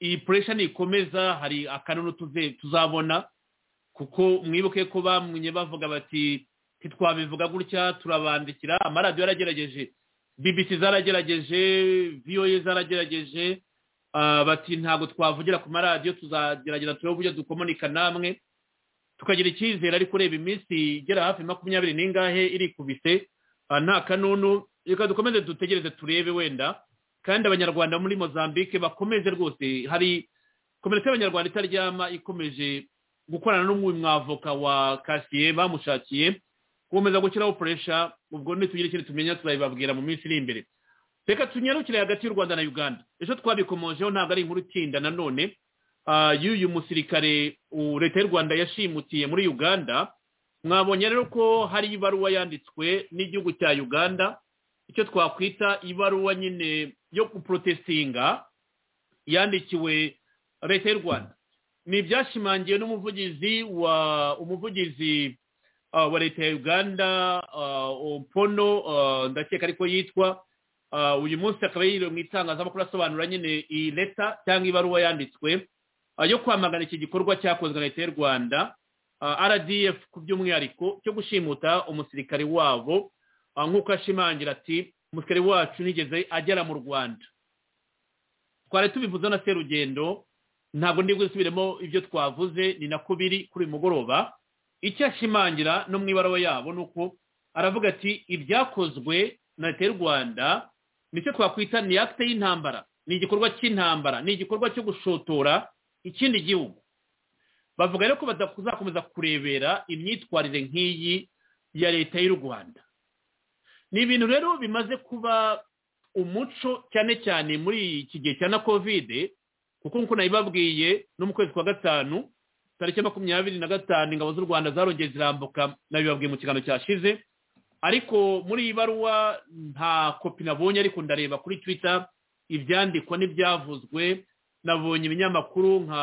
iyi puresha nikomeza hari akanunu tuze- tuzabona kuko mwibuke ko bamwe bavuga bati ntitwabivuga gutya turabandikira amaradiyo yaragerageje bbc zaragerageje voa zaragerageje ah, bati ntabwo twavugira ku maradiyo tuzagerageza turebe uburyo dukomonika namwe tukagira icyizere ariko ureba iminsi igera hafi makumyabiri n'ingahe irikubise ah, nta kanunu reka dukomeze dutegereze turebe wenda kandi abanyarwanda muri mozambique bakomeze rwose hari komite y'abanyarwanda itaryama ikomeje gukorana n'umwe mwavoka wa kasiye bamushakiye gukomeza gushyiraho puresha ubwo nitugira ikindi tumenya turabibabwira mu minsi iri imbere reka tunyarukire hagati y'u rwanda na uganda ejo twabikomojeho ntabwo ari inkuru itinda nanone Ah, y'uyu musirikare u- leta y'u rwanda yashimutiye muri uganda mwabonye rero ko hari ibaruwa yanditswe n'igihugu cya uganda icyo twakwita ibaruwa nyine yo guprotestinga yandikiwe leta y'u rwanda ni ibyashimangiwe n'umuvugizi wa umuvugizi ah, wa leta ya uganda ah, opono ah, ndakeka ariko yitwa Ah, uyu munsi akaba yiriwe mu itangazamakuru asobanura nyine iyi leta cyangwa ibaruwa yanditswe ah, yo kwamagana iki gikorwa cyakozwe na leta y'u rwanda ah, rdf ku by'umwihariko cyo gushimuta umusirikare wabo ah, nk'uko ashimangira ati umusirikare wacu ntigeze agera mu rwanda twari tubivuze na serugendo ntabwo ndi gusubiremo ibyo twavuze ni nako biri kuri uyu mugoroba icyo ashimangira no mu ibaruwa yabo ni uko aravuga ati ibyakozwe na leta y'u rwanda nicyo twakwita ni akite y'intambara ni igikorwa cy'intambara ni igikorwa cyo gushotora ikindi gihugu bavuga rero ko batazakomeza kurebera imyitwarire nk'iyi ya leta y'u rwanda ni ibintu rero bimaze kuba umuco cyane cyane muri iki gihe cya na kovide kuko nk'uko nabibabwiye no mu kwezi kwa gatanu tariki makumyabiri na gatanu ingabo z'u rwanda zarongeye zirambuka nabibabwiye mu kiganiro cyashize ariko muri iyi baruwa nta kopi nabonye ariko ndareba kuri twita ibyandikwa n'ibyavuzwe nabonye ibinyamakuru nka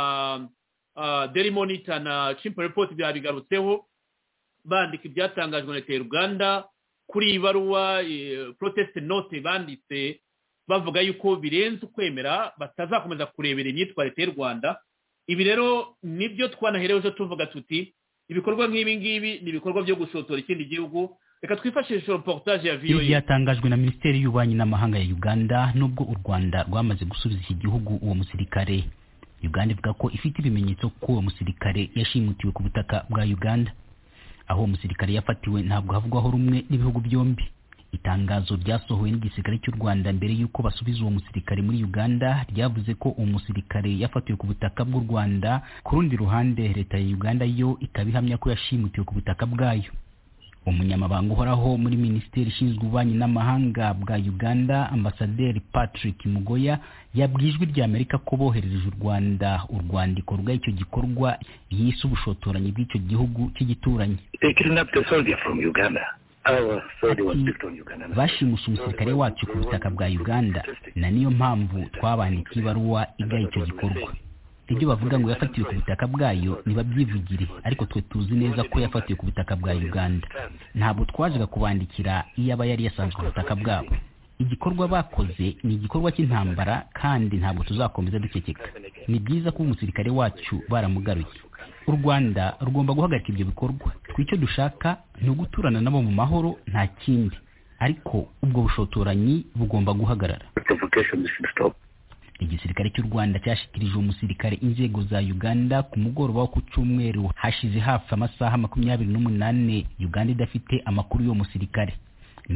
deli monita na cimpa report byabigarutseho bandika ibyatangajwe na leta y'u rwanda kuri iyi baruwa proteste note banditse bavuga yuko birenze ukwemera batazakomeza kurebera imyitwarire y'u rwanda ibi rero nibyo twanahereweho tuvuga tuti ibikorwa nk'ibi ngibi ni ibikorwa byo gushotora ikindi gihugu reka twifashishe reportage ya ibi voa byatangajwe na minisiteri y'ububanyi n'amahanga ya uganda nubwo u rwanda rwamaze gusubiza iki gihugu uwo musirikare uganda ivuga ko ifite ibimenyetso ko uwo musirikare yashimutiwe ku butaka bwa uganda aho uwo musirikare yafatiwe ntabwo havugwaho rumwe n'ibihugu byombi itangazo ryasohowe n'igisirikare cy'u rwanda mbere y'uko basubiza uwo musirikare muri uganda ryavuze ko uwo musirikare yafatiwe ku butaka bw'u rwanda ku rundi ruhande leta ya uganda yo ikaba ihamya ko yashimutiwe ku butaka bwayo umunyamabanga uhoraho muri minisiteri ishinzwe ububanyi n'amahanga bwa uganda ambasaderi patrick mugoya yabwiye ijwi rya amerika ko boherereje u rwanda urwandiko rw'icyo gikorwa yise ubushotoranyi bw'icyo gihugu cy'igituranyi They kidnapped a soldier from Uganda. Our soldier was picked on Uganda. bashimusha umusirikare wacu ku butaka bwa uganda na niyo mpamvu twabandikiye ibaruwa igaya icyo gikorwa ibyo bavuga ngo yafatiwe ku butaka bwayo ntibabyivugire ariko twe tuzi neza ko yafatiwe ku butaka bwa uganda ntabwo twajaga kubandikira iyo aba yari yasanzwe ku butaka bwabo igikorwa bakoze ni igikorwa cy'intambara kandi ntabwo tuzakomeza duceceka ni byiza ko umusirikare wacu baramugaruye u rwanda rugomba guhagarika ibyo bikorwa twe icyo dushaka ni uguturana nabo mu mahoro nta kindi ariko ubwo bushotoranyi bugomba guhagarara Provocation should stop. igisirikare cy'u rwanda cyashikirije umusirikare inzego za uganda ku mugoroba wo ku cyumweru hashize hafi amasaha makumyabiri n'umunani uganda idafite amakuru y'uwo musirikare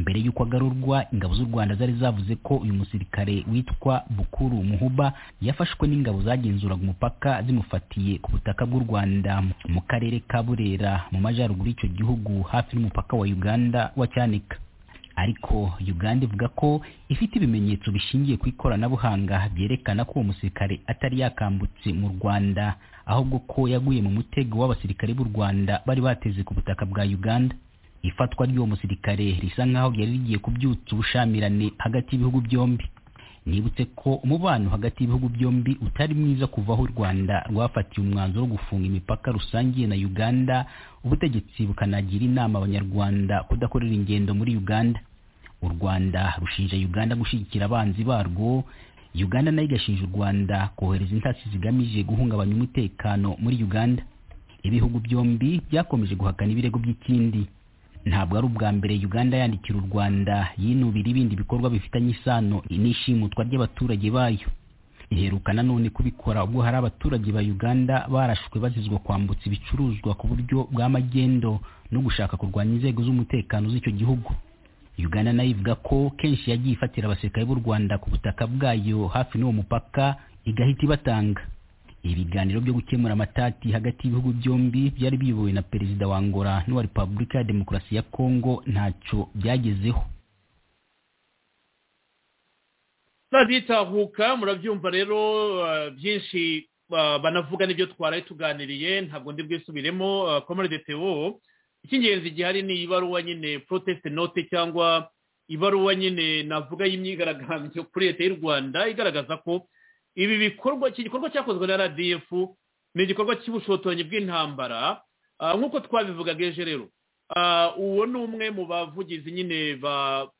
mbere y'uko agarurwa ingabo z'u rwanda zari zavuze ko uyu musirikare witwa bukuru muhuba yafashwe n'ingabo zagenzuraga umupaka zimufatiye ku butaka bw'u rwanda mu karere ka burera mu majyaruguru y'icyo gihugu hafi n'umupaka wa uganda wa cyanika ariko uganda ivuga ko ifite ibimenyetso bishingiye ku ikoranabuhanga byerekana ko uwo musirikare atari yakambutse mu rwanda ahubwo ko yaguye mu mutego w'abasirikare b'u rwanda bari bateze ku butaka bwa uganda ifatwa ry'uwo musirikare risa nk'aho ryari rigiye kubyutsa ubushamirane hagati y'ibihugu byombi nibutse ko umubano hagati y'ibihugu byombi utari mwiza kuva aho u rwanda rwafatiye umwanzuro wo gufunga imipaka rusange na uganda ubutegetsi bukanagira inama abanyarwanda kudakorera ingendo muri uganda u rwanda rushinja uganda gushyigikira abanzi barwo uganda nayo igashinja u rwanda kohereza intasi zigamije guhungabanya umutekano muri uganda ibihugu byombi byakomeje guhakana ibirego by'ikindi ntabwo ari ubwa mbere uganda yandikira u rwanda yinubira ibindi bikorwa bifitanye isano n'ishimutwa ry'abaturage bayo iheruka nanone kubikora ubwo hari abaturage ba uganda barashwe bazizwa kwambutsa ibicuruzwa ku buryo bwa magendo no gushaka kurwanya inzego z'umutekano z'icyo gihugu uganda nayo ivuga ko kenshi yagiye ifatira abasirikare b'u rwanda ku butaka bwayo hafi n'uwo mupaka igahita ibatanga ibiganiro byo gukemura amatati hagati y'ibihugu byombi byari biyobowe na perezida wa angola n'uwa repubulika ya demokarasi ya kongo ntacyo byagezeho bazitahuka murabyumva rero eh, byinshi ah, banavuga n'ibyo twaraye tuganiriye ntabwo ndi bwisubiremo ah, komore de tewo icy'ingenzi gihari ni ibaruwa nyine proteste note cyangwa ibaruwa nyine navuga y'imyigaragambyo kuri leta y'u rwanda igaragaza ko ibi bikorwa iki gikorwa cyakozwe na rdf ni igikorwa cy'ubushotoranyi bw'intambara Ah, nk'uko twabivugaga ejo rero Ah, uwo ni umwe mu bavugizi nyine ba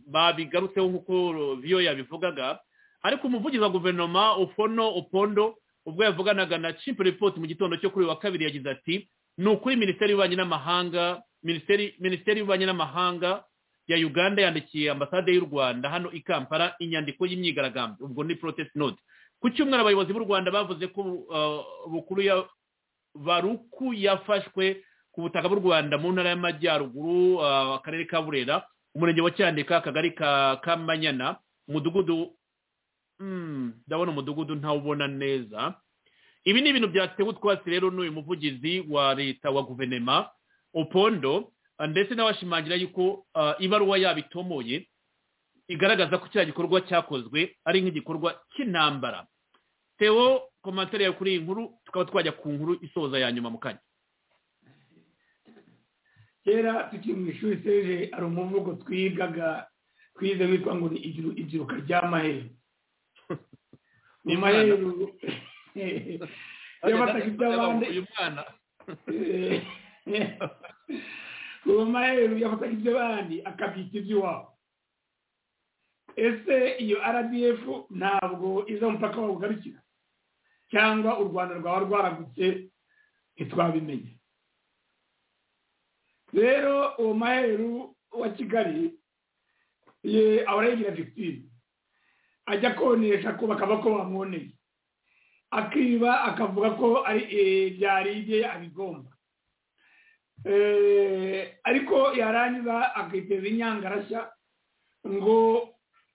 babigarutseho nk'uko viyo yabivugaga ariko umuvugizi wa guverinoma ufono opondo ubwo yavuganaga na cipu report mu gitondo cyo kuri uyu wa kabiri yagize ati ni ukuri minisiteri y'ububanyi n'amahanga minisiteri minisiteri y'ububanyi n'amahanga ya uganda yandikiye ambasade y'u rwanda hano i kampala inyandiko y'imyigaragambyo ubwo ni protest note ku cyumweru abayobozi b'u rwanda bavuze ko uh, bukuru ya baruku yafashwe ku butaka bw'u rwanda mu ntara y'amajyaruguru uh, akarere ka burera umurenge wa cyandika akagari ka kamanyana umudugudu mm, ndabona umudugudu ntawubona neza ibi ni ibintu byatewe utwatsi rero n'uyu muvugizi wa leta wa guverinoma opondo ndetse n'abashimangira yuko ibaruwa yabo itomoye igaragaza ko kiriya gikorwa cyakozwe ari nk'igikorwa cy'intambara tewo komantere yawe kuri iyi nkuru tukaba twajya ku nkuru isoza ya nyuma mu kanya kera tukiri mu ishuri seje hari umuvugo twigaga twize witwa ngo ni ibyiruka ry'amaheru mu maheru yabataga iby'abandi uwo maheru yafataga iby'abandi akabyita iby'iwabo ese iyo rdf ntabwo iza umupaka wawugarukira cyangwa u rwanda rwaba rwaragutse ntitwabimenye rero uwo maheru wa kigali ye ahora yigira victime ajya konesha ko bakaba ko bamwoneye akiba akavuga ko ari byari ibye abigomba ariko yarangiza akiteza inyangarashya ngo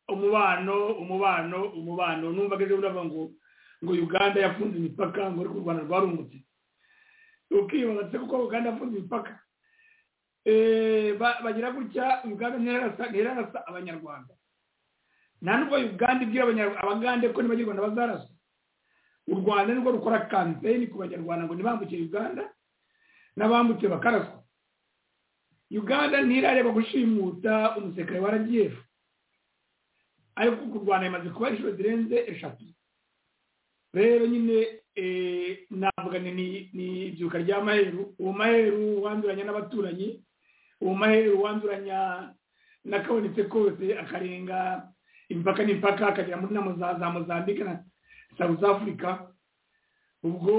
umubano umubano umubano numva ageze uravuga ngo ngo uganda yafunze imipaka ngo ariko u rwanda rwarungutse ukibaza kuko uganda yafunze imipaka bagira gutya uganda ntirarasa abanyarwanda nta nubwo uganda ibwira abagande ko n'abanyarwanda bazarasa u rwanda nirwo rukora kampeyini ku banyarwanda ngo ntibambukire uganda n'abambutse bakaraswa uganda ntirareba gushimuta umusekare wa rdf ariko u rwanda imaze kuba inshuro zirenze eshatu rero nyine navuga ni ibyuka rya maheru uwo maheru wanduranya n'abaturanyi uwo maheru wanduranya n'akabonetse kose akarenga impaka n'impaka akagera muri za mozambique na south africa ubwo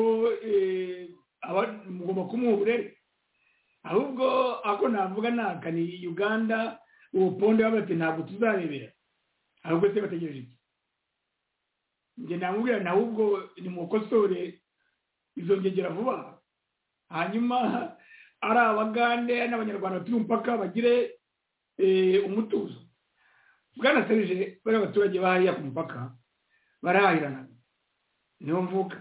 mugomba kumuha uburere ahubwo ako navuga naka ni uganda uwo pondo y'abati ntabwo tuzarebera ahubwo se bategereje iki njye namubwira nawe ubwo ni mukosore izongegera vuba hanyuma ari abagande n'abanyarwanda batuye umupaka bagire umutuzo bwanasereje bari abaturage bahariya ku mupaka barahahirana niyo mvuka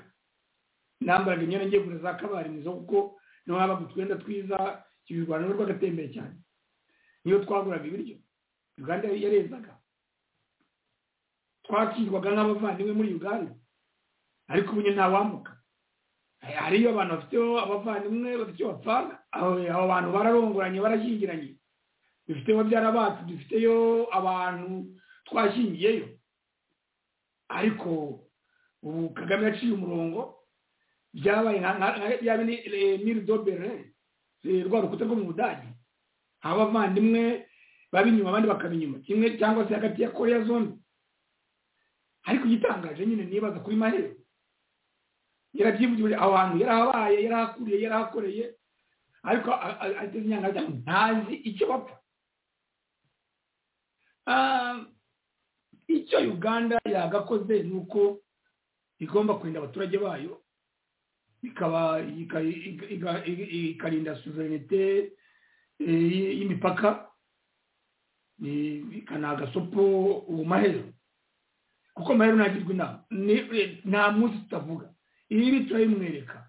nambaraga imyenda ngiye kugura za kabari mwiza kuko niho habaga utwenda twiza ibirwano n'urwo agatembere cyane niyo twaguraga ibiryo uganda yarezaga twakirwaga nk'abavandimwe muri uganda ariko ubu nta wambuka hariyo abantu bafiteho abavandimwe bafite icyo bapfana abo bantu bararongoranye barashyingiranye dufiteho babyara bacu dufiteyo abantu twashingiyeyo ariko ubu kagame yaciye umurongo byabaye yaba ni miri dobere rwa rukuta rwo mu budage aho abavandimwe baba inyuma abandi bakaba inyuma kimwe cyangwa se hagati ya korea zone ariko igitangaje nyine nibaza kuri mahero yarabyivugiye aho hantu yarahabaye yarahakuriye yarahakoreye ariko ateze inyangaga ntazi icyo bapfa icyo uganda yagakoze ni uko igomba kurinda abaturage bayo ikarinda suverenite y'imipaka ikanagasopo ubu mahero kuko mahero ntagirwa inama nta munsi tutavuga ibi turabimwereka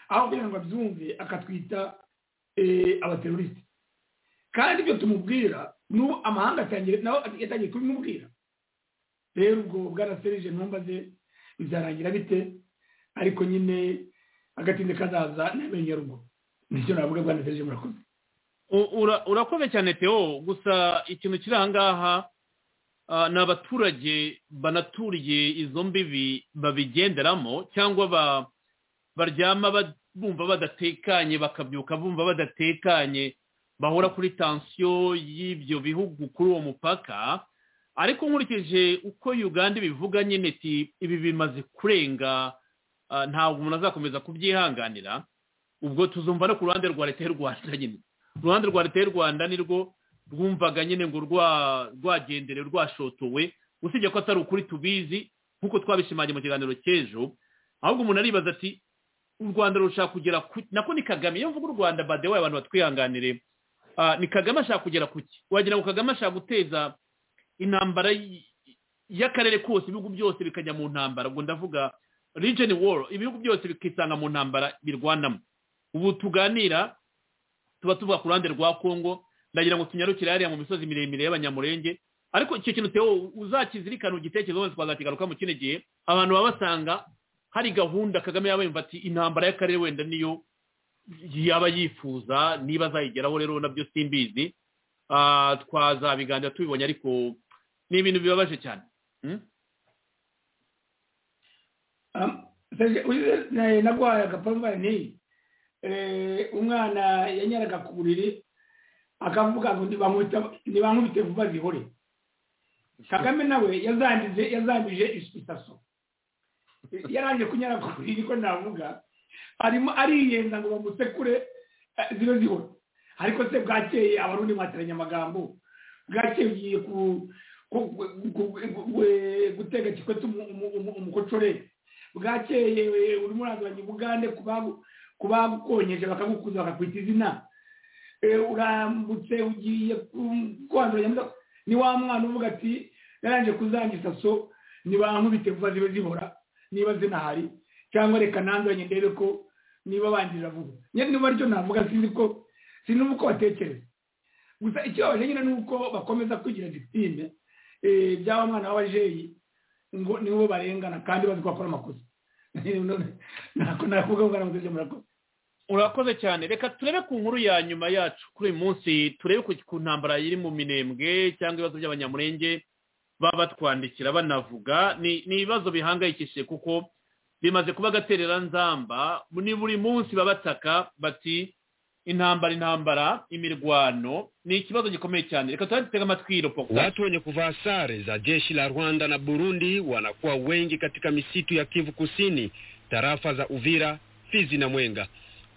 aho kugira ngo abyumve akatwita abaterorisite kandi ibyo tumubwira n'ubu amahanga yatangiye kubimubwira rero ubwo bwaraserije ntumbaze bizarangira bite ariko nyine agatinde kazaza n'amenyo rugo nicyo navuga rwanda teje murakoze urakoze cyane teo gusa ikintu kiri ahangaha ni abaturage banaturiye izo mbibi babigenderamo cyangwa baryama bumva badatekanye bakabyuka bumva badatekanye bahora kuri tansiyo y'ibyo bihugu kuri uwo mupaka ariko nkurikije uko uganda ibivuga nyine ibi bimaze kurenga ntabwo umuntu azakomeza kubyihanganira ubwo tuzumva no ku ruhande rwa leta y'u rwanda nyine uruhande rwa leta y'u rwanda nirwo rwumvaga nyine ngo rwa- rwagendere rwashotowe usibye ko atari ukuri tubizi nk'uko twabishimangiye mu kiganiro cy'ejo ahubwo umuntu aribaza ati u rwanda rushaka kugera ku nako ni kagame iyo mvuga u rwanda badewaye abantu batwihanganire ah, ni kagame ashaka kugera ku ki wagira ngo kagame ashaka guteza intambara y- y'akarere kose ibihugu byose bikajya mu ntambara ubwo ndavuga region war ibihugu byose bikisanga mu ntambara birwanamo ubu tuganira tuba tuvuga ku ruhande rwa kongo ndagira ngo tunyarukire hariya mu misozi miremire y'abanyamurenge ariko icyo kintu Theo uzakizirikana ugitekerezo wese twazakigaruka mu kindi gihe abantu baba basanga hari gahunda kagame yaba yumva ati intambara y'akarere wenda niyo yaba yifuza niba azayigeraho rero nabyo simbizi Ah, twazabiganira tubibonye ariko ni ibintu bibabaje cyane Hmm? nagwaye agapambane eh, umwana yanyaraga ku buriri akavuga ngo ntibankubita- nibankubite vuba zihore kagame nawe yazandije yazandije isitaso yarangije kunyara ku buriri ko navuga arimo ariyenda ngo bamusekure eh, zibe zihora ariko se bwakeye abarundi mwateranye amagambo bwakeye ugiye ku- ku- ku- ku- ku- gutega kikwete umu- umu- umu- umukocorere bwakeye we, urimo uranduranya ubugande kubagu- kubagukonyeje bakagukuza bakakwita izina Eh, urambutse ugiye ku- kwanduranya muda- ni wa mwana uvuga ati naranje kuzanga isaso nibankubite vuba zibe zihora niba zinahari cyangwa reka nanduranye ndebe ko niba bangirira vuba nyine niba aricyo navuga sinzi ko sinumva uko batekereza gusa ikibabaje nyine ni uko bakomeza kwigira disitime by'aba mwana b'abajeyi ngo nibo barengana kandi bazi ko bakora amakosa ntabwo nakuvuga ngo ntabwo ibyo murakoze urakoze cyane reka turebe ku nkuru ya nyuma yacu kuri uyu munsi turebe ku- ku ntambara iri mu minembwe cyangwa ibibazo by'abanyamurenge baba batwandikira banavuga ni ni ibibazo bihangayikishije kuko bimaze kuba agaterera nzamba ni buri munsi baba bataka bati intambara intambara imirwano ni ikibazo gikomeye cyane reka tuba dutega amatwi iropoko Watu wenye kuvaa sare za jeshi la Rwanda na Burundi wanakuwa wengi katika misitu ya Kivu Kusini, tarafa za Uvira, Fizi na Mwenga.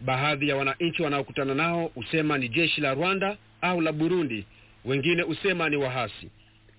Baadhi ya wananchi wanaokutana nao husema ni jeshi la Rwanda au la Burundi, wengine husema ni wahasi.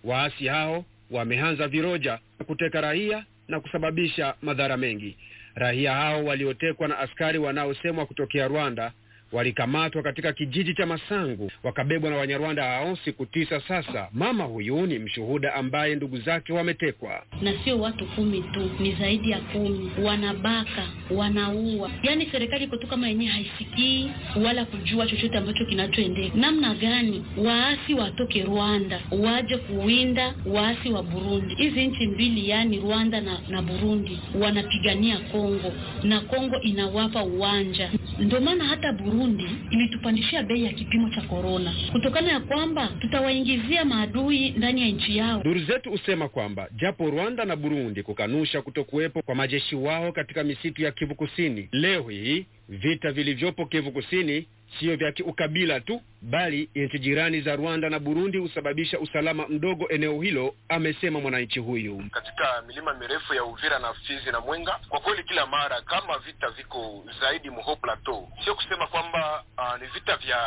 Waasi hao wameanza viroja na kuteka raia na kusababisha madhara mengi. Raia hao waliotekwa na askari wanaosemwa kutokea Rwanda walikamatwa katika kijiji cha Masangu wakabebwa na Wanyarwanda hao siku tisa sasa. Mama huyu ni mshuhuda ambaye ndugu zake wametekwa. na sio watu kumi tu, ni zaidi ya kumi. Wanabaka, wanaua. Yaani serikali iko tu kama yenyewe haisikii wala kujua chochote ambacho kinachoendeka. Namna gani waasi watoke Rwanda waje kuwinda waasi wa Burundi? Hizi nchi mbili, yaani Rwanda na, na Burundi, wanapigania Kongo na Kongo inawapa uwanja. Ndio maana hata Burundi ilitupandishia bei ya kipimo cha korona kutokana ya kwamba tutawaingizia maadui ndani ya nchi yao. Duru zetu husema kwamba japo Rwanda na Burundi kukanusha kutokuwepo kwa majeshi wao katika misitu ya Kivu Kusini, leo hii vita vilivyopo Kivu Kusini sio vya kiukabila tu, bali nchi jirani za Rwanda na Burundi husababisha usalama mdogo eneo hilo, amesema mwananchi huyu. katika milima mirefu ya Uvira na Fizi na Mwenga. Kwa kweli, kila mara kama vita viko zaidi muho plateau, sio kusema kwamba ah, ni vita vya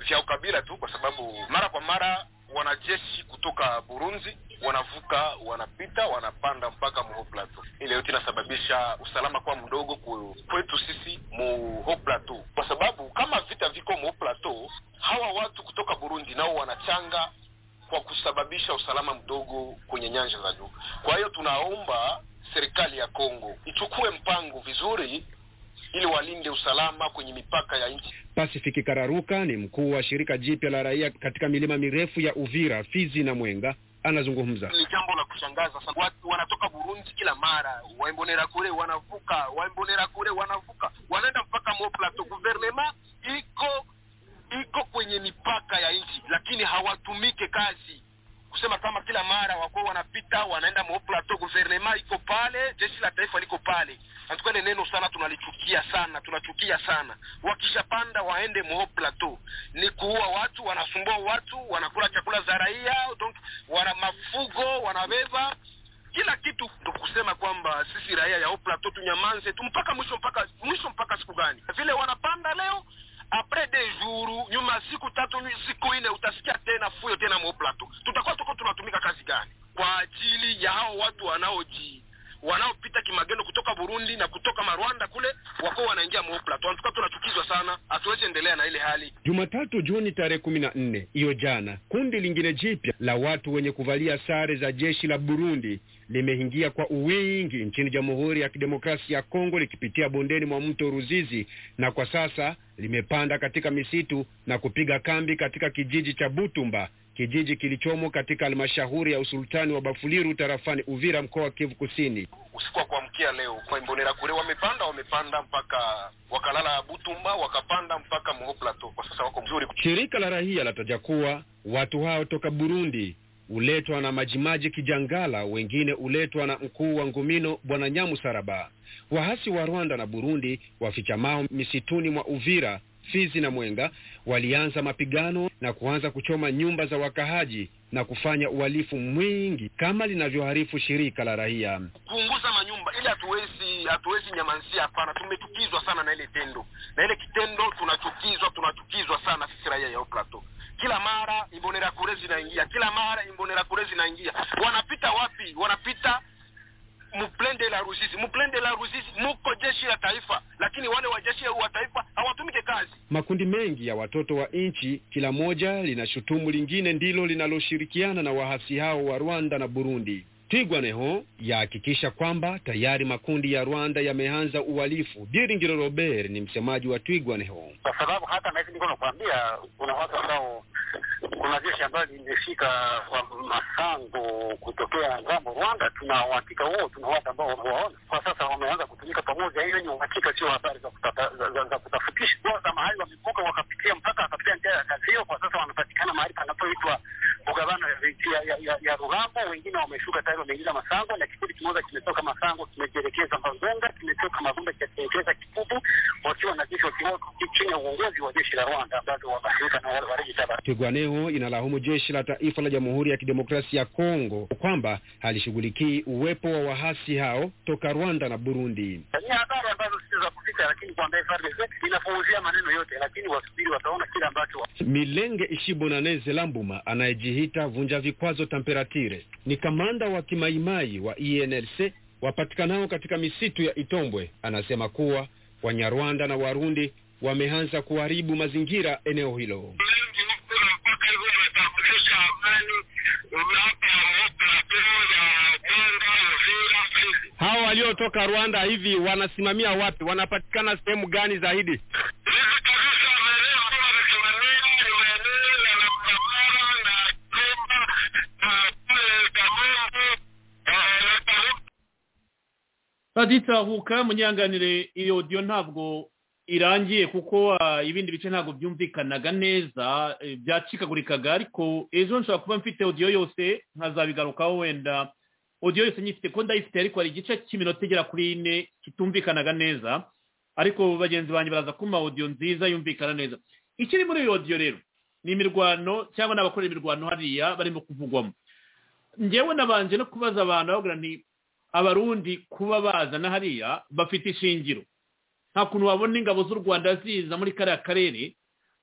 vya ukabila tu, kwa sababu mara kwa mara wanajeshi kutoka Burundi wanavuka, wanapita, wanapanda mpaka muho plateau. Ile yote inasababisha usalama kwa mdogo ku- kwetu sisi muho plateau, kwa sababu kama vita viko muho plateau, hawa watu kutoka Burundi nao wanachanga kwa kusababisha usalama mdogo kwenye nyanja za juu. Kwa hiyo tunaomba serikali ya Kongo ichukue mpango vizuri, ili walinde usalama kwenye mipaka ya nchi. Pasifiki Kararuka ni mkuu wa shirika jipya la raia katika milima mirefu ya Uvira, Fizi na Mwenga, anazungumza. Ni jambo la kushangaza sana, watu wanatoka Burundi kila mara, waimbonera kule wanavuka, waimbonera kule wanavuka, wanaenda mpaka Mo Plateau. Guvernema iko iko kwenye mipaka ya nchi, lakini hawatumike kazi kusema kama kila mara wako wanapita wanaenda Mo Plateau. Guvernema iko pale, jeshi la taifa liko pale. Natukale neno sana, tunalichukia sana, tunachukia sana. Wakishapanda waende Mo Plateau, ni kuua watu, wanasumbua watu, wanakula chakula za raia, donc wana mafugo wanabeba kila kitu. Ndo kusema kwamba sisi raia ya Haut Plateau tunyamanze tu mpaka mwisho, mpaka mwisho, mpaka siku gani? Vile wanapanda leo apres de jour nyuma ya siku tatu nyu- siku nne utasikia tena fuyo tena mo plateau tutakuwa tuko tunatumika kazi gani kwa ajili ya hao watu wanaoji wanaopita kimagendo kutoka burundi na kutoka marwanda kule wako wanaingia mo plateau tukawa tunachukizwa sana hatuwezi endelea na ile hali Jumatatu Juni tarehe kumi na nne hiyo jana, kundi lingine jipya la watu wenye kuvalia sare za jeshi la Burundi limeingia kwa uwingi nchini Jamhuri ya Kidemokrasia ya Kongo likipitia bondeni mwa mto Ruzizi na kwa sasa limepanda katika misitu na kupiga kambi katika kijiji cha Butumba, kijiji kilichomo katika halmashauri ya usultani wa Bafuliru tarafani Uvira, mkoa wa Kivu Kusini. usiku wa kuamkia leo kwa Imbonera kule wamepanda wamepanda mpaka wakalala Butumba wakapanda mpaka Moho Plateau. Kwa sasa wako mzuri. Shirika la raia lataja kuwa watu hao toka Burundi uletwa na Majimaji Kijangala, wengine uletwa na mkuu wa Ngumino Bwana Nyamusaraba. Waasi wa Rwanda na Burundi wafichamao misituni mwa Uvira, Fizi na Mwenga walianza mapigano na kuanza kuchoma nyumba za wakahaji na kufanya uhalifu mwingi kama linavyoharifu shirika la raia. Kuunguza manyumba ile hatuwezi hatuwezi nyamansia, hapana. Tumechukizwa sana na ile tendo na ile kitendo, tunachukizwa tunachukizwa sana sisi raia ya Haut Plateau. Kila mara Imbonera kule zinaingia, kila mara Imbonera kule zinaingia. Wanapita wapi? Wanapita muplende la Ruzizi, muplende la Ruzizi, muko jeshi la taifa, lakini wale wa jeshi wa taifa hawatumike kazi. Makundi mengi ya watoto wa nchi, kila moja linashutumu lingine, ndilo linaloshirikiana na waasi hao wa Rwanda na Burundi. Twigwaneho yahakikisha kwamba tayari makundi ya Rwanda yameanza uhalifu. Diringiro Robert ni msemaji wa Twigwaneho. kwa sababu hata na hivi niko nakwambia, kuna watu ambao, kuna jeshi ambayo limefika kwa Masango kutokea ngambo Rwanda. Tuna uhakika huo, tuna watu ambao wamewaona kwa sasa wameanza kutumika pamoja. Hiyo ni uhakika, sio habari za kutata- za- za- za kutafutisha. Kwa kama hali wamevuka wakapitia mpaka wakapitia njia ya kazi hiyo, kwa sasa wanapatikana mahali panapoitwa Mugabano ya, ya, ya, ya Rugambo. Wengine wameshuka tayari, wameingiza Masango, na kikundi kimoja kimetoka Masango kimejielekeza Magunga, kimetoka Magunga kikajielekeza Kikubu, wakiwa na jeshi wakiwa chini ya uongozi wa jeshi la Rwanda ambazo wamashirika na wale wareji Twigwaneho inalaumu jeshi la taifa la Jamhuri ya Kidemokrasia ya Kongo kwamba halishughulikii uwepo wa wahasi hao toka Rwanda na Burundi. ni habari ambazo sio za kuficha, lakini kwamba FRDC inapuuzia maneno yote, lakini wasubiri, wataona kile ambacho Milenge Ishibonaneze Lambuma anayejihita vunja vikwazo Tamperatire ni kamanda wa kimaimai wa ENLC wapatikanao katika misitu ya Itombwe, anasema kuwa Wanyarwanda na Warundi wameanza kuharibu mazingira eneo hilo. Hao waliotoka Rwanda hivi wanasimamia wapi? Wanapatikana sehemu gani zaidi? baditahuka munyanganire iyo audio ntabwo irangiye kuko ah, ibindi bice ntabwo byumvikanaga neza eh, byacikagurikaga ariko ejo nshobora kuba mfite audio yose nkazabigarukaho wenda audio yose nyifite ko ndayifite ariko hari igice cy'iminota igera kuri ine kitumvikanaga neza ariko bagenzi banjye baraza kumpa audio nziza yumvikana neza ikiri muri iyo audio rero ni imirwano cyangwa n'abakora imirwano hariya barimo kuvugwamo ngewe nabanje no kubaza abantu bavuga nti abarundi kuba bazana hariya bafite ishingiro nta kuntu wabona ingabo z'u rwanda ziza muri kariya karere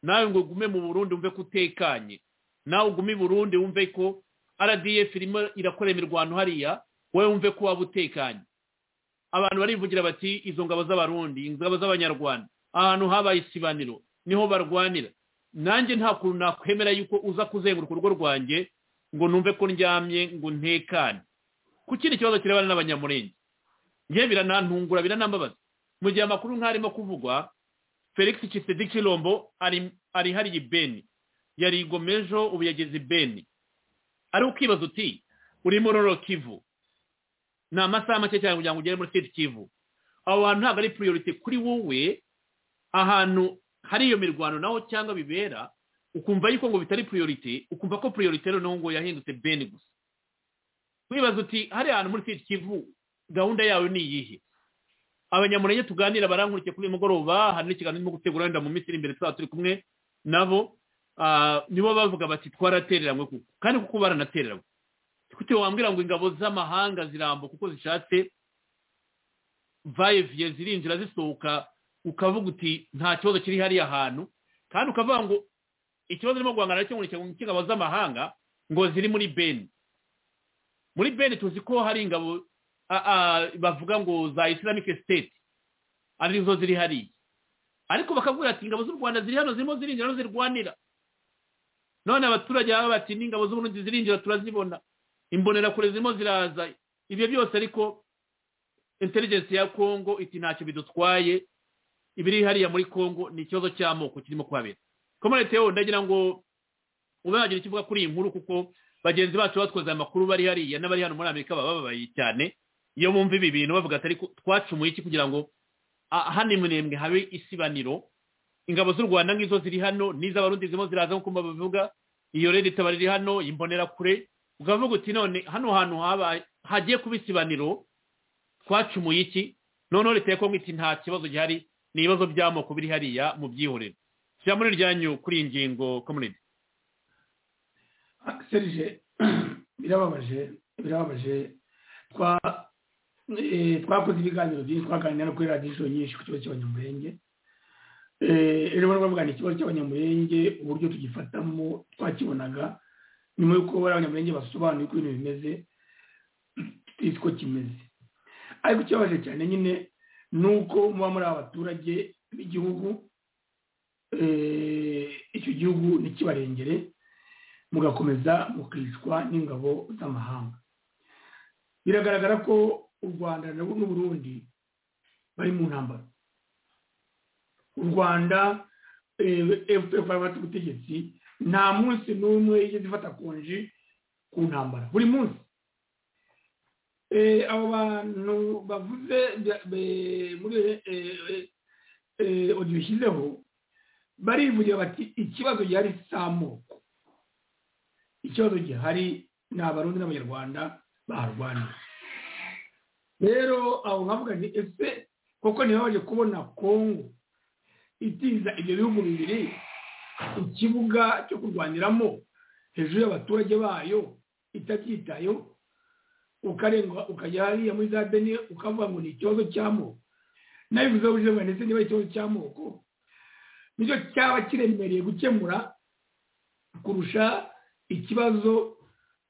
nawe ngo ugume mu burundi wumve ko utekanye nawe ugume i burundi wumve ko rdf irimo irakora imirwano hariya wowe wumve ko waba utekanye abantu barivugira bati izo ngabo z'abarundi ingabo z'abanyarwanda ahantu habaye isibaniro niho barwanira nanjye nta kuntu nakwemera yuko uza kuzenguruka urugo rwanjye ngo numve ko ndyamye ngo ntekane ku kindi kibazo kirebana n'abanyamurenge ngewe biranantungura biranambabaza mu gihe amakuru nk'arimo kuvugwa felix kisedi kirombo ari ari hariya ibeni yari igomejo ubu yageze ibeni ari ukibaza uti uri muri roro kivu ni amasaha make cyane kugira ngo ugere muri siti kivu aho hantu ntabwo ari puriyorite kuri wowe ahantu hari iyo mirwano naho cyangwa bibera ukumva yuko ngo bitari puriyorite ukumva ko puriyorite noneho ngo yahindutse beni gusa wibaza uti hariya hantu muri siti kivu gahunda yawe ni iyihe abanyamurenge tuganira barankurikiye kuri uyu mugoroba hari n'ikiganiro ndimo gutegura wenda mu minsi iri imbere tuzaba turi kumwe nabo ah, nibo bavuga bati twaratereranywe kuko kandi kuko baranatereranywe kute wambwira ngo ingabo z'amahanga zirambo kuko zishatse vayeviye zirinjira zisohoka ukavuga uti nta kibazo kiri hariya hantu kandi ukavuga ngo ikibazo urimo guhangana nacyo ngo ni ingabo z'amahanga ngo ziri muri beni muri beni tuzi ko hari ingabo a- a- bavuga ngo za islamic state arizo ziri hariya ariko bakavuga ati ingabo z'u rwanda ziri hano zirimo zirinjira hano zirwanira none abaturage baba bati n'ingabo z'uburundi zirinjira turazibona imbonerakure zirimo ziraza ibyo byose ariko intelligence ya kongo iti ntacyo bidutwaye ibiri hariya muri kongo ni ikibazo cy'amoko kirimo kuhabera komanite yo ndagira ngo ube wagira icyo uvuga kuri iyi nkuru kuko bagenzi bacu batwoza amakuru bari hariya n'abari hano muri amerika baba bababaye cyane iyo bumva ibi bintu bavuga ati ariko twacumuye iki kugira ngo ah, hano imunembwe habe isibaniro ingabo z'u rwanda nk'izo ziri hano n'iz'abarundi zirimo ziraza nk'uko babivuga iyo rero itaba riri hano imbonerakure ukavuga uti none hano hantu habaye hagiye kuba isibaniro twacumuye iki noneho leta ya kongo iti nta kibazo gihari ni ibibazo by'amoko biri hariya mu byihorero shyira muri ryanyu kuri iyi ngingo community serije birababaje birababaje twa- eh, twakoze ibiganiro byinshi twaganira no kuri radiyo nyinshi ku kibazo cy'abanyamurenge Eh, ejo bari bavugana ikibazo cy'abanyamurenge uburyo tugifatamo twakibonaga nyuma y'uko bari abanyamurenge basobanuye uko ibintu bimeze tuzi ko kimeze ariko ikibabaje cyane nyine ni uko muba muri abaturage b'igihugu eh, icyo gihugu ntikibarengere mugakomeza mukicwa n'ingabo z'amahanga biragaragara ko u rwanda na- n'uburundi bari mu ntambara u rwanda fpr bafata ubutegetsi nta munsi n'umwe yigeze ifata konji ku ntambara buri munsi Eh, abo bantu bavuze bya- be- muri odiyo ishyizeho barivugira bati ikibazo gihari si amoko ikibazo gihari ni abarundi n'abanyarwanda baharwaniye rero aho nkavuga ni ese koko ntibabaje kubona kongo itiza ibyo bihugu bibiri ikibuga cyo kurwaniramo hejuru y'abaturage bayo itabyitayeho ukarengwa ukajya hariya muri za beni ukavuga ngo ni ikibazo cy'amoko nawe bivuze ubuzima ndetse niba ari ikibazo cy'amoko nicyo cyaba kiremereye gukemura kurusha ikibazo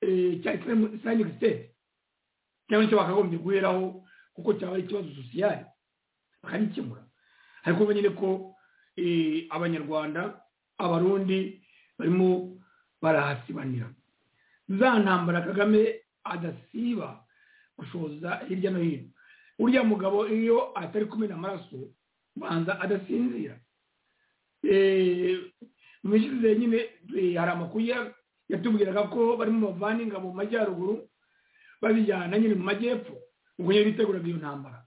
eh, cya islamic state cyangwa nicyo bakagombye guheraho kuko cyaba ari ikibazo sosiyali bakagikemura ariko ubu nyine ko eh, abanyarwanda abarundi barimo barahasibanira za ntambara kagame adasiba gushoza hirya no hino uriya mugabo iyo atari kumena amaraso ubanza adasinzira Eh, mu mishize nyine eh, hari amakuru ya- yatubwiraga ko barimo bavana ingabo mu majyaruguru babijyana nyine mu majyepfo ubwo nyine biteguraga iyo ntambara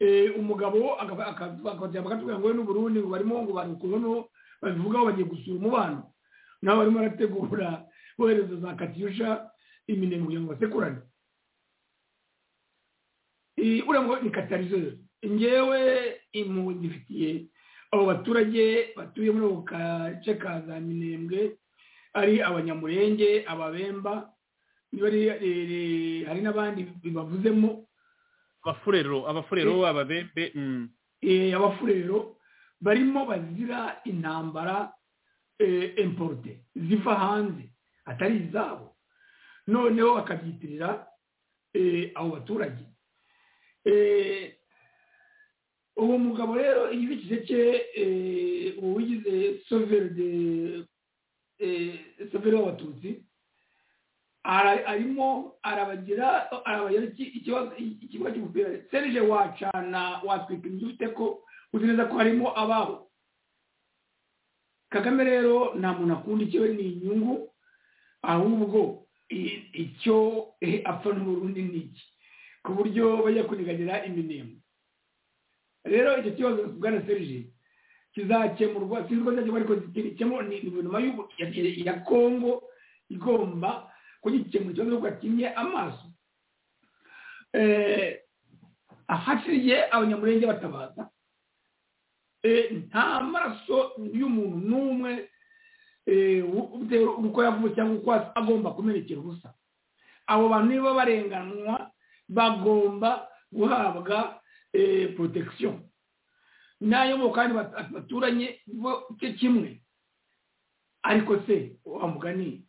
Eh, umugabo akajya bakatubwira ngo we n'uburundi ngo barimo ngo barukubano babivugaho bagiye gusura umubano nabo barimo barategura bohereza za katyusha iminengo kugira ngo basekurane Eh, uriya mugabo ni katarizeri ngewe impuhwe ngifitiye abo baturage batuye muri ako gace ka za minembwe ari abanyamurenge ababemba niba ari- eh, hari n'abandi bibavuzemo abafurero abafurero ababembe mm. eh, abafurero barimo bazira intambara eh, importe ziva hanze atari izabo noneho bakabyitirira eh, abo baturage Eh, uwo mugabo rero igikikije cye eh, uwo wigize sovere de eh, sovere w'abatutsi ara- arimo arabagira arabagira iki- ikibazo ikibuga cy'umupira serije wacana watwika inzu ute ko uzi neza ko harimo ababo kagame rero nta muntu akunda icyo ni inyungu ahubwo i- icyo eh, apfa n'uburundi ni iki ku buryo bajya kuniganira iminemo rero icyo kibazo bwana serije kizakemurwa sinzi ko cyakemurwa ariko kizakemurwa ni guverinoma y'u- ya- ya kongo igomba kugikemura ikibazo kuko akinye amaso Eh, ahaciriye abanyamurenge batabaza Eh, nta maraso y'umuntu n'umwe eh, u- bitewe uko yavutse cyangwa uko asa, agomba kumenekera ubusa abo bantu niba barenganwa bagomba guhabwa protection n'ayo mu kandi bat- baturanye bo cyo kimwe ariko se wa mugani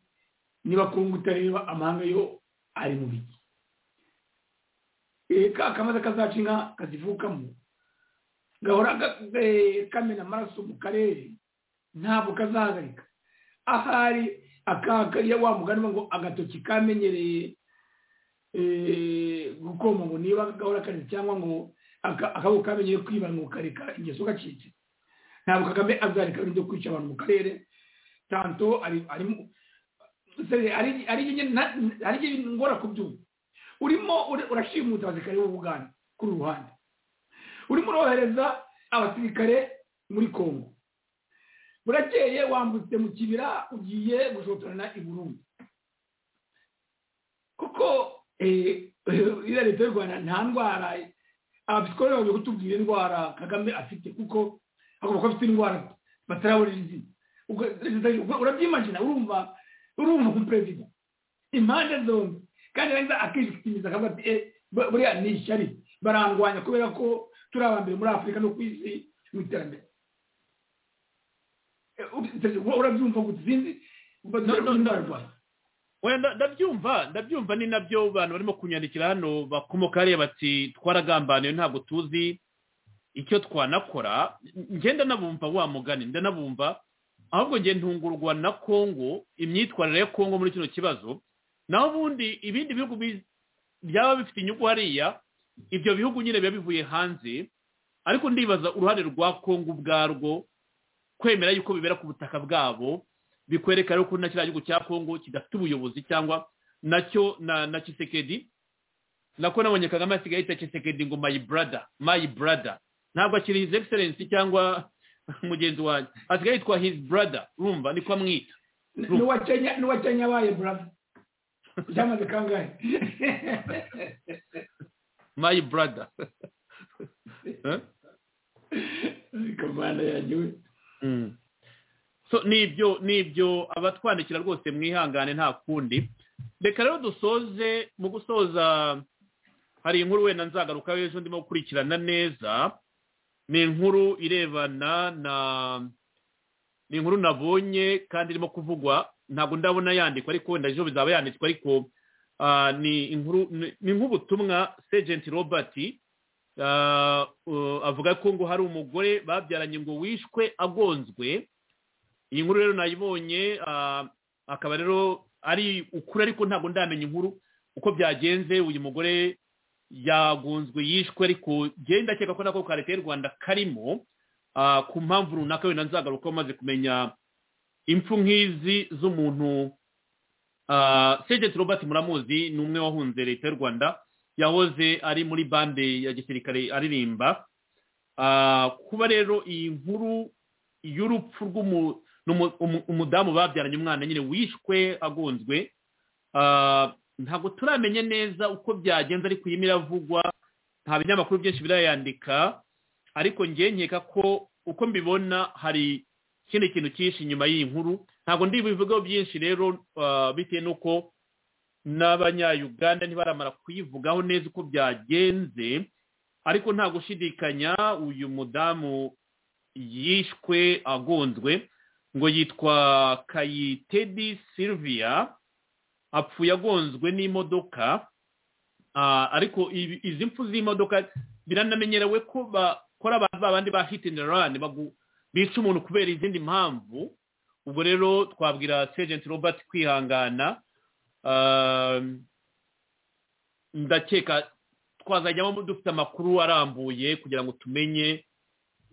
niba kungu utareba amahanga yo ari mu biki Eh, ka kamaze kazaca inka kazivukamo gahora ga- eh, kamena amaraso mu karere ntabwo kazahagarika ahari akaga iyo wa mugani uvuga ngo agatoki kamenyereye eh, gukoma ngo niba gahora kanitse cyangwa ngo aka- akaboko kamenyeye kwiba ngo kareka ingeso gacitse ntabwo kagame azareka ibyo kwica abantu mu karere tanto ari arimo se- ari ari nyine na- ari nyine ngora kubyumva urimo ura- urashima umutazikare w'ubugande kuri uru ruhande urimo urohereza abasirikare muri kongo burakeye wambutse mu kibira ugiye gushotorana i burundi kuko eh, iriya leta y'u rwanda nta ndwara abapsikologisi baje kutubwira indwara kagame afite kuko agomba ko afite indwara batarabonera izina Ubwo- urabyimagina urumva urumva umuperezida impande zombi kandi neza akishikiriza akavuga ati "Eh, bu- buriya ni ishyari barangwanya kubera ko turi abambere muri afurika no ku isi mu iterambere Eh, ur- urabyumva gute sinzi No, no, no. rwanda Oya, nda- ndabyumva ndabyumva ni nabyo abantu barimo kunyandikira hano bakomoka hariya bati twaragambaniwe ntabwo tuzi icyo twanakora njye ndanabumva wa mugani ndanabumva ahubwo njye ntungurwa na kongo imyitwarire ya kongo muri kino kibazo naho ubundi ibindi bihugu bi- byaba bifite inyungu hariya ibyo bihugu nyine biba bivuye hanze ariko ndibaza uruhare rwa kongo ubwarwo kwemera yuko bibera ku butaka bwabo bikwereka rero ko na kiriya gihugu cya kongo kidafite ubuyobozi cyangwa nacyo na na kisekedi nako nabonye kagame asigaye yita kisekedi ngo my brother my brother ntabwo akiri his excellence cyangwa mugenzi wanjye asigaye yitwa his brother urumva niko amwita n'uwa kenya n'uwa kenya abaye brother byamaze kangahe my brother Eh? kamana yanjye we Mm. so nibyo nibyo abatwandikira rwose mwihangane nta kundi reka rero dusoze mu gusoza hari inkuru wenda nzagarukaho ejo ndimo gukurikirana neza ni inkuru irebana na ni inkuru nabonye kandi irimo kuvugwa ntabwo ndabona yandikwa ariko wenda ejo bizaba yanditswe ariko ah, ni inkuru ni- ni nk'ubutumwa segenti robert ah, uh, avuga ko ngo hari umugore babyaranye ngo wishwe agonzwe iyi nkuru rero nayibonye ah, akaba rero ari ukuri ariko ntabwo ndamenya inkuru uko byagenze uyu mugore yagunzwe yishwe ariko njye ndakeka ko nako ka leta y'u rwanda karimo ah, ku mpamvu runaka wenda nzagaruka umaze kumenya impfu nk'izi z'umuntu ah, segeti robert muramuzi ni umwe wahunze leta y'u rwanda yahoze ari muri bande ya gisirikare aririmba Ah, kuba rero iyi nkuru y'urupfu rw'umu ni umu- umu- umudamu babyaranye umwana nyine wishwe agonzwe Ah, ntabwo turamenye neza uko byagenze ariko iyi miravugwa nta binyamakuru byinshi birayandika ariko njye nkeka ko uko mbibona hari ikindi kintu cyinshi inyuma y'iyi nkuru ntabwo ndibivugaho byinshi rero ah, bitewe n'uko n'abanyayuganda ntibaramara kuyivugaho neza uko byagenze ariko nta gushidikanya uyu mudamu yishwe agonzwe ngo yitwa kayitedi silvia apfuye agonzwe n'imodoka Ah, ariko ibi- izi mpfu z'imodoka biranamenyerewe ko bakora abantu babandi ba hit and run bagu- bica umuntu kubera izindi mpamvu ubwo rero twabwira sergeant robert kwihangana Ah, ndakeka twazajyamo dufite amakuru arambuye kugira ngo tumenye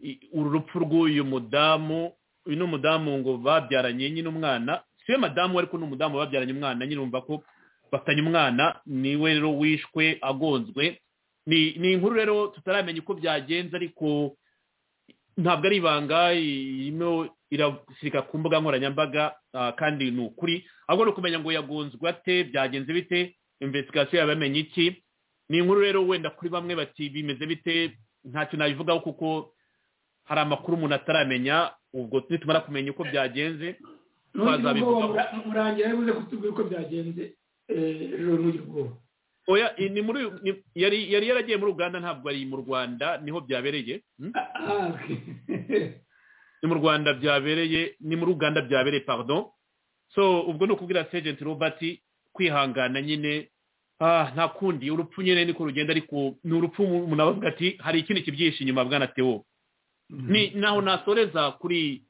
i- uru rupfu rw'uyu mudamu uyu ni umudamu ngo babyaranye nyine umwana siwe madamu ariko ni umudamu babyaranye umwana nyine wumva ko bafatanye umwana niwe rero wishwe agonzwe ni ni inkuru rero tutaramenya uko byagenze ariko ntabwo ari ibanga irimo irasirika ku mbuga nkoranyambaga ah, kandi ni ukuri ahubwo ni ukumenya ngo yagonzwe ate byagenze bite investigasiyo yabamenye iki ni inkuru rero wenda kuri bamwe bati bimeze bite ntacyo nabivugaho kuko hari amakuru umuntu ataramenya ubwo nitumara kumenya uko byagenze Ntugira ubwoba, twazabivugaho mura- murangira yavuze kutubwira uko byagenze eh, ejo ntugire ubwoba oya i- ni muri uyu- ni- yari yari yaragiye muri uganda ntabwo ari mu rwanda niho byabereye hmm? ni mu rwanda byabereye ni muri uganda byabereye pardon so ubwo ni ukubwira sergent robert kwihangana nyine ah nta kundi urupfu nyine niko rugenda ariko ni urupfu umuntu avuga ati hari ikindi kibyihishe inyuma bwana tewo ni naho nasoreza kuri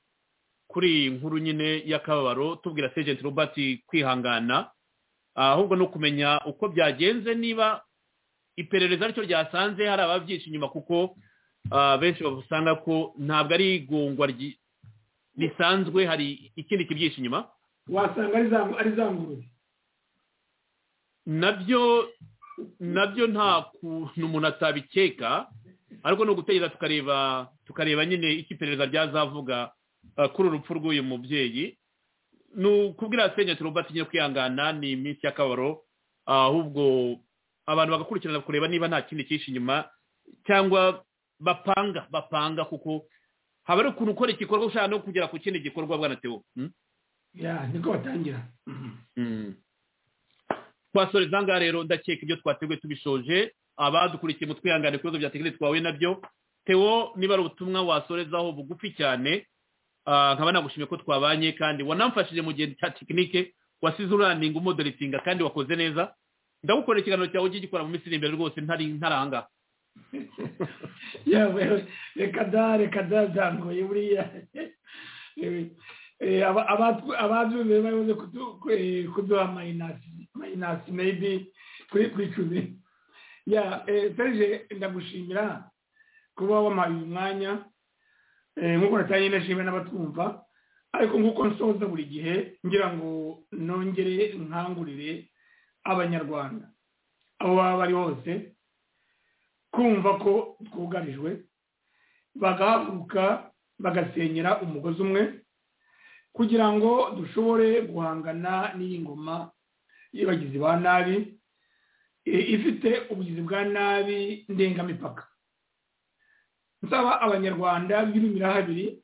kuri inkuru nyine y'akababaro tubwira sergent robert kwihangana ahubwo ni ukumenya uko byagenze niba iperereza aricyo ryasanze hari ababyishe inyuma kuko ah, benshi basanga ko ntabwo ari igongwa ryi- risanzwe hari ikindi kibyishe inyuma wasanga ari za- ari za ngurube nabyo nabyo nta kuntu umuntu atabikeka ariko ni ugutegereza tukareba tukareba nyine icyo iperereza ryazavuga eh, kuri urupfu rw'uyu mubyeyi ni ukubwira senyeti robert nyine kwihangana ni iminsi y'akabaro ahubwo abantu bagakurikirana kureba niba nta kindi cyinshi inyuma cyangwa bapanga bapanga kuko haba ari ukuntu ukora igikorwa ushaka no kugera ku kindi gikorwa bwana tewo hmm? ya niko batangira twasoreza ngaha rero ndakeka ibyo twateguye tubishoje abadukurikiye mu twihangane ku bibazo bya tekinike twahuye nabyo tewo niba ari ubutumwa wasorezaho bugufi cyane ah, nkaba nagushimiye ko twabanye kandi wanamfashije mu gihe cya tekinike wasize uraninga umoderitinga kandi wakoze neza ndagukorera ikiganiro cyawe ujye ugikora mu minsi iri imbere rwose ntari ntaranga yewe reka da reka da byangoye buriya Yewe, eh, aba- abatw- ababyumvira bayoboze kudu- eh, kuduha mayinasi mayinasi meyibi kuri kuri icumi ya eh, serge ndagushimira kuba wamaye uyu mwanya Eh, nk'uko natangiye ndashimira n'abatwumva ariko nk'uko nsoza buri gihe ngira ngo nongere nkangurire abanyarwanda aho baba bari hose kumva ko twugarijwe bagahaguruka bagasenyera umugozi umwe kugira ngo dushobore guhangana n'iyi ngoma y'abagizi ba nabi eh, ifite ubugizi bwa nabi ndengamipaka nsaba abanyarwanda b'ibimira habiri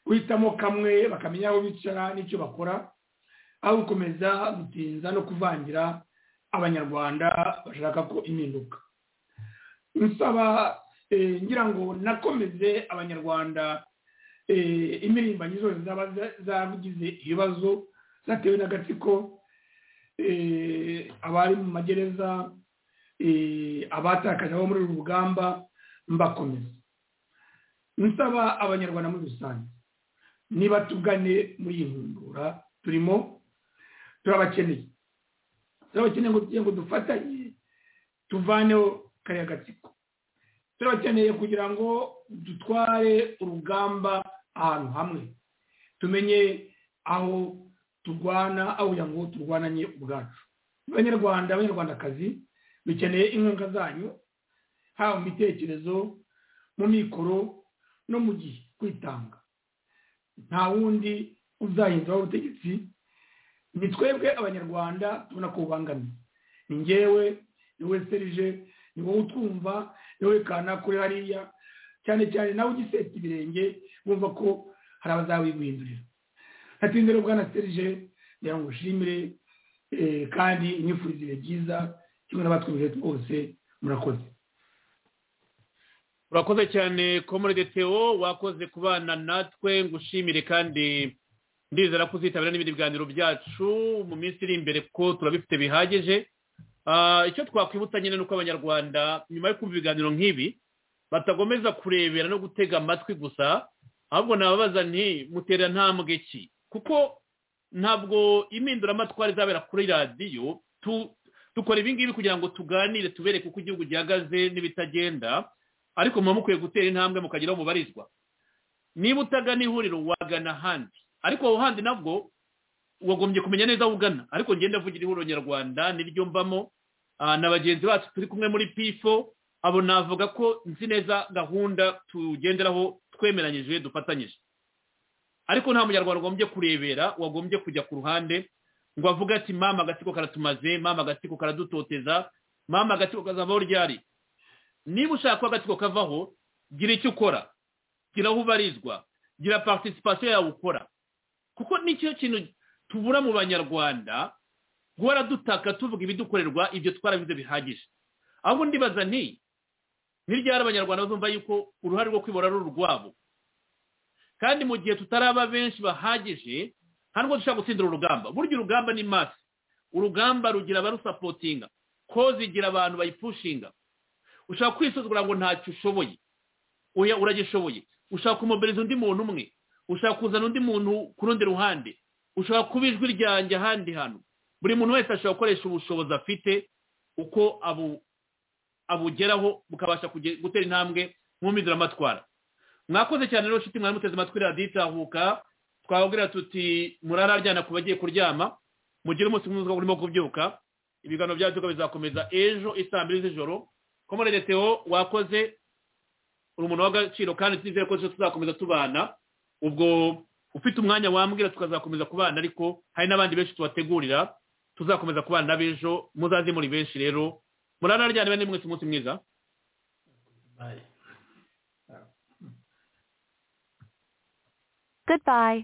guhitamo kamwe bakamenya aho bicara n'icyo bakora aho gukomeza gutinza no kuvangira abanyarwanda bashaka ko impinduka nsaba eh, ngira ngo nakomeze abanyarwanda eh, imirimbanyi zose zaba za- zagize ibibazo zatewe n'agatsiko eh, abari mu magereza eh, abatakaje abo muri uru rugamba mbakomeza nsaba abanyarwanda muri rusange niba tugane muri iyi nkundura turimo turabakeneye turabakeneye ngo tugira ngo dufatanye tuvaneho kariya gatsiko turabakeneye kugira ngo dutware urugamba ahantu hamwe tumenye aho turwana aho kugira ngo turwananye ubwacu abanyarwanda abanyarwandakazi dukeneye inkunga zanyu haba mu bitekerezo mu mikoro no mu gihe kwitanga nta wundi uzahinduraho ubutegetsi ni twebwe abanyarwanda tubona ko bubangamiye ni ngewe ni we serije ni wowe utwumva ni wowe kana kuri hariya cyane cyane nawe ugiseta ibirenge wumva ko hari abazabiguhindurira natinze rero bwana serije ngira ngo ushimire eh, kandi nifurize ibihe byiza kimwe n'abatwumvire twose murakoze urakoze cyane komorede teo wakoze kubana natwe ngushimire kandi ndizera ko uzitabira n'ibindi biganiro byacu mu minsi iri imbere ko turabifite bihagije Ah, icyo twakwibutsa nyine ni uko abanyarwanda nyuma yo kumva ibiganiro nk'ibi batagomeza kurebera no gutega amatwi gusa ahubwo nababaza nti mutera ntambwe ki kuko ntabwo impinduramatwara izabera kuri radiyo tu- dukora ibi ngibi kugira ngo tuganire tubereke uko igihugu gihagaze n'ibitagenda ariko muba mukwiye gutera intambwe mukagira aho mubarizwa niba utagana ihuriro wagana ahandi ariko aho handi nabwo wagombye kumenya neza aho ugana ariko ngenda avugira ihuriro nyarwanda niryo mbamo ah, na bagenzi bacu turi kumwe muri pifo abo navuga ko nzi neza gahunda tugenderaho twemeranyije dufatanyije ariko nta munyarwanda wagombye kurebera wagombye kujya ku ruhande ngo avuge ati mama agatsiko karatumaze mama agatsiko karadutoteza mama agatsiko kazavaho ryari niba ushaka ko agatsiko kavaho gira icyo ukora gira aho ubarizwa gira participation yawe ukora kuko nicyo kintu tubura mu banyarwanda guhora dutaka tuvuga ibidukorerwa ibyo twarabize bihagije ahubwo ndibaza nti ni ryari abanyarwanda bazumva yuko uruhare rwo kwibora ari urwabo kandi mu gihe tutaraba benshi bahagije nta nubwo dushobora gutsindira urugamba burya urugamba ni masi urugamba rugira abarusapotinga koze igira abantu bayipushinga ushaka kwisuzugura ngo ntacyo ushoboye uya uragishoboye ushaka kumobereza undi muntu umwe ushaka kuzana undi muntu ku rundi ruhande ushaka kuba ijwi ryanjye ahandi hantu buri muntu wese ashobora gukoresha ubushobozi afite uko abugeraho bukabasha gutera intambwe mwumvira amatwara mwakoze cyane rero nshuti mwari muteze amatwi radiyo itahuka twababwira tuti murararyana ku bagiye kuryama mugire umunsi mwiza urimo kubyuka ibiganiro byacu bizakomeza ejo isaa mbiri z'ijoro ko muri retewo wakoze uri umuntu w'agaciro kandi twizere ko tuzakomeza tubana ubwo ufite umwanya wambwira tukazakomeza kubana ariko hari n'abandi benshi tubategurira tuzakomeza kubana n'abejo muzaze muri benshi rero muranaryane bane mwese umunsi mwiza Goodbye.